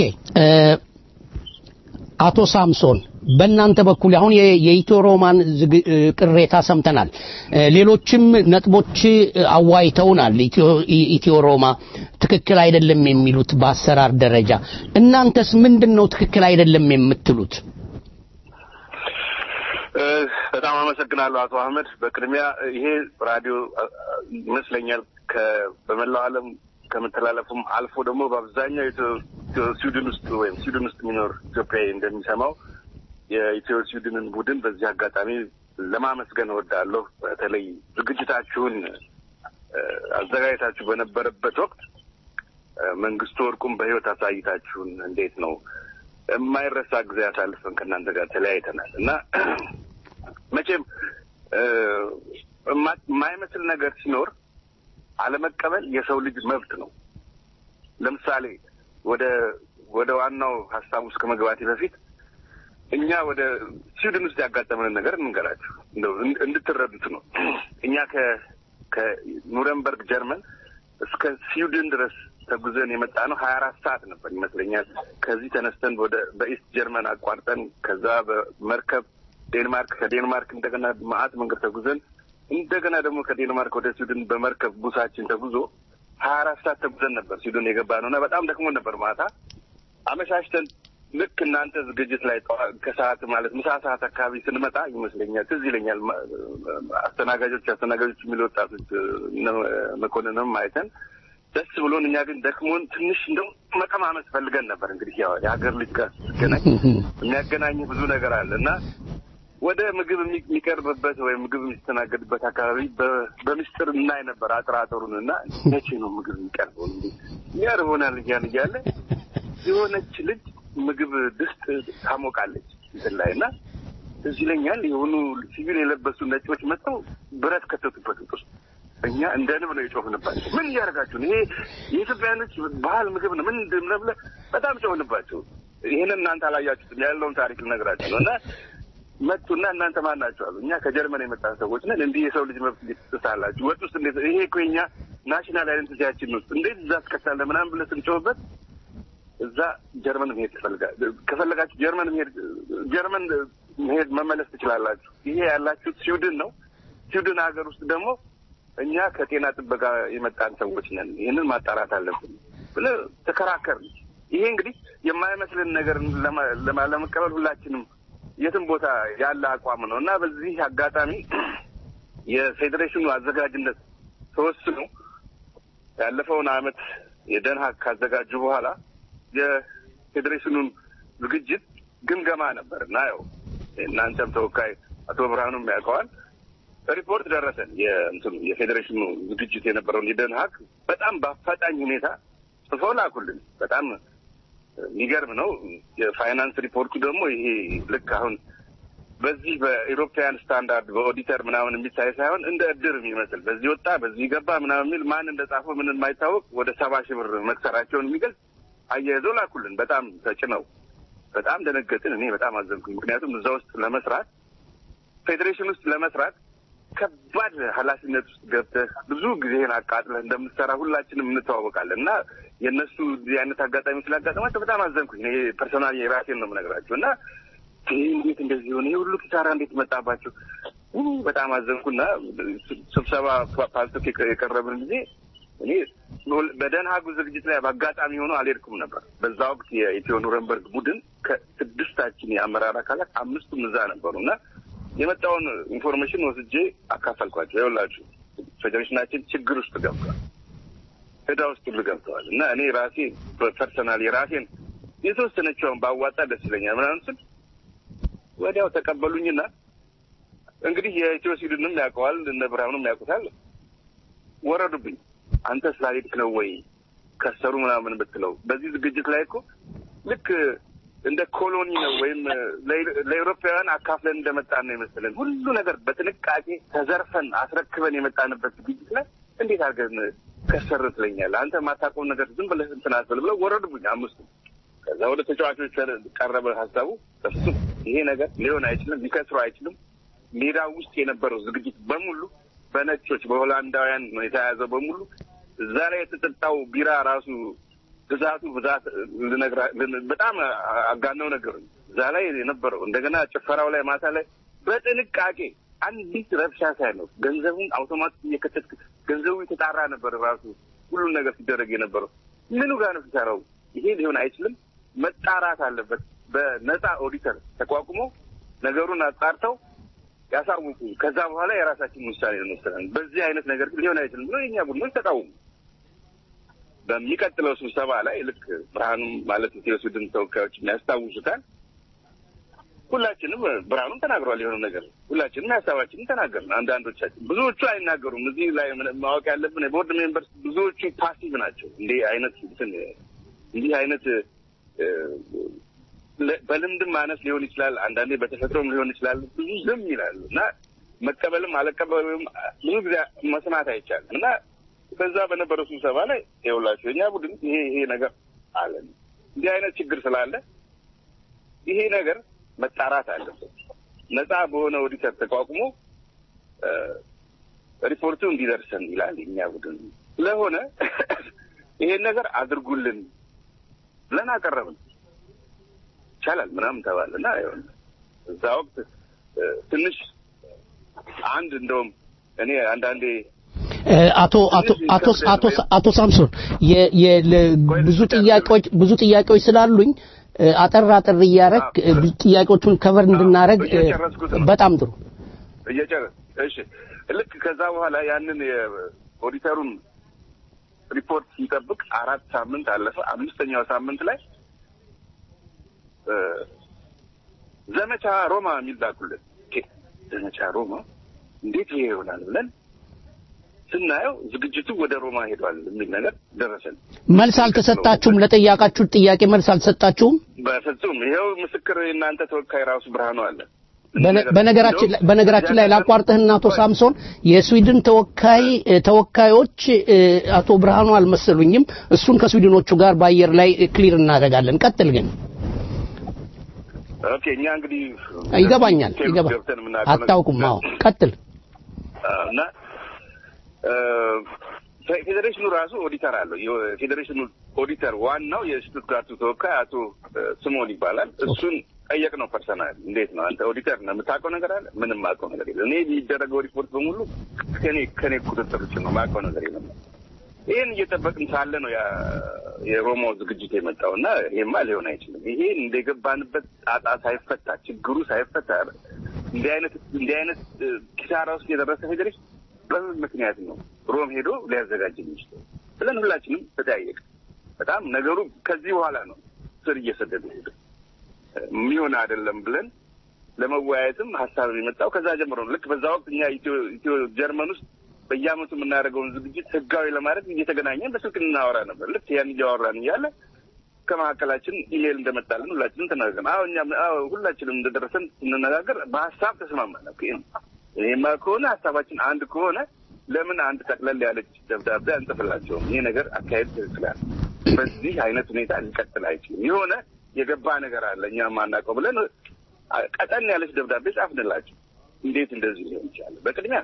አቶ ሳምሶን በእናንተ በኩል አሁን የኢትዮ ሮማን ቅሬታ ሰምተናል። ሌሎችም ነጥቦች አዋይተውናል። ኢትዮ ሮማ ትክክል አይደለም የሚሉት በአሰራር ደረጃ፣ እናንተስ ምንድን ነው ትክክል አይደለም የምትሉት? በጣም አመሰግናለሁ አቶ አህመድ። በቅድሚያ ይሄ ራዲዮ ይመስለኛል በመላው ዓለም ከመተላለፉም አልፎ ደግሞ በአብዛኛው ስዊድን ውስጥ ወይም ስዊድን ውስጥ የሚኖር ኢትዮጵያዊ እንደሚሰማው የኢትዮ ስዊድንን ቡድን በዚህ አጋጣሚ ለማመስገን እወዳለሁ። በተለይ ዝግጅታችሁን አዘጋጅታችሁ በነበረበት ወቅት መንግስቱ ወርቁን በህይወት አሳይታችሁን እንዴት ነው የማይረሳ ጊዜ አሳልፈን ከእናንተ ጋር ተለያይተናል እና መቼም የማይመስል ነገር ሲኖር አለመቀበል የሰው ልጅ መብት ነው። ለምሳሌ ወደ ወደ ዋናው ሀሳብ ውስጥ ከመግባቴ በፊት እኛ ወደ ስዊድን ውስጥ ያጋጠመንን ነገር እንንገራችሁ እንደው እንድትረዱት ነው። እኛ ከ ከኑረምበርግ ጀርመን እስከ ስዊድን ድረስ ተጉዘን የመጣ ነው ሀያ አራት ሰዓት ነበር ይመስለኛል። ከዚህ ተነስተን ወደ በኢስት ጀርመን አቋርጠን ከዛ በመርከብ ዴንማርክ ከዴንማርክ እንደገና ማአት መንገድ ተጉዘን እንደገና ደግሞ ከዴንማርክ ወደ ስዊድን በመርከብ ቡሳችን ተጉዞ ሀያ አራት ሰዓት ተጉዘን ነበር ስዊድን የገባ ነው እና በጣም ደክሞን ነበር። ማታ አመሻሽተን ልክ እናንተ ዝግጅት ላይ ከሰዓት ማለት ምሳ ሰዓት አካባቢ ስንመጣ ይመስለኛል ትዝ ይለኛል አስተናጋጆች አስተናጋጆች የሚሉ ወጣቶች መኮንንም አይተን ደስ ብሎን እኛ ግን ደክሞን ትንሽ እንደው መቀማመስ ፈልገን ነበር። እንግዲህ ያው የሀገር ልጅ ጋር ስትገናኝ የሚያገናኝ ብዙ ነገር አለ እና ወደ ምግብ የሚቀርብበት ወይም ምግብ የሚስተናገድበት አካባቢ በምስጢር እናይ ነበር አጥራጥሩን እና መቼ ነው ምግብ የሚቀርበው እንዲ ያርቦናል እያን እያለ የሆነች ልጅ ምግብ ድስት ታሞቃለች እንትን ላይ እና እዚህ ይለኛል የሆኑ ሲቪል የለበሱ ነጮች መጥተው ብረት ከተቱበት ውስጥ እኛ እንደ ንብ ነው የጮፍንባቸው። ምን እያደረጋችሁ ነው? ይሄ የኢትዮጵያኖች ባህል ምግብ ነው። ምን እንደምነ ብለህ በጣም ጮህንባቸው። ይህንን እናንተ አላያችሁትም ያለውን ታሪክ ልነግራችሁ ነው እና መጡና እናንተ ማን ናቸው አሉ። እኛ ከጀርመን የመጣን ሰዎች ነን። እንዲህ የሰው ልጅ መብት እንዴት ትጥሳላችሁ? ወጥ ውስጥ እንዴት ይሄ እኮ የኛ ናሽናል አይደንቲቲያችን ውስጥ እንዴት እዛ አስከታለ ምናምን ብለህ ስንጮህበት እዛ ጀርመን መሄድ ትፈልጋል ከፈለጋችሁ ጀርመን መሄድ ጀርመን መሄድ መመለስ ትችላላችሁ። ይሄ ያላችሁት ስዊድን ነው። ስዊድን ሀገር ውስጥ ደግሞ እኛ ከጤና ጥበቃ የመጣን ሰዎች ነን። ይህንን ማጣራት አለብን ብለህ ተከራከር። ይሄ እንግዲህ የማይመስልን ነገር ለመቀበል ሁላችንም የትም ቦታ ያለ አቋም ነው እና በዚህ አጋጣሚ የፌዴሬሽኑ አዘጋጅነት ተወስኖ ያለፈውን አመት የደንሃግ ካዘጋጁ በኋላ የፌዴሬሽኑን ዝግጅት ግምገማ ነበር እና ያው እናንተም ተወካይ አቶ ብርሃኑም ያውቀዋል ሪፖርት ደረሰን። የእንትኑ የፌዴሬሽኑ ዝግጅት የነበረውን የደንሃግ በጣም በአፋጣኝ ሁኔታ ጽፈው ላኩልን። በጣም የሚገርም ነው። የፋይናንስ ሪፖርቱ ደግሞ ይሄ ልክ አሁን በዚህ በኢሮፓያን ስታንዳርድ በኦዲተር ምናምን የሚታይ ሳይሆን እንደ እድር የሚመስል በዚህ ወጣ በዚህ ገባ ምናምን የሚል ማን እንደ ጻፈው ምን የማይታወቅ ወደ ሰባ ሺህ ብር መክሰራቸውን የሚገልጽ አያይዘው ላኩልን። በጣም ተጭነው በጣም ደነገጥን። እኔ በጣም አዘንኩኝ። ምክንያቱም እዛ ውስጥ ለመስራት ፌዴሬሽን ውስጥ ለመስራት ከባድ ኃላፊነት ውስጥ ገብተህ ብዙ ጊዜህን አቃጥለህ እንደምትሰራ ሁላችንም እንተዋወቃለን እና የእነሱ እዚህ አይነት አጋጣሚ ስላጋጠማቸው በጣም አዘንኩኝ። እኔ ፐርሶናል የራሴን ነው የምነግራቸው እና ይህ እንዴት እንደዚህ ሆነ? ይህ ሁሉ ኪሳራ እንዴት መጣባቸው? በጣም አዘንኩና ስብሰባ ፓልቶክ የቀረብን ጊዜ እኔ በደንሃጉ ዝግጅት ላይ በአጋጣሚ ሆኖ አልሄድኩም ነበር። በዛ ወቅት የኢትዮ ኑረንበርግ ቡድን ከስድስታችን የአመራር አካላት አምስቱም እዛ ነበሩ እና የመጣውን ኢንፎርሜሽን ወስጄ አካፈልኳቸው። ይኸውላችሁ ፌዴሬሽናችን ችግር ውስጥ ገብቷል፣ ዕዳ ውስጥ ሁሉ ገብተዋል እና እኔ ራሴ በፐርሰናል የራሴን የተወሰነችውን ባዋጣ ደስ ይለኛል ምናምን ስል ወዲያው ተቀበሉኝና እንግዲህ የኢትዮ ስዊድንም ያውቀዋል እነ ብርሃኑም ያውቁታል። ወረዱብኝ። አንተ ስላልሄድክ ነው ወይ ከሰሩ ምናምን ብትለው በዚህ ዝግጅት ላይ እኮ ልክ እንደ ኮሎኒ ነው ወይም ለኤውሮፓውያን አካፍለን እንደመጣን ነው የመሰለን። ሁሉ ነገር በጥንቃቄ ተዘርፈን አስረክበን የመጣንበት ዝግጅት ላይ እንዴት አድርገን ከሰር ትለኛለህ? አንተ የማታውቀውን ነገር ዝም ብለህ እንትን አትበል ብለው ወረዱብኝ አምስቱ። ከዛ ወደ ተጫዋቾች ቀረበ ሀሳቡ። እሱም ይሄ ነገር ሊሆን አይችልም፣ ሊከስሩ አይችልም። ሜዳ ውስጥ የነበረው ዝግጅት በሙሉ በነጮች በሆላንዳውያን ነው የተያዘው በሙሉ እዛ ላይ የተጠጣው ቢራ ራሱ ብዛቱ ብዛት ልነግራ በጣም አጋነው ነገር እዛ ላይ የነበረው እንደገና ጭፈራው ላይ ማታ ላይ በጥንቃቄ አንዲት ረብሻ ሳይኖር ገንዘቡን አውቶማቲክ እየከተትክ ገንዘቡ የተጣራ ነበር ራሱ ሁሉን ነገር ሲደረግ የነበረው ምኑ ጋር ነው ሲሰራው? ይሄ ሊሆን አይችልም፣ መጣራት አለበት። በነፃ ኦዲተር ተቋቁሞ ነገሩን አጣርተው ያሳውቁ። ከዛ በኋላ የራሳችን ውሳኔ እንወስናለን። በዚህ አይነት ነገር ግን ሊሆን አይችልም ብሎ የኛ ቡድኖች ተቃወሙ። በሚቀጥለው ስብሰባ ላይ ልክ ብርሃኑ ማለት ኢትዮ ስዊድን ተወካዮች የሚያስታውሱታል። ሁላችንም ብርሃኑም ተናግሯል የሆነ ነገር ሁላችንም ሀሳባችንን ተናገርን። አንዳንዶቻችን ብዙዎቹ አይናገሩም። እዚህ ላይ ምን- ማወቅ ያለብን የቦርድ ሜምበርስ ብዙዎቹ ፓሲቭ ናቸው። እንዲህ አይነት እንትን እንዲህ አይነት እ፣ ለ- በልምድም ማነስ ሊሆን ይችላል። አንዳንዴ በተፈጥሮም ሊሆን ይችላል። ብዙ ዝም ይላሉ እና መቀበልም አለቀበልም ብዙ ጊዜ መስማት አይቻልም እና በዛ በነበረው ስብሰባ ላይ የሁላችሁ የኛ ቡድን ይሄ ይሄ ነገር አለ እንዲህ አይነት ችግር ስላለ ይሄ ነገር መጣራት አለበት። ነፃ በሆነ ኦዲተር ተቋቁሞ እ፣ ሪፖርቱ እንዲደርሰን ይላል የኛ ቡድን ስለሆነ ይሄን ነገር አድርጉልን ብለን አቀረብን። ይቻላል ምናምን ተባለ እና ይኸውልህ እዛ ወቅት እ፣ ትንሽ አንድ እንደውም እኔ አንዳንዴ እ፣ አቶ አቶ አቶ አቶ አቶ ሳምሶን የ- የ- ለ- ብዙ ጥያቄዎች ብዙ ጥያቄዎች ስላሉኝ እ፣ አጠር አጠር እያረግ እ፣ ብዙ ጥያቄዎቹን ከቨር እንድናረግ እ፣ እየጨረስኩት ነው። በጣም ጥሩ እየጨረስ እሺ ልክ ከዛ በኋላ ያንን የኦዲተሩን ሪፖርት ሲጠብቅ አራት ሳምንት አለፈ። አምስተኛው ሳምንት ላይ እ፣ ዘመቻ ሮማ የሚል ላኩልን። ኦኬ፣ ዘመቻ ሮማ እንዴት ይሄ ይሆናል ብለን ስናየው ዝግጅቱ ወደ ሮማ ሄዷል የሚል ነገር ደረሰን። መልስ አልተሰጣችሁም ለጠያቃችሁት ጥያቄ መልስ አልተሰጣችሁም በፍጹም ይኸው ምስክር የእናንተ ተወካይ ራሱ ብርሃኑ አለ። በነ- በነገራችን ላይ በነገራችን ላይ ላቋርጥህና አቶ ሳምሶን የስዊድን ተወካይ እ፣ ተወካዮች እ፣ አቶ ብርሃኑ አልመሰሉኝም። እሱን ከስዊድኖቹ ጋር በአየር ላይ ክሊር እናደርጋለን። ቀጥል ግን ኦኬ እኛ እንግዲህ ይገባኛል ቴብል ይገባ ገብተን የምናውቀው ነገር- አታውቁም። አዎ ቀጥል። አዎ፣ እና እ፣ ፌዴሬሽኑ ራሱ ኦዲተር አለው። የፌዴሬሽኑ ኦዲተር ዋናው የሽቱትጋርቱ ተወካይ አቶ እ፣ ስሞን ይባላል። እሱን ጠየቅ ነው ፐርሰናል። እንዴት ነው አንተ ኦዲተር ነው የምታውቀው ነገር አለ? ምንም የማውቀው ነገር የለም። እኔ የሚደረገው ሪፖርት በሙሉ ከኔ ከኔ ቁጥጥር ውጭ ነው። የማውቀው ነገር የለም። ይህን እየጠበቅን ሳለ ነው ያ- የሮማው ዝግጅት የመጣው እና ይሄማ ሊሆን አይችልም። ይሄን እንደገባንበት ጣጣ ሳይፈታ ችግሩ ሳይፈታ እንዲህ አይነት እንዲህ አይነት እ፣ ኪሳራ ውስጥ የደረሰ ፌዴሬሽን በምን ምክንያት ነው ሮም ሄዶ ሊያዘጋጅ የሚችለው ብለን ሁላችንም ተጠያየቅ። በጣም ነገሩ ከዚህ በኋላ ነው ስር እየሰደደ ሄደ። የሚሆን አይደለም ብለን ለመወያየትም ሀሳብ የመጣው ከዛ ጀምሮ ነው። ልክ በዛ ወቅት እኛ ኢትዮ ኢትዮ ጀርመን ውስጥ በየዓመቱ የምናደርገውን ዝግጅት ህጋዊ ለማድረግ እየተገናኘን በስልክ እናወራ ነበር። ልክ ያን እያወራን እያለ ከመካከላችን ኢሜይል እንደመጣልን ሁላችንም ተነጋገርን። አዎ እኛም አዎ ሁላችንም እንደደረሰን ስንነጋገር በሀሳብ ተስማማን። ኦኬ ይሄማ ከሆነ ሀሳባችን አንድ ከሆነ ለምን አንድ ጠቅለል ያለች ደብዳቤ አንጽፍላቸውም? ይሄ ነገር አካሄድ ትክክላል፣ በዚህ አይነት ሁኔታ ሊቀጥል አይችልም፣ የሆነ የገባ ነገር አለ እኛ የማናውቀው ብለን አ- ቀጠን ያለች ደብዳቤ ጻፍንላቸው። እንዴት እንደዚህ ሊሆን ይችላል? በቅድሚያ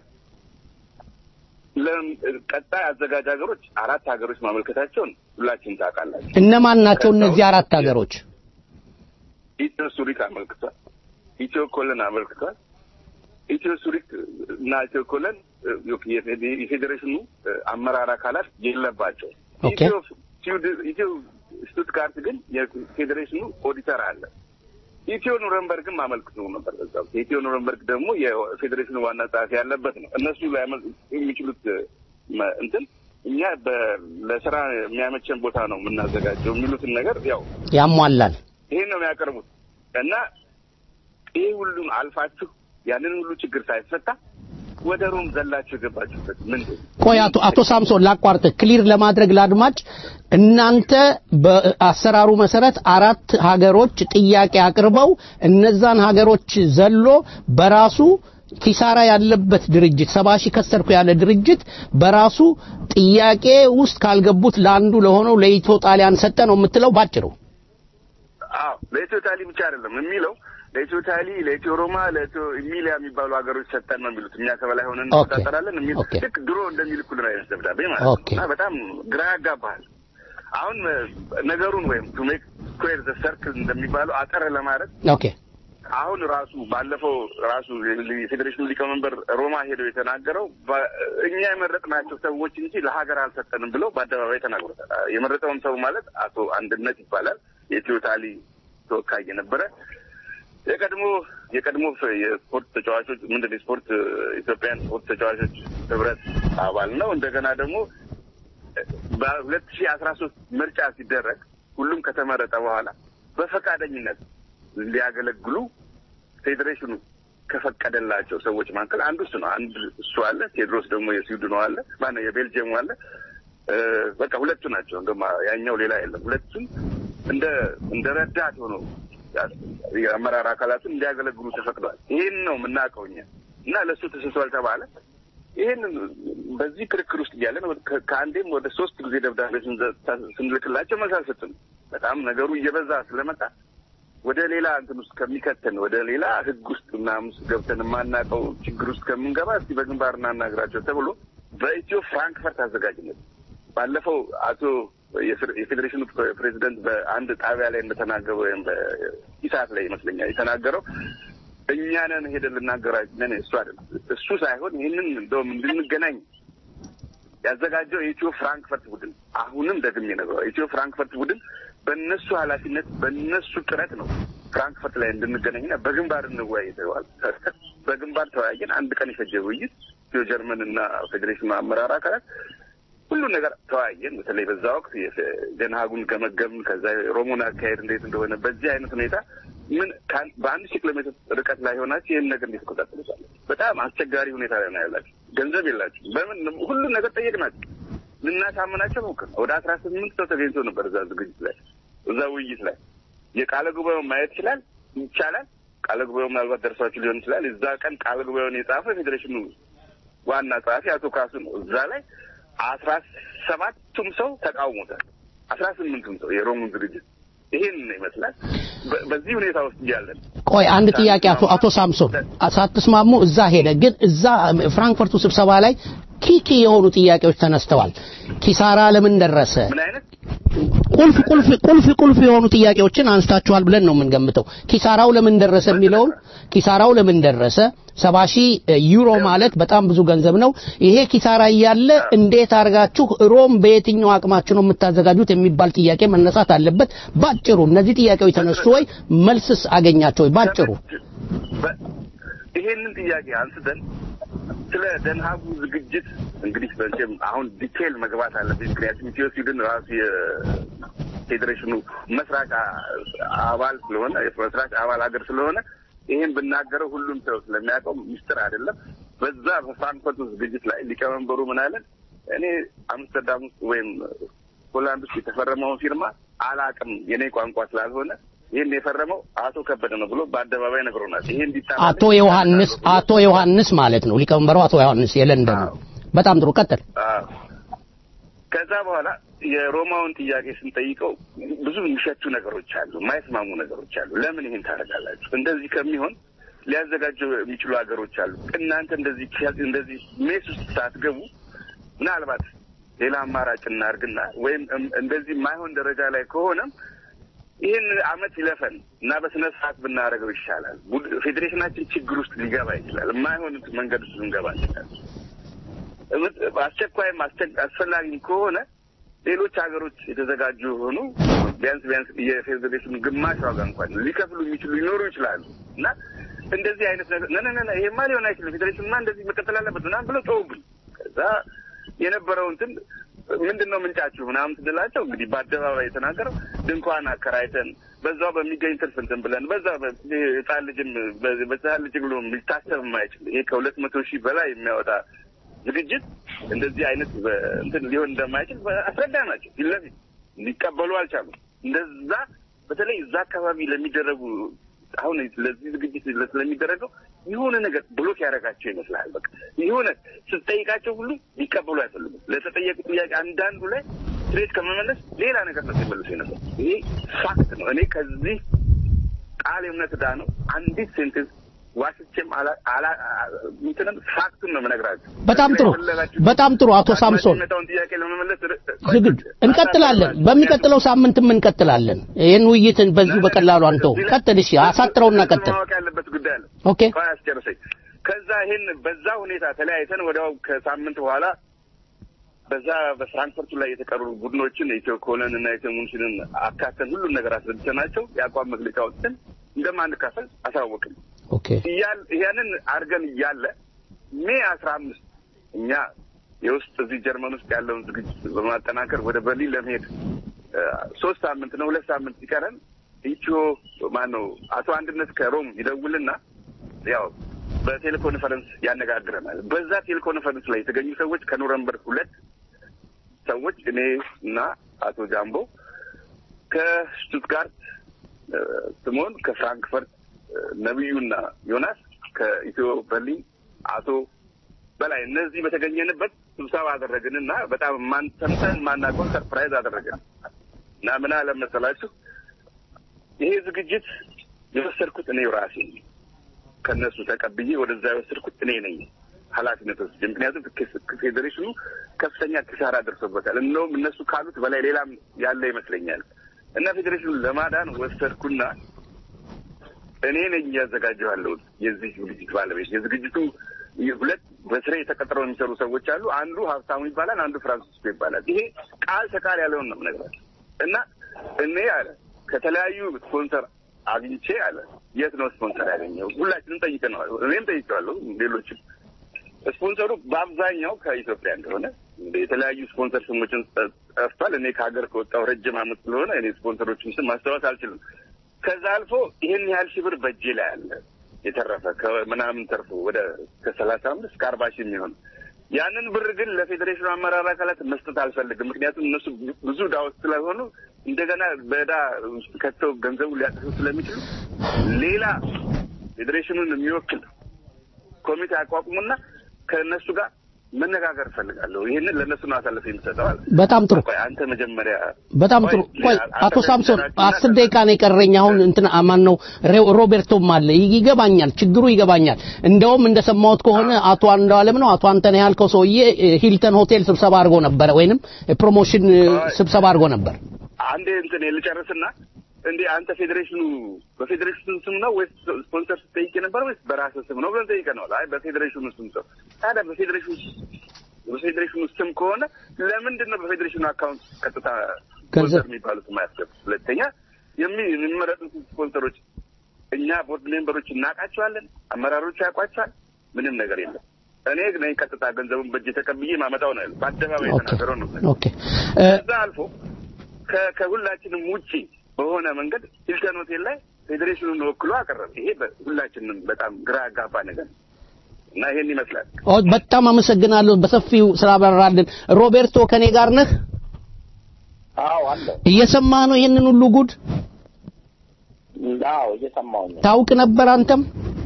ለም- ቀጣይ አዘጋጅ ሀገሮች አራት ሀገሮች ማመልከታቸውን ሁላችንም ታውቃላችሁ። እነማን ናቸው እነዚህ አራት ሀገሮች? ኢትዮ ሱሪክ አመልክቷል። ኢትዮ ኮለን አመልክቷል። ኢትዮ ሱሪክ እና ኢትዮ ኮለን እ፣ የፌዴ- የፌዴሬሽኑ እ፣ አመራር አካላት የለባቸው። ኦኬ። ኢትዮ ስዊድ- ኢትዮ ስቱትጋርት ግን የፌዴሬሽኑ ኦዲተር አለ። ኢትዮ ኑረንበርግም አመልክቶ ነበር። በዛ ወቅት የኢትዮ ኑረንበርግ ደግሞ የፌዴሬሽኑ ዋና ጸሐፊ ያለበት ነው። እነሱ ሊያመል የሚችሉት መ- እንትን እኛ በ- ለስራ የሚያመቸን ቦታ ነው የምናዘጋጀው የሚሉትን ነገር ያው ያሟላል። ይሄን ነው የሚያቀርቡት እና ይህ ሁሉም አልፋችሁ ያንን ሁሉ ችግር ሳይፈታ ወደ ሮም ዘላችሁ የገባችሁበት ምንድን ነው? ቆይ አቶ አቶ ሳምሶን ላቋርጥ ክሊር ለማድረግ ለአድማጭ እናንተ በአሰራሩ መሰረት አራት ሀገሮች ጥያቄ አቅርበው እነዛን ሀገሮች ዘሎ በራሱ ኪሳራ ያለበት ድርጅት ሰባ ሺህ ከሰርኩ ያለ ድርጅት በራሱ ጥያቄ ውስጥ ካልገቡት ለአንዱ ለሆነው ለኢትዮ ጣሊያን ሰጠ ነው የምትለው ባጭሩ አዎ ለኢትዮ ታሊ ብቻ አይደለም የሚለው ለኢትዮ ታሊ፣ ለኢትዮ ሮማ፣ ለኢትዮ ኢሚሊያ የሚባሉ ሀገሮች ሰጠን ነው የሚሉት። እኛ ከበላይ ሆነን ኦኬ። እንቆጣጠራለን የሚል ልክ ድሮ እንደሚልኩልን አይነት ደብዳቤ ማለት ነው ኦኬ። እና በጣም ግራ ያጋባሃል። አሁን እ፣ ነገሩን ወይም ቱ ሜክ ስኩዌር ዘ ሰርክል እንደሚባለው አጠር ለማድረግ ኦኬ አሁን ራሱ ባለፈው ራሱ የፌዴሬሽኑ ሊቀመንበር ሮማ ሄደው የተናገረው በ- እኛ የመረጥናቸው ሰዎች እንጂ ለሀገር አልሰጠንም ብለው በአደባባይ ተናግሮታል። የመረጠውም ሰው ማለት አቶ አንድነት ይባላል። የኢትዮ ታሊ ተወካይ የነበረ የቀድሞ የቀድሞ ፍ- የስፖርት ተጫዋቾች ምንድን ነው የስፖርት ኢትዮጵያን ስፖርት ተጫዋቾች ህብረት አባል ነው። እንደገና ደግሞ በሁለት ሺህ አስራ ሶስት ምርጫ ሲደረግ ሁሉም ከተመረጠ በኋላ በፈቃደኝነት ሊያገለግሉ ፌዴሬሽኑ ከፈቀደላቸው ሰዎች መካከል አንዱ እሱ ነው። አንድ እሱ አለ። ቴድሮስ ደግሞ የስዊድኑ አለ። ማነው የቤልጅየሙ አለ። በቃ ሁለቱ ናቸው። እንደውም ያኛው ሌላ የለም። ሁለቱም እንደ እንደ ረዳት ሆኖ የአመራር አካላቱን እንዲያገለግሉ ተፈቅዷል። ይህን ነው የምናውቀው እኛ እና ለእሱ ተሰጥቷል ተባለ። ይህን በዚህ ክርክር ውስጥ እያለን ከአንዴም ወደ ሶስት ጊዜ ደብዳቤ ስንልክላቸው መልስ አልሰጡም። በጣም ነገሩ እየበዛ ስለመጣ ወደ ሌላ እንትን ውስጥ ከሚከተን ወደ ሌላ ህግ ውስጥ ምናምን ገብተን የማናውቀው ችግር ውስጥ ከምንገባ እስቲ በግንባር እናናግራቸው ተብሎ በኢትዮ ፍራንክፈርት አዘጋጅነት ባለፈው አቶ የፌዴሬሽኑ ፕሬዚደንት በአንድ ጣቢያ ላይ እንደተናገሩ ወይም በኢሳት ላይ ይመስለኛል የተናገረው እኛ ነን ሄደን ልናገራለን እሱ አይደለም እሱ ሳይሆን ይህንን እንደውም እንድንገናኝ ያዘጋጀው የኢትዮ ፍራንክፈርት ቡድን አሁንም ደግሜ ነግረዋል። የኢትዮ ፍራንክፈርት ቡድን በእነሱ ኃላፊነት በእነሱ ጥረት ነው ፍራንክፈርት ላይ እንድንገናኝና በግንባር እንወያይ ተባለ። በግንባር ተወያየን። አንድ ቀን የፈጀ ውይይት ኢትዮ ጀርመን እና ፌዴሬሽኑ አመራር አካላት ሁሉን ነገር ተወያየን። በተለይ በዛ ወቅት ደንሃጉን ገመገምን። ከዛ ሮሞን አካሄድ እንዴት እንደሆነ በዚህ አይነት ሁኔታ ምን በአንድ ሺህ ኪሎ ሜትር ርቀት ላይ ሆናችሁ ይህን ነገር እንዴት ትቆጣጠሩታላችሁ? በጣም አስቸጋሪ ሁኔታ ላይ ነው ያላችሁ። ገንዘብ የላችሁ። በምን ሁሉን ነገር ጠየቅናቸው። ልናሳምናቸው ሞክር ወደ አስራ ስምንት ሰው ተገኝቶ ነበር እዛ ዝግጅት ላይ እዛ ውይይት ላይ የቃለ ጉባኤውን ማየት ይችላል ይቻላል። ቃለ ጉባኤው ምናልባት ደርሷችሁ ሊሆን ይችላል። እዛ ቀን ቃለ ጉባኤውን የጻፈው የፌዴሬሽኑ ዋና ጸሐፊ አቶ ካሱ ነው። እዛ ላይ አስራ ሰባቱም ሰው ተቃውሞታል። አስራ ስምንቱም ሰው የሮሙን ዝግጅት ይሄን ይመስላል። በዚህ ሁኔታ ውስጥ እያለን ቆይ አንድ ጥያቄ አቶ አቶ ሳምሶን ሳትስማሙ እዛ ሄደ፣ ግን እዛ ፍራንክፈርቱ ስብሰባ ላይ ኪኪ የሆኑ ጥያቄዎች ተነስተዋል። ኪሳራ ለምን ደረሰ? ምን አይነት ቁልፍ ቁልፍ ቁልፍ ቁልፍ የሆኑ ጥያቄዎችን አንስታችኋል ብለን ነው የምንገምተው። ኪሳራው ለምን ደረሰ የሚለውን ኪሳራው ለምን ደረሰ? ሰባ ሺህ ዩሮ ማለት በጣም ብዙ ገንዘብ ነው። ይሄ ኪሳራ እያለ እንዴት አድርጋችሁ ሮም በየትኛው አቅማችሁ ነው የምታዘጋጁት የሚባል ጥያቄ መነሳት አለበት። ባጭሩ እነዚህ ጥያቄዎች ተነሱ ወይ መልስስ አገኛቸው ወይ? ባጭሩ ይሄንን ጥያቄ አንስተን ስለ ደንሃጉ ዝግጅት እንግዲህ በንቴም አሁን ዲቴል መግባት አለብኝ። ምክንያቱም ኢትዮ ስዊድን ራሱ የፌዴሬሽኑ መስራች አባል ስለሆነ የመስራች አባል ሀገር ስለሆነ ይህን ብናገረው ሁሉም ሰው ስለሚያውቀው ሚስጥር አይደለም። በዛ በፍራንክፈርቱ ዝግጅት ላይ ሊቀመንበሩ ምን አለን? እኔ አምስተርዳም ውስጥ ወይም ሆላንድ ውስጥ የተፈረመውን ፊርማ አላቅም የኔ ቋንቋ ስላልሆነ ይህን የፈረመው አቶ ከበደ ነው ብሎ በአደባባይ ነግሮናል። ይሄ እንዲታ አቶ ዮሐንስ አቶ ዮሐንስ ማለት ነው ሊቀመንበሩ አቶ ዮሐንስ የለንደኑ። በጣም ጥሩ ቀጥል። ከዛ በኋላ የሮማውን ጥያቄ ስንጠይቀው ብዙ የሚሸቱ ነገሮች አሉ፣ የማይስማሙ ነገሮች አሉ። ለምን ይሄን ታደርጋላችሁ? እንደዚህ ከሚሆን ሊያዘጋጁ የሚችሉ ሀገሮች አሉ። እናንተ እንደዚህ እንደዚህ ሜስ ውስጥ ሳትገቡ ምናልባት ሌላ አማራጭ እናርግና ወይም እንደዚህ የማይሆን ደረጃ ላይ ከሆነም ይህን አመት ይለፈን እና በስነ ስርዓት ብናደርገው ይሻላል። ፌዴሬሽናችን ችግር ውስጥ ሊገባ ይችላል። የማይሆን መንገድ ውስጥ ልንገባ ይችላል። አስቸኳይም አስፈላጊም ከሆነ ሌሎች ሀገሮች የተዘጋጁ የሆኑ ቢያንስ ቢያንስ የፌዴሬሽኑ ግማሽ ዋጋ እንኳን ሊከፍሉ የሚችሉ ሊኖሩ ይችላሉ እና እንደዚህ አይነት ነገር ነነነ ይሄማ ሊሆን አይችልም፣ ፌዴሬሽንማ እንደዚህ መቀጠል አለበት ምናምን ብለው ተውብኝ። ከዛ የነበረው እንትን ምንድን ነው ምንጫችሁ ምናምን ስንላቸው እንግዲህ በአደባባይ የተናገረው ድንኳን አከራይተን በዛው በሚገኝ ትርፍ እንትን ብለን በዛ ህጻን ልጅም በህጻን ልጅ ብሎ ሊታሰብ የማይችል ይሄ ከሁለት መቶ ሺህ በላይ የሚያወጣ ዝግጅት እንደዚህ አይነት እንትን ሊሆን እንደማይችል አስረዳ ናቸው። ፊት ለፊት ሊቀበሉ አልቻሉም። እንደዛ በተለይ እዛ አካባቢ ለሚደረጉ አሁን ለዚህ ዝግጅት ስለሚደረገው የሆነ ነገር ብሎክ ያደረጋቸው ይመስላል። በቃ የሆነ ስትጠይቃቸው ሁሉ ሊቀበሉ አይፈልጉም። ለተጠየቁ ጥያቄ አንዳንዱ ላይ ስትሬት ከመመለስ ሌላ ነገር ነው ሲመልሱ ነበር። ይሄ ፋክት ነው። እኔ ከዚህ ቃል እምነት ዳ ነው አንዲት ሴንቴንስ ዋሽቼም እንትንም ፋክቱን ነው የምነግራቸው። በጣም ጥሩ በጣም ጥሩ አቶ ሳምሶን ጥያቄ ለመመለስ ዝግጁ እንቀጥላለን። በሚቀጥለው ሳምንትም እንቀጥላለን። ይህን ውይይትን በዚሁ በቀላሉ አንተው ቀጥል። እሺ አሳጥረውና ቀጥል። ማወቅ ያለበት ጉዳይ አለ። ኦኬ ቆይ አስጨርሰኝ። ከዛ ይሄን በዛ ሁኔታ ተለያይተን ወዲያው ከሳምንት በኋላ በዛ በፍራንክፈርቱ ላይ የተቀሩ ቡድኖችን ኢትዮ ኮለን እና ኢትዮ ሙንሽንን አካተን ሁሉም ነገር አስረድተናቸው የአቋም መግለጫ ወጥተን እንደማንካፈል አሳወቅን። ኦኬ ያንን አድርገን እያለ ሜ አስራ አምስት እኛ የውስጥ እዚህ ጀርመን ውስጥ ያለውን ዝግጅት በማጠናከር ወደ በርሊን ለመሄድ እ፣ ሶስት ሳምንት ነው ሁለት ሳምንት ሲቀረን ኢትዮ ማን ነው አቶ አንድነት ከሮም ይደውልና ያው በቴሌኮንፈረንስ ያነጋግረናል። በዛ ቴሌኮንፈረንስ ላይ የተገኙ ሰዎች ከኑረንበርግ ሁለት ሰዎች እኔ እና አቶ ጃምቦ ከሽቱትጋርት እ፣ ስሞን ከፍራንክፈርት እ፣ ነቢዩና ዮናስ ከኢትዮ በርሊን አቶ በላይ እነዚህ በተገኘንበት ስብሰባ አደረግን እና በጣም ማን ሰምተን ማናውቀውን ሰርፕራይዝ አደረግን እና ምን አለ መሰላችሁ ይሄ ዝግጅት የወሰድኩት እኔው ራሴ ነኝ። ከእነሱ ተቀብዬ ወደዛ የወሰድኩት እኔ ነኝ ኃላፊነት ወስጄ። ምክንያቱም ክ- ፌዴሬሽኑ ከፍተኛ ኪሳራ ደርሶበታል። እንደውም እነሱ ካሉት በላይ ሌላም ያለ ይመስለኛል እና ፌዴሬሽኑን ለማዳን ወሰድኩና እኔ ነኝ እያዘጋጀሁ ያለሁት የዚህ ዝግጅት ባለቤት። የዝግጅቱ ሁለት በስሬ ተቀጥረው የሚሰሩ ሰዎች አሉ። አንዱ ሀብታሙ ይባላል፣ አንዱ ፍራንሲስኮ ይባላል። ይሄ ቃል ተቃል ያለውን ነው የምነግራቸው እና እኔ አለ ከተለያዩ ስፖንሰር አግኝቼ አለ የት ነው ስፖንሰር ያገኘው? ሁላችንም ጠይቀነዋል። እኔም ጠይቄዋለሁ፣ ሌሎችም ስፖንሰሩ በአብዛኛው ከኢትዮጵያ እንደሆነ የተለያዩ ስፖንሰር ስሞችን ጠ- ጠፍቷል። እኔ ከሀገር ከወጣሁ ረጅም ዓመት ስለሆነ እኔ ስፖንሰሮችን ስም ማስታወስ አልችልም። ከዛ አልፎ ይህን ያህል ሺህ ብር በእጄ ላይ አለ የተረፈ ከምናምን ተርፎ ወደ ከሰላሳ አምስት እስከ አርባ ሺህ የሚሆን ያንን ብር ግን ለፌዴሬሽኑ አመራር አካላት መስጠት አልፈልግም። ምክንያቱም እነሱ ብዙ ዕዳ ውስጥ ስለሆኑ እንደገና በዕዳ ውስጥ ከተው ገንዘቡ ሊያጠፉ ስለሚችሉ ሌላ ፌዴሬሽኑን የሚወክል ኮሚቴ አቋቁሙና ከእነሱ ጋር መነጋገር እፈልጋለሁ። ይህንን ለእነሱ ነው አሳልፈ የምሰጠው አለ። በጣም ጥሩ ቆይ አንተ መጀመሪያ በጣም ጥሩ። ቆይ አቶ ሳምሶን አስር ደቂቃ ነው የቀረኝ። አሁን እንትን ማን ነው ሬ- ሮቤርቶም አለ። ይ- ይገባኛል፣ ችግሩ ይገባኛል። እንደውም እንደሰማሁት ከሆነ አቶ አንዱዓለም ነው አቶ አንተነህ ያልከው ሰውዬ እ፣ ሂልተን ሆቴል ስብሰባ አድርጎ ነበረ፣ ወይንም ፕሮሞሽን እ፣ ስብሰባ አድርጎ ነበር። አንዴ እንትን ልጨርስና እንዴ አንተ ፌዴሬሽኑ በፌዴሬሽኑ ስም ነው ወይስ ስፖንሰር ስትጠይቅ ነበር ወይስ በራስህ ስም ነው ብለን ጠይቀነዋል። አይ በፌዴሬሽኑ ስም ሰው ታዲያ በፌዴሬሽኑ በፌዴሬሽኑ ስም ከሆነ ለምንድን ነው በፌዴሬሽኑ አካውንት ቀጥታ ስፖንሰር የሚባሉት የማያስገቡ? ሁለተኛ የሚ- የሚመረጡት ስፖንሰሮች እኛ ቦርድ ሜምበሮች እናውቃቸዋለን፣ አመራሮች ያውቋቸዋል። ምንም ነገር የለም። እኔ ነኝ ቀጥታ ገንዘቡን በእጅ ተቀብዬ ማመጣው ነው ያለው። በአደባባይ የተናገረው ነው። ኦኬ እ፣ ከዛ አልፎ ከ- ከሁላችንም ውጪ በሆነ መንገድ ሂልተን ሆቴል ላይ ፌዴሬሽኑን ወክሎ አቀረበ። ይሄ በ- ሁላችንም በጣም ግራ ያጋባ ነገር ነው እና ይሄን ይመስላል። ኦ፣ በጣም አመሰግናለሁ በሰፊው ስላብራራልን። ሮቤርቶ ከኔ ጋር ነህ? አዎ አለ። እየሰማ ነው ይህንን ሁሉ ጉድ አዎ እየሰማሁኝ ነው። ታውቅ ነበር አንተም?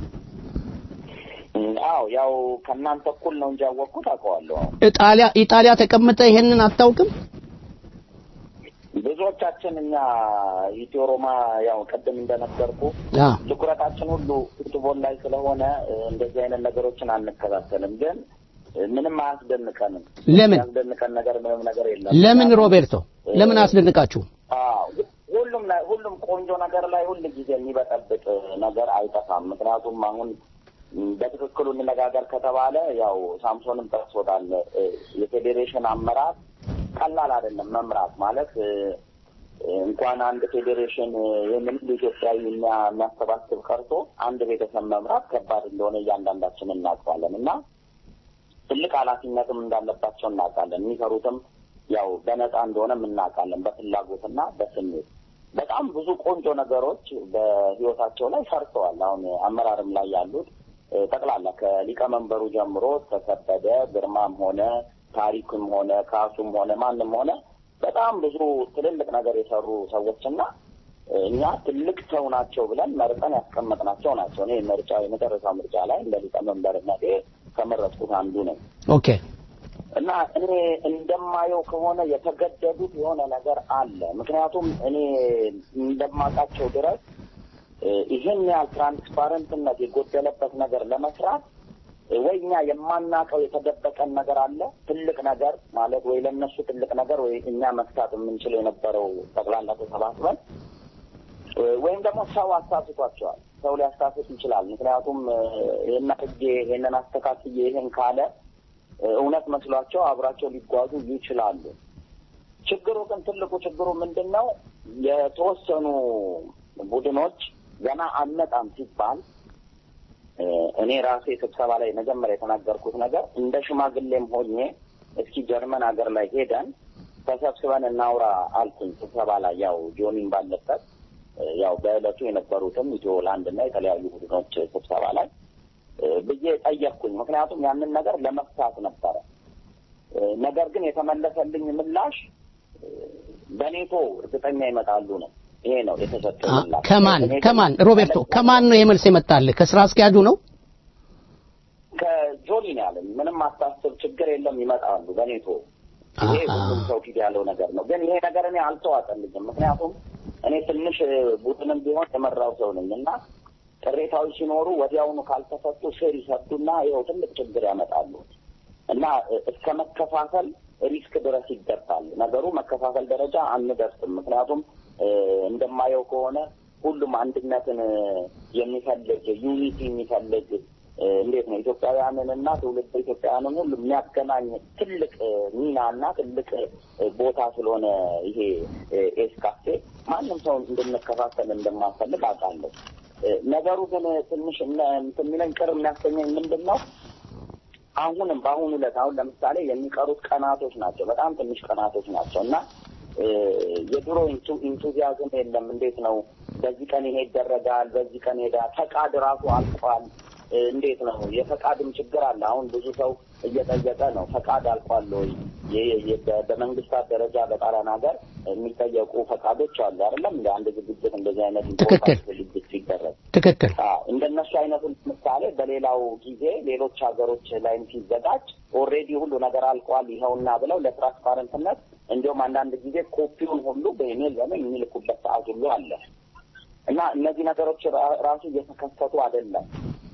አዎ ያው ከእናንተ እኩል ነው እንጂ ያወቅኩት አውቀዋለሁ። አዎ። ኢጣሊያ ኢጣሊያ ተቀምጠ ይሄንን አታውቅም? ብዙዎቻችን እኛ ኢትዮ ሮማ ያው ቅድም እንደነገርኩ አ ትኩረታችን ሁሉ ፉትቦል ላይ ስለሆነ እ፣ እንደዚህ አይነት ነገሮችን አንከታተልም። ግን እ፣ ምንም አያስደንቀንም። ለምን? ያስደንቀን ነገር ምንም ነገር የለም። ለምን ሮቤርቶ ለምን አስደንቃችሁ? አዎ ሁሉም ላይ ሁሉም ቆንጆ ነገር ላይ ሁል ጊዜ የሚበጠብጥ ነገር አይጠፋም። ምክንያቱም አሁን ም፣ በትክክሉ እንነጋገር ከተባለ ያው ሳምሶንም ጠቅሶታል። እ፣ የፌዴሬሽን አመራር ቀላል አይደለም መምራት ማለት እ፣ እንኳን አንድ ፌዴሬሽን እ፣ ይህንን ሁሉ ኢትዮጵያዊ የሚያ- የሚያሰባስብ ቀርቶ አንድ ቤተሰብ መምራት ከባድ እንደሆነ እያንዳንዳችን እናውቀዋለን እና ትልቅ ኃላፊነትም እንዳለባቸው እናውቃለን። የሚሰሩትም ያው በነፃ እንደሆነም እናውቃለን። በፍላጎትና በስሜት በጣም ብዙ ቆንጆ ነገሮች በህይወታቸው ላይ ሰርተዋል። አሁን አመራርም ላይ ያሉት እ፣ ጠቅላላ ከሊቀመንበሩ ጀምሮ ተከበደ ግርማም ሆነ ታሪክም ሆነ ካሱም ሆነ ማንም ሆነ በጣም ብዙ ትልልቅ ነገር የሰሩ ሰዎችና እ፣ እኛ ትልቅ ሰው ናቸው ብለን መርጠን ያስቀመጥናቸው ናቸው። እኔ ምርጫ የመጨረሻ ምርጫ ላይ እንደ ሊቀመንበርነቴ ከመረጥኩት አንዱ ነኝ። ኦኬ እና እኔ እንደማየው ከሆነ የተገደዱት የሆነ ነገር አለ። ምክንያቱም እኔ እንደማውቃቸው ድረስ እ፣ ይህን ያህል ትራንስፓረንትነት የጎደለበት ነገር ለመስራት እ፣ ወይ እኛ የማናውቀው የተደበቀን ነገር አለ ትልቅ ነገር ማለት ወይ ለእነሱ ትልቅ ነገር ወይ እኛ መፍታት የምንችለው የነበረው ጠቅላላ ተሰባስበን እ፣ ወይም ደግሞ ሰው አሳስቷቸዋል። ሰው ሊያሳስት ይችላል። ምክንያቱም እ፣ ይህን አድርጌ ይህንን አስተካክዬ ይህን ካለ እ፣ እውነት መስሏቸው አብራቸው ሊጓዙ ይችላሉ። ችግሩ ግን ትልቁ ችግሩ ምንድን ነው? የተወሰኑ ቡድኖች ገና አልመጣም ሲባል እ፣ እኔ ራሴ ስብሰባ ላይ መጀመሪያ የተናገርኩት ነገር እንደ ሽማግሌም ሆኜ እስኪ ጀርመን ሀገር ላይ ሄደን ተሰብስበን እናውራ አልኩኝ። ስብሰባ ላይ ያው ጆኒን ባለበት ያው በዕለቱ የነበሩትም ኢትዮ ላንድ እና የተለያዩ ቡድኖች ስብሰባ ላይ ብዬ ጠየቅኩኝ። ምክንያቱም ያንን ነገር ለመፍታት ነበረ። ነገር ግን የተመለሰልኝ ምላሽ በኔቶ እርግጠኛ ይመጣሉ ነው። ይሄ ነው የተሰጠው ምላሽ። ከማን ከማን ሮቤርቶ ከማን ነው የመልስ የመጣልህ? ከስራ አስኪያጁ ነው? ከጆኒ ነው ያለኝ። ምንም አታስብ፣ ችግር የለም ይመጣሉ በኔቶ ይሄ ሁሉም ሰው ፊት ያለው ነገር ነው። ግን ይሄ ነገር እኔ አልተዋጠልኝም። ምክንያቱም እኔ ትንሽ ቡድንም ቢሆን የመራው ሰው ነኝ እና ቅሬታዎች ሲኖሩ ወዲያውኑ ካልተፈቱ ስር ይሰዱና ይኸው ትልቅ ችግር ያመጣሉ እና እስከ መከፋፈል ሪስክ ድረስ ይደርሳል። ነገሩ መከፋፈል ደረጃ አንደርስም። ምክንያቱም እንደማየው ከሆነ ሁሉም አንድነትን የሚፈልግ ዩኒቲ የሚፈልግ እንዴት ነው ኢትዮጵያውያንን እና ትውልድ ኢትዮጵያውያንን ሁሉ የሚያገናኝ ትልቅ ሚና እና ትልቅ ቦታ ስለሆነ ይሄ ኤስካፌ ማንም ሰው እንድንከፋፈል እንደማፈልግ አውቃለሁ። ነገሩ ግን ትንሽ እንትን የሚለኝ ቅር የሚያሰኘኝ ምንድን ነው አሁንም በአሁኑ ዕለት አሁን ለምሳሌ የሚቀሩት ቀናቶች ናቸው፣ በጣም ትንሽ ቀናቶች ናቸው እና የድሮ ኢንቱዚያዝም የለም። እንዴት ነው በዚህ ቀን ይሄ ይደረጋል፣ በዚህ ቀን ሄዳ ፈቃድ ራሱ አልቋል። እንዴት ነው የፈቃድም ችግር አለ። አሁን ብዙ ሰው እየጠየቀ ነው ፈቃድ አልቋል ወይ? በመንግስታት ደረጃ በጣሊያን ሀገር የሚጠየቁ ፈቃዶች አሉ አይደለም? እንደ አንድ ዝግጅት እንደዚህ አይነት ትክክል ዝግጅት ሲደረግ ትክክል እንደነሱ አይነቱን ምሳሌ በሌላው ጊዜ ሌሎች ሀገሮች ላይም ሲዘጋጅ ኦልሬዲ ሁሉ ነገር አልቋል ይኸውና ብለው ለትራንስፓረንትነት እንዲሁም አንዳንድ ጊዜ ኮፒውን ሁሉ በኢሜል በምን የሚልኩበት ሰዓት ሁሉ አለ እና እነዚህ ነገሮች ራሱ እየተከሰቱ አይደለም።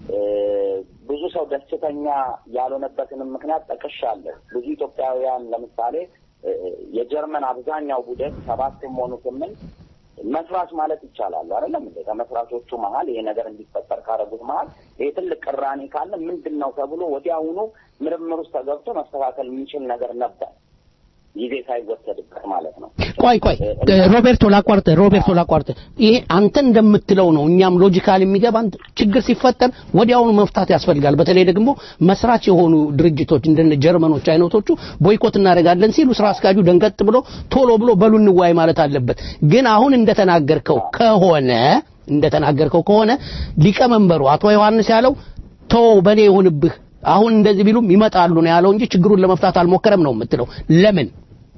ብዙ ሰው ደስተኛ ያልሆነበትንም ምክንያት ጠቅሻለሁ። ብዙ ኢትዮጵያውያን ለምሳሌ የጀርመን አብዛኛው ቡድን ሰባትም ሆኑ ስምንት መስራች ማለት ይቻላል አይደለም እንዴ? ከመስራቾቹ መሀል ይሄ ነገር እንዲፈጠር ካደረጉት መሀል ይሄ ትልቅ ቅራኔ ካለ ምንድን ነው ተብሎ ወዲያውኑ ምርምር ውስጥ ተገብቶ መስተካከል የሚችል ነገር ነበር፣ ጊዜ ሳይወሰድበት ማለት ነው። ቆይ ቆይ ሮቤርቶ ላቋርጥ ሮቤርቶ ላቋርጥ ይሄ አንተ እንደምትለው ነው እኛም ሎጂካል የሚገባን ችግር ሲፈጠር ወዲያውኑ መፍታት ያስፈልጋል በተለይ ደግሞ መስራች የሆኑ ድርጅቶች እንደነ ጀርመኖች አይነቶቹ ቦይኮት እናደርጋለን ሲሉ ስራ አስኪያጁ ደንገጥ ብሎ ቶሎ ብሎ በሉ እንዋይ ማለት አለበት ግን አሁን እንደተናገርከው ከሆነ እንደተናገርከው ከሆነ ሊቀመንበሩ አቶ ዮሐንስ ያለው ተው በኔ ይሁንብህ አሁን እንደዚህ ቢሉም ይመጣሉ ነው ያለው እንጂ ችግሩን ለመፍታት አልሞከረም ነው የምትለው ለምን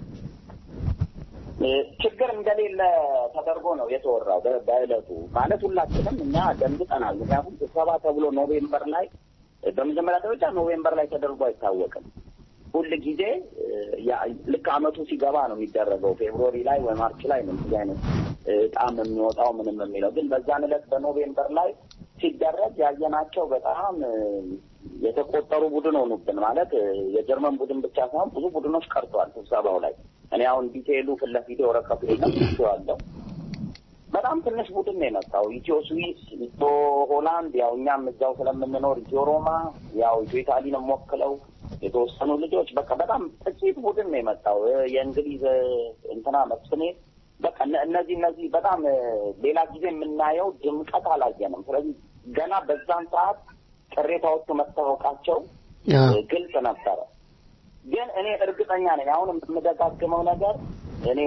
ችግር እንደሌለ ተደርጎ ነው የተወራው በእለቱ ማለት ሁላችንም እኛ ደንግጠናል ምክንያቱም ስብሰባ ተብሎ ኖቬምበር ላይ በመጀመሪያ ደረጃ ኖቬምበር ላይ ተደርጎ አይታወቅም ሁል ጊዜ ልክ አመቱ ሲገባ ነው የሚደረገው ፌብሩዋሪ ላይ ወይ ማርች ላይ ነው እንደዚህ አይነት እጣም የሚወጣው ምንም የሚለው ግን በዛን ዕለት በኖቬምበር ላይ ሲደረግ ያየናቸው በጣም የተቆጠሩ ቡድን ሆኑብን ማለት የጀርመን ቡድን ብቻ ሳይሆን ብዙ ቡድኖች ቀርተዋል ስብሰባው ላይ እኔ አሁን ዲቴይሉ ፊት ለፊቴ ወረቀቱ የለም ይችዋለሁ በጣም ትንሽ ቡድን ነው የመጣው ኢትዮ ስዊስ ኢትዮ ሆላንድ ያው እኛም እዛው ስለምንኖር ኢትዮ ሮማ ያው ኢትዮ ኢታሊን ወክለው የተወሰኑ ልጆች በቃ በጣም ጥቂት ቡድን ነው የመጣው የእንግሊዝ እንትና መስፍኔ በቃ እነዚህ እነዚህ በጣም ሌላ ጊዜ የምናየው ድምቀት አላየንም ስለዚህ ገና በዛን ሰዓት ቅሬታዎቹ መታወቃቸው ግልጽ ነበረ ግን እኔ እርግጠኛ ነኝ አሁን የምደጋግመው ነገር እኔ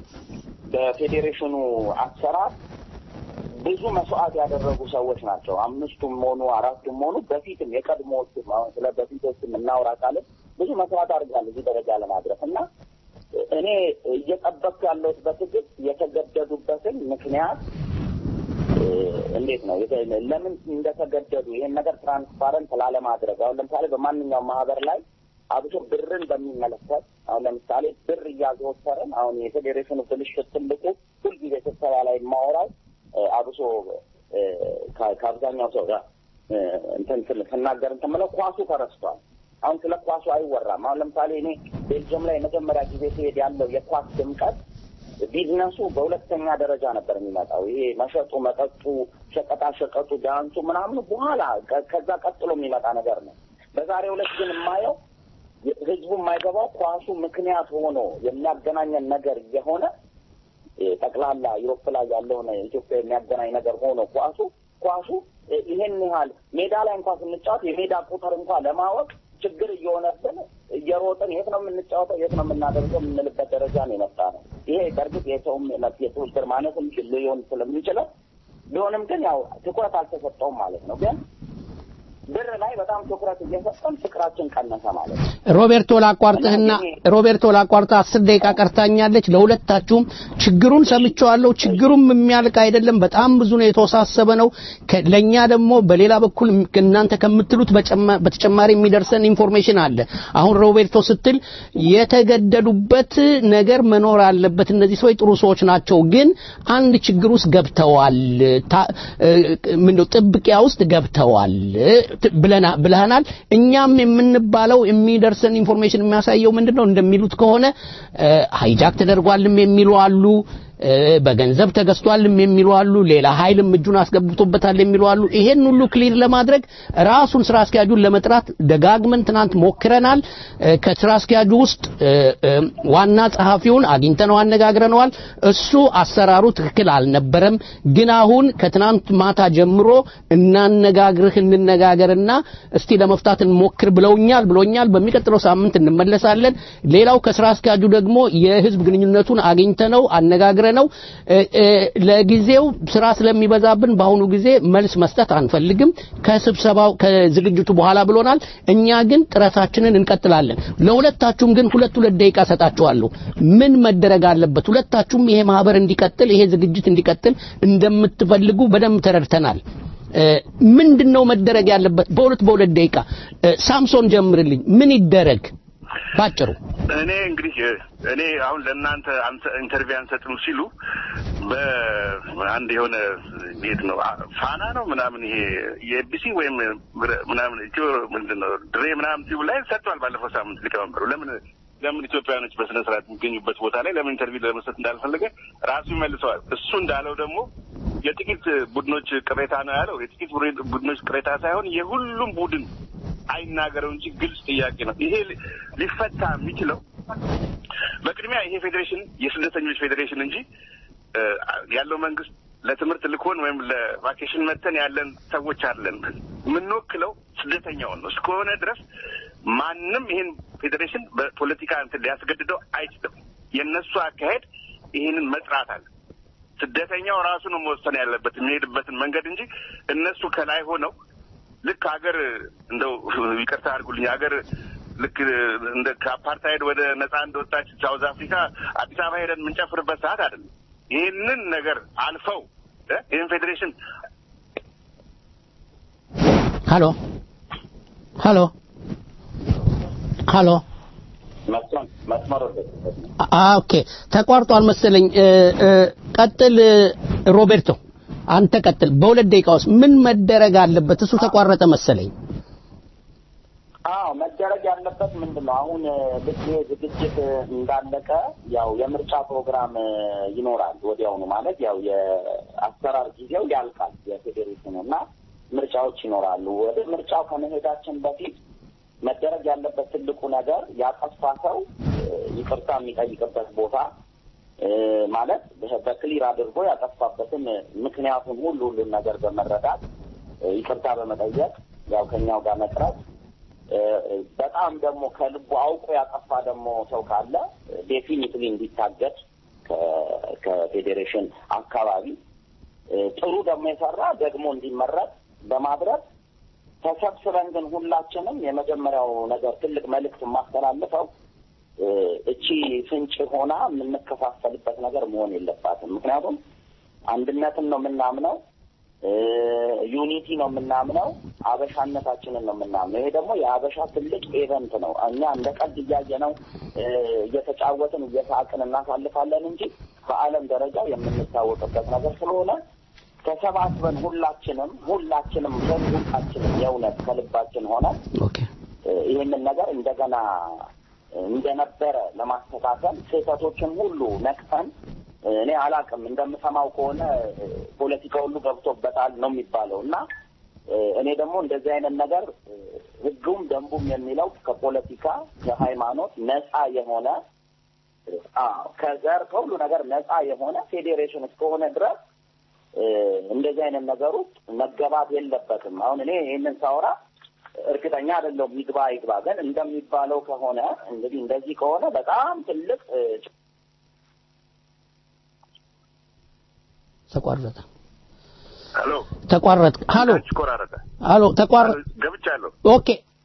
በፌዴሬሽኑ አሰራር ብዙ መስዋዕት ያደረጉ ሰዎች ናቸው አምስቱም ሆኑ አራቱም ሆኑ በፊትም የቀድሞዎቹም አሁን ስለ በፊቶችም እናውራ ካልን ብዙ መስዋዕት አድርጋል እዚህ ደረጃ ለማድረስ እና እኔ እየጠበቅኩ ያለሁት በትግል የተገደዱበትን ምክንያት እንዴት ነው ለምን እንደተገደዱ ይሄን ነገር ትራንስፓረንት ላለማድረግ አሁን ለምሳሌ በማንኛውም ማህበር ላይ አብሶ ብርን በሚመለከት አሁን ለምሳሌ ብር እያዘወተርን አሁን የፌዴሬሽኑ ብልሽት ትልቁ ሁልጊዜ ስብሰባ ላይ የማወራው አብሶ ከአብዛኛው ሰው ጋር እንትን ስናገር እንትን ምለው ኳሱ ተረስቷል። አሁን ስለ ኳሱ አይወራም። አሁን ለምሳሌ እኔ ቤልጅየም ላይ የመጀመሪያ ጊዜ ሲሄድ ያለው የኳስ ድምቀት ቢዝነሱ በሁለተኛ ደረጃ ነበር የሚመጣው። ይሄ መሸጡ፣ መጠጡ፣ ሸቀጣ ሸቀጡ፣ ዳንሱ ምናምኑ በኋላ ከዛ ቀጥሎ የሚመጣ ነገር ነው። በዛሬው ዕለት ግን የማየው ህዝቡ የማይገባው ኳሱ ምክንያት ሆኖ የሚያገናኘን ነገር እየሆነ ጠቅላላ ዩሮፕ ላይ ያለውን ኢትዮጵያ የሚያገናኝ ነገር ሆኖ ኳሱ ኳሱ ይሄን ያህል ሜዳ ላይ እንኳን ስንጫወት የሜዳ ቁጥር እንኳን ለማወቅ ችግር እየሆነብን እየሮጥን የት ነው የምንጫወተው የት ነው የምናደርገው የምንልበት ደረጃ ነው የመጣ ነው። ይሄ በእርግጥ የሰውም የትብብር ማነስም ሊሆን ስለሚችለው ቢሆንም ግን ያው ትኩረት አልተሰጠውም ማለት ነው ግን ብር ላይ በጣም ትኩረት እየሰጠን ፍቅራችን ቀነሰ ማለት ነው። ሮቤርቶ ላቋርጥህና ሮቤርቶ ላቋርጥህ አስር ደቂቃ ቀርታኛለች። ለሁለታችሁም ችግሩን ሰምቼዋለሁ። ችግሩም የሚያልቅ አይደለም። በጣም ብዙ ነው፣ የተወሳሰበ ነው። ከ- ለእኛ ደግሞ በሌላ በኩል እናንተ ከምትሉት በጨማ- በተጨማሪ የሚደርሰን ኢንፎርሜሽን አለ። አሁን ሮቤርቶ ስትል የተገደዱበት ነገር መኖር አለበት። እነዚህ ሰዎች ጥሩ ሰዎች ናቸው፣ ግን አንድ ችግር ውስጥ ገብተዋል። ታ- እ- ምንድነው ጥብቂያ ውስጥ ገብተዋል ት- ብለና ብለናል። እኛም የምንባለው የሚደርሰን ኢንፎርሜሽን የሚያሳየው ምንድነው እንደሚሉት ከሆነ ሃይጃክ ተደርጓልም የሚሉ አሉ። እ፣ በገንዘብ ተገዝቷልም የሚሉ አሉ። ሌላ ኃይልም እጁን አስገብቶበታል የሚሉ አሉ። ይሄን ሁሉ ክሊር ለማድረግ ራሱን ስራ አስኪያጁን ለመጥራት ደጋግመን ትናንት ሞክረናል። እ፣ ከስራ አስኪያጁ ውስጥ እ፣ እ፣ ዋና ጸሐፊውን አግኝተነው አነጋግረነዋል። እሱ አሰራሩ ትክክል አልነበረም፣ ግን አሁን ከትናንት ማታ ጀምሮ እናነጋግርህ እንነጋገርና እስቲ ለመፍታት እንሞክር ብለውኛል ብሎኛል። በሚቀጥለው ሳምንት እንመለሳለን። ሌላው ከስራ አስኪያጁ ደግሞ የህዝብ ግንኙነቱን አግኝተነው አነጋግረነው እ፣ እ፣ ለጊዜው ስራ ስለሚበዛብን በአሁኑ ጊዜ መልስ መስጠት አንፈልግም ከስብሰባው ከዝግጅቱ በኋላ ብሎናል። እኛ ግን ጥረታችንን እንቀጥላለን። ለሁለታችሁም ግን ሁለት ሁለት ደቂቃ ሰጣችኋለሁ። ምን መደረግ አለበት? ሁለታችሁም ይሄ ማህበር እንዲቀጥል ይሄ ዝግጅት እንዲቀጥል እንደምትፈልጉ በደንብ ተረድተናል። እ፣ ምንድነው መደረግ ያለበት? በሁለት በሁለት ደቂቃ እ፣ ሳምሶን ጀምርልኝ። ምን ይደረግ ባጭሩ? እኔ እንግዲህ እኔ አሁን ለእናንተ አንተ- ኢንተርቪው አንሰጥም ሲሉ በአንድ የሆነ ቤት ነው አ- ፋና ነው ምናምን ይሄ የኤቢሲ ወይም ብረ- ምናምን ኢትዮ ምንድን ነው ድሬ ምናምን ቲቪ ላይ ሰጥቷል። ባለፈው ሳምንት ሊቀመንበሩ ለምን ለምን ኢትዮጵያውያኖች በስነ ስርዓት የሚገኙበት ቦታ ላይ ለምን ኢንተርቪው ለመስጠት እንዳልፈለገ ራሱ ይመልሰዋል። እሱ እንዳለው ደግሞ የጥቂት ቡድኖች ቅሬታ ነው ያለው። የጥቂት ቡድን- ቡድኖች ቅሬታ ሳይሆን የሁሉም ቡድን አይናገረው እንጂ ግልጽ ጥያቄ ነው። ይሄ ሊ- ሊፈታ የሚችለው በቅድሚያ ይሄ ፌዴሬሽን የስደተኞች ፌዴሬሽን እንጂ እ፣ ያለው መንግስት ለትምህርት ልኮን ወይም ለቫኬሽን መተን ያለን ሰዎች አለን። የምንወክለው ስደተኛውን ነው። እስከሆነ ድረስ ማንም ይህን ፌዴሬሽን በፖለቲካ እንትን ሊያስገድደው አይችልም። የእነሱ አካሄድ ይህንን መጥራት አለ። ስደተኛው ራሱ ነው መወሰን ያለበት የሚሄድበትን መንገድ እንጂ እነሱ ከላይ ሆነው ልክ ሀገር እንደው ይቅርታ አድርጉልኝ ሀገር ልክ እንደ ከአፓርታይድ ወደ ነጻ እንደወጣች ሳውዝ አፍሪካ አዲስ አበባ ሄደን የምንጨፍርበት ሰዓት አይደለም። ይህንን ነገር አልፈው እ ይህን ፌዴሬሽን ሃሎ ሃሎ ሃሎ መስመር መስመር ወደ አ ኦኬ ተቋርጧል መሰለኝ እ፣ እ፣ ቀጥል እ፣ ሮቤርቶ አንተ ቀጥል በሁለት ደቂቃ ውስጥ ምን መደረግ አለበት እሱ ተቋረጠ መሰለኝ አዎ መደረግ ያለበት ምንድን ነው? አሁን እ፣ ልክ ይሄ ዝግጅት እ፣ እንዳለቀ ያው የምርጫ ፕሮግራም እ፣ ይኖራል ወዲያውኑ ማለት ያው የአሰራር ጊዜው ያልቃል የፌዴሬሽኑ እና ምርጫዎች ይኖራሉ። ወደ ምርጫው ከመሄዳችን በፊት መደረግ ያለበት ትልቁ ነገር ያጠፋ ሰው እ፣ ይቅርታ የሚጠይቅበት ቦታ እ፣ ማለት በ- በክሊር አድርጎ ያጠፋበትን እ፣ ምክንያቱን ሁሉ ሁሉን ነገር በመረዳት እ፣ ይቅርታ በመጠየቅ ያው ከኛው ጋር መቅረት እ፣ በጣም ደግሞ ከልቡ አውቆ ያጠፋ ደግሞ ሰው ካለ ዴፊኒትሊ እንዲታገድ ከ- ከፌዴሬሽን አካባቢ እ፣ ጥሩ ደግሞ የሰራ ደግሞ እንዲመረጥ በማድረግ ተሰብስበን ግን ሁላችንም የመጀመሪያው ነገር ትልቅ መልእክት የማስተላልፈው እ፣ እቺ ፍንጭ ሆና የምንከፋፈልበት ነገር መሆን የለባትም። ምክንያቱም አንድነትን ነው የምናምነው፣ እ፣ ዩኒቲ ነው የምናምነው፣ አበሻነታችንን ነው የምናምነው። ይሄ ደግሞ የአበሻ ትልቅ ኤቨንት ነው። እኛ እንደ ቀልድ እያየ ነው እየተጫወትን እየሳቅን እናሳልፋለን እንጂ በዓለም ደረጃ የምንታወቅበት ነገር ስለሆነ ተሰባስበን ሁላችንም ሁላችንም ሁላችንም የእውነት ከልባችን ሆነ ይህንን ነገር እንደገና እንደነበረ ለማስተካከል ስህተቶችን ሁሉ ነቅፈን እኔ አላቅም እንደምሰማው ከሆነ ፖለቲካ ሁሉ ገብቶበታል ነው የሚባለው እና እኔ ደግሞ እንደዚህ አይነት ነገር ሕጉም ደንቡም የሚለው ከፖለቲካ ከሃይማኖት ነፃ የሆነ አዎ ከዘር ከሁሉ ነገር ነፃ የሆነ ፌዴሬሽን እስከሆነ ድረስ እንደዚህ አይነት ነገር ውስጥ መገባት የለበትም። አሁን እኔ ይህንን ሳወራ እርግጠኛ አይደለሁም ይግባ ይግባ። ግን እንደሚባለው ከሆነ እንግዲህ እንደዚህ ከሆነ በጣም ትልቅ እ፣ ተቋረጠ ሄሎ ተቋረጥ ሃሎ ቆራረጠ ሃሎ ተቋረጥ ገብቻለሁ። ኦኬ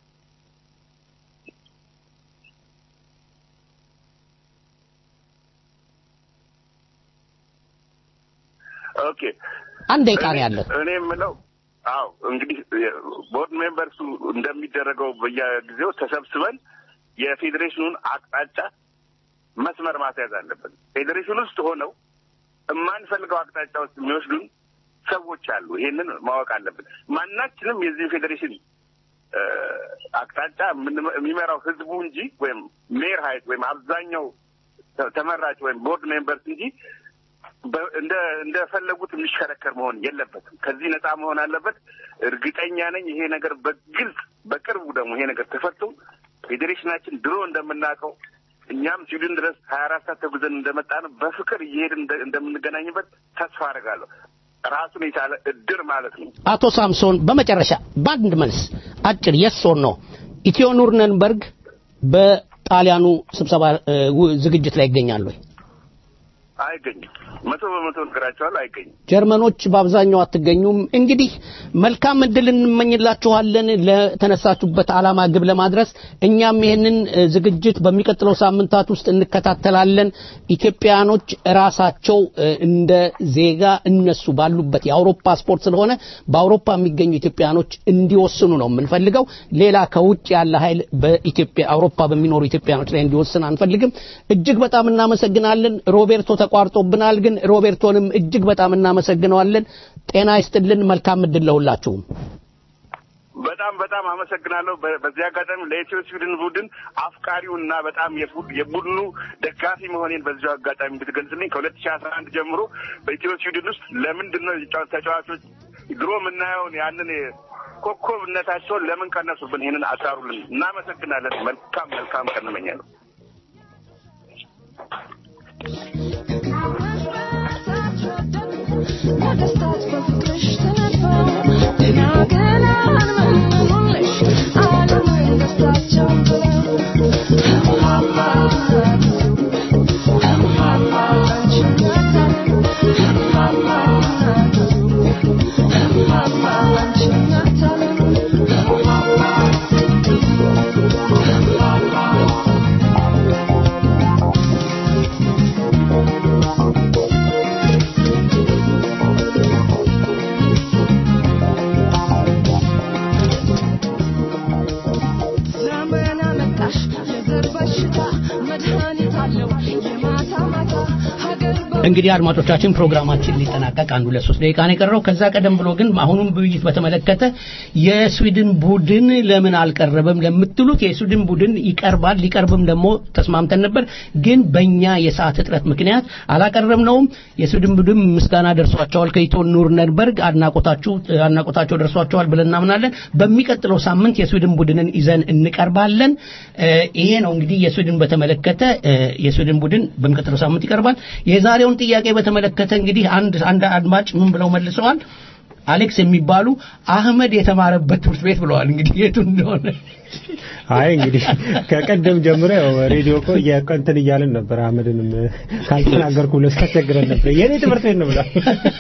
ኦኬ አንድ ደቂቃ ነው ያለን እኔ የምለው አዎ እንግዲህ ቦርድ ሜምበርሱ እንደሚደረገው በየጊዜው ተሰብስበን የፌዴሬሽኑን አቅጣጫ መስመር ማስያዝ አለብን። ፌዴሬሽን ውስጥ ሆነው የማንፈልገው አቅጣጫ ውስጥ የሚወስዱን ሰዎች አሉ። ይሄንን ማወቅ አለብን። ማናችንም የዚህ ፌዴሬሽን እ፣ አቅጣጫ የምን- የሚመራው ህዝቡ እንጂ ወይም ሜር ሀይት ወይም አብዛኛው ተ- ተመራጭ ወይም ቦርድ ሜምበርስ እንጂ በ- እንደ እንደፈለጉት የሚሽከረከር መሆን የለበትም። ከዚህ ነፃ መሆን አለበት። እርግጠኛ ነኝ ይሄ ነገር በግልጽ በቅርቡ ደግሞ ይሄ ነገር ተፈቶ ፌዴሬሽናችን ድሮ እንደምናውቀው እኛም ስዊድን ድረስ ሀያ አራት ሰዓት ተጉዘን እንደመጣ ነው በፍቅር እየሄድን እንደ- እንደምንገናኝበት ተስፋ አደርጋለሁ። ራሱን የቻለ እድር ማለት ነው። አቶ ሳምሶን በመጨረሻ በአንድ መልስ አጭር የስ ኦር ኖ ኢትዮ ኑርነንበርግ በጣሊያኑ ስብሰባ እ, ው- ዝግጅት ላይ ይገኛሉ ወይ? አይገኝም። መቶ በመቶ ነገራቸዋለሁ። አይገኝም። ጀርመኖች በአብዛኛው አትገኙም። እንግዲህ መልካም እድል እንመኝላችኋለን ለተነሳችሁበት ዓላማ ግብ ለማድረስ። እኛም ይህንን እ, ዝግጅት በሚቀጥለው ሳምንታት ውስጥ እንከታተላለን። ኢትዮጵያኖች ራሳቸው እ, እንደ ዜጋ እነሱ ባሉበት የአውሮፓ ስፖርት ስለሆነ በአውሮፓ የሚገኙ ኢትዮጵያኖች እንዲወስኑ ነው የምንፈልገው። ሌላ ከውጭ ያለ ኃይል በኢትዮጵያ አውሮፓ በሚኖሩ ኢትዮጵያኖች ላይ እንዲወስን አንፈልግም። እጅግ በጣም እናመሰግናለን። ሮቤርቶ ተቋርጦብናል፣ ግን ሮቤርቶንም እጅግ በጣም እናመሰግነዋለን። ጤና ይስጥልን። መልካም እድል ለሁላችሁም። በጣም በጣም አመሰግናለሁ። በ- በዚህ አጋጣሚ ለኢትዮ ስዊድን ቡድን አፍቃሪው እና በጣም የቡ- የቡድኑ ደጋፊ መሆኔን በዚሁ አጋጣሚ እንድትገልጽልኝ ከሁለት ሺህ አስራ አንድ ጀምሮ በኢትዮ ስዊድን ውስጥ ለምንድን ነው የጫ- ተጫዋቾች ድሮ የምናየውን ያንን ኮከብነታቸውን ለምን ቀነሱብን? ይህንን አሳሩልን። እናመሰግናለን። መልካም መልካም ቀን እመኛለሁ። ዘመን አመጣሽ የዘር በሽታ መድኃኒት አለው የማታ ማታ ሀገር እንግዲህ አድማጮቻችን ፕሮግራማችን ሊጠናቀቅ አንድ ሁለት ሶስት ደቂቃ ነው የቀረው። ከዛ ቀደም ብሎ ግን አሁኑም ውይይት በተመለከተ የስዊድን ቡድን ለምን አልቀረበም ለምትሉት የስዊድን ቡድን ይቀርባል፣ ሊቀርብም ደግሞ ተስማምተን ነበር። ግን በእኛ የሰዓት እጥረት ምክንያት አላቀረብነውም። የስዊድን ቡድን ምስጋና ደርሷቸዋል ከኢትዮ ኑርነንበርግ አድናቆታችሁ አድናቆታቸው ደርሷቸዋል ብለን እናምናለን። በሚቀጥለው ሳምንት የስዊድን ቡድንን ይዘን እንቀርባለን። እ፣ ይሄ ነው እንግዲህ የስዊድን በተመለከተ እ፣ የስዊድን ቡድን በሚቀጥለው ሳምንት ይቀርባል። የዛሬውን ጥያቄ በተመለከተ እንግዲህ አንድ አንድ አድማጭ ምን ብለው መልሰዋል? አሌክስ የሚባሉ አህመድ የተማረበት ትምህርት ቤት ብለዋል። እንግዲህ የቱ እንደሆነ አይ እንግዲህ ከቀደም ጀምሮ ያው ሬዲዮ እኮ እያቀንትን እያልን ነበር። አህመድንም ካልተናገርኩ ብሎ ሲያስቸግረን ነበር። የኔ ትምህርት ቤት ነው ብሏል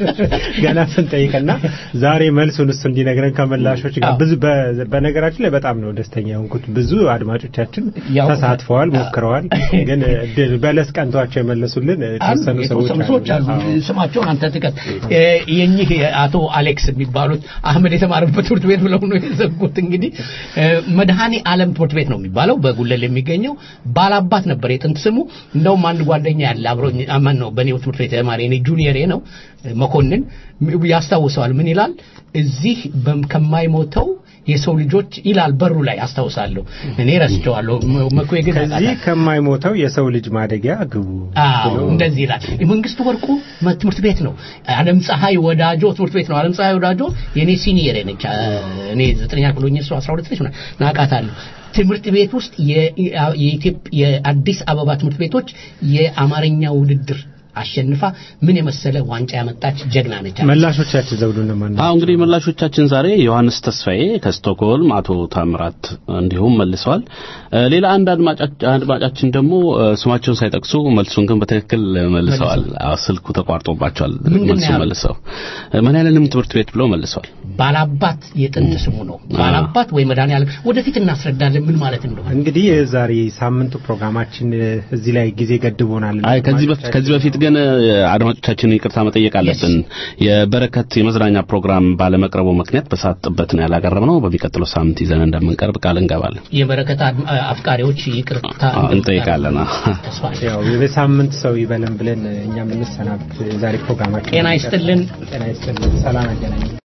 ገና ስንጠይቅና ዛሬ መልሱን እሱ እንዲነግረን ከመላሾች ጋር ብዙ በ- በነገራችን ላይ በጣም ነው ደስተኛ የሆንኩት። ብዙ አድማጮቻችን ያው- ተሳትፈዋል፣ ሞክረዋል። ግን እድል በለስ ቀንቷቸው የመለሱልን የተወሰኑ ሰዎች የተወሰኑ ሰዎች አሉ። አሉ። ስማቸውን አንተ ጥቀስ። እ፣ የኚህ አቶ አሌክስ የሚባሉት አህመድ የተማረበት ትምህርት ቤት ብለው ነው የዘጉት። እንግዲህ እ፣ መድኃኔ ዓለም ትምህርት ቤት ነው የሚባለው በጉለል የሚገኘው ባላባት ነበር የጥንት ስሙ። እንደውም አንድ ጓደኛ ያለ አብሮኝ አማን ነው በኔው ትምህርት ቤት ተማሪ እኔ ጁኒየሬ ነው እ፣ መኮንን ያስታውሰዋል። ምን ይላል እዚህ በም- ከማይሞተው የሰው ልጆች ይላል በሩ ላይ አስታውሳለሁ። እኔ ረስቸዋለሁ። መ- መኩዬ ግን ከዚህ ከማይሞተው የሰው ልጅ ማደጊያ ግቡ አዎ ብሎ እንደዚህ ይላል። የመንግስቱ ወርቁ መ- ትምህርት ቤት ነው። ዓለም ፀሐይ ወዳጆ ትምህርት ቤት ነው። ዓለም ፀሐይ ወዳጆ የኔ ሲኒየር ነች። አ፣ እኔ ዘጠነኛ ክፍል ሆኜ እሷ 12 ነች ምናምን ናቃታለሁ። ትምህርት ቤት ውስጥ የ- የኢትዮጵያ የአዲስ አበባ ትምህርት ቤቶች የአማርኛ ውድድር አሸንፋ ምን የመሰለ ዋንጫ ያመጣች ጀግና ነች። መላሾቻችን ዘውዱ እነማን አዎ እንግዲህ መላሾቻችን ዛሬ ዮሐንስ ተስፋዬ ከስቶክሆልም፣ አቶ ታምራት እንዲሁም መልሰዋል። እ፣ ሌላ አንድ አድማጫ- አድማጫችን ደግሞ እ፣ ስማቸውን ሳይጠቅሱ መልሱን ግን በትክክል መልሰዋል። አዎ ስልኩ ተቋርጦባቸዋል። ምንድን ነው መልሱን ያሉት? መልሰው እ፣ መድኃኔዓለም ትምህርት ቤት ብለው መልሰዋል። ባላባት የጥንት ስሙ ነው። ባላባት ወይ መድኃኔዓለም ወደፊት እናስረዳለን ምን ማለት እንደሆነ። እንግዲህ የዛሬ ሳምንቱ ፕሮግራማችን እ፣ እዚህ ላይ ጊዜ ገድቦናል። አይ ከዚህ በፊት ከዚህ በፊት ግን እ፣ አድማጮቻችንን ይቅርታ መጠየቅ አለብን። የበረከት የመዝናኛ ፕሮግራም ባለመቅረቡ ምክንያት በሰዓት ጥበት ነው ያላቀረብነው። በሚቀጥለው ሳምንት ይዘን እንደምንቀርብ ቃል እንገባለን። የበረከት አድ- አፍቃሪዎች ይቅርታ አዎ፣ እንጠይቃለን። አዎ። ተስፋ ያው የሳምንት ሰው ይበለን ብለን እኛም እንሰናብት። የዛሬ ፕሮግራማችን ጤና ይስጥልን። ጤና ይስጥልን። ሰላም ያገናኝ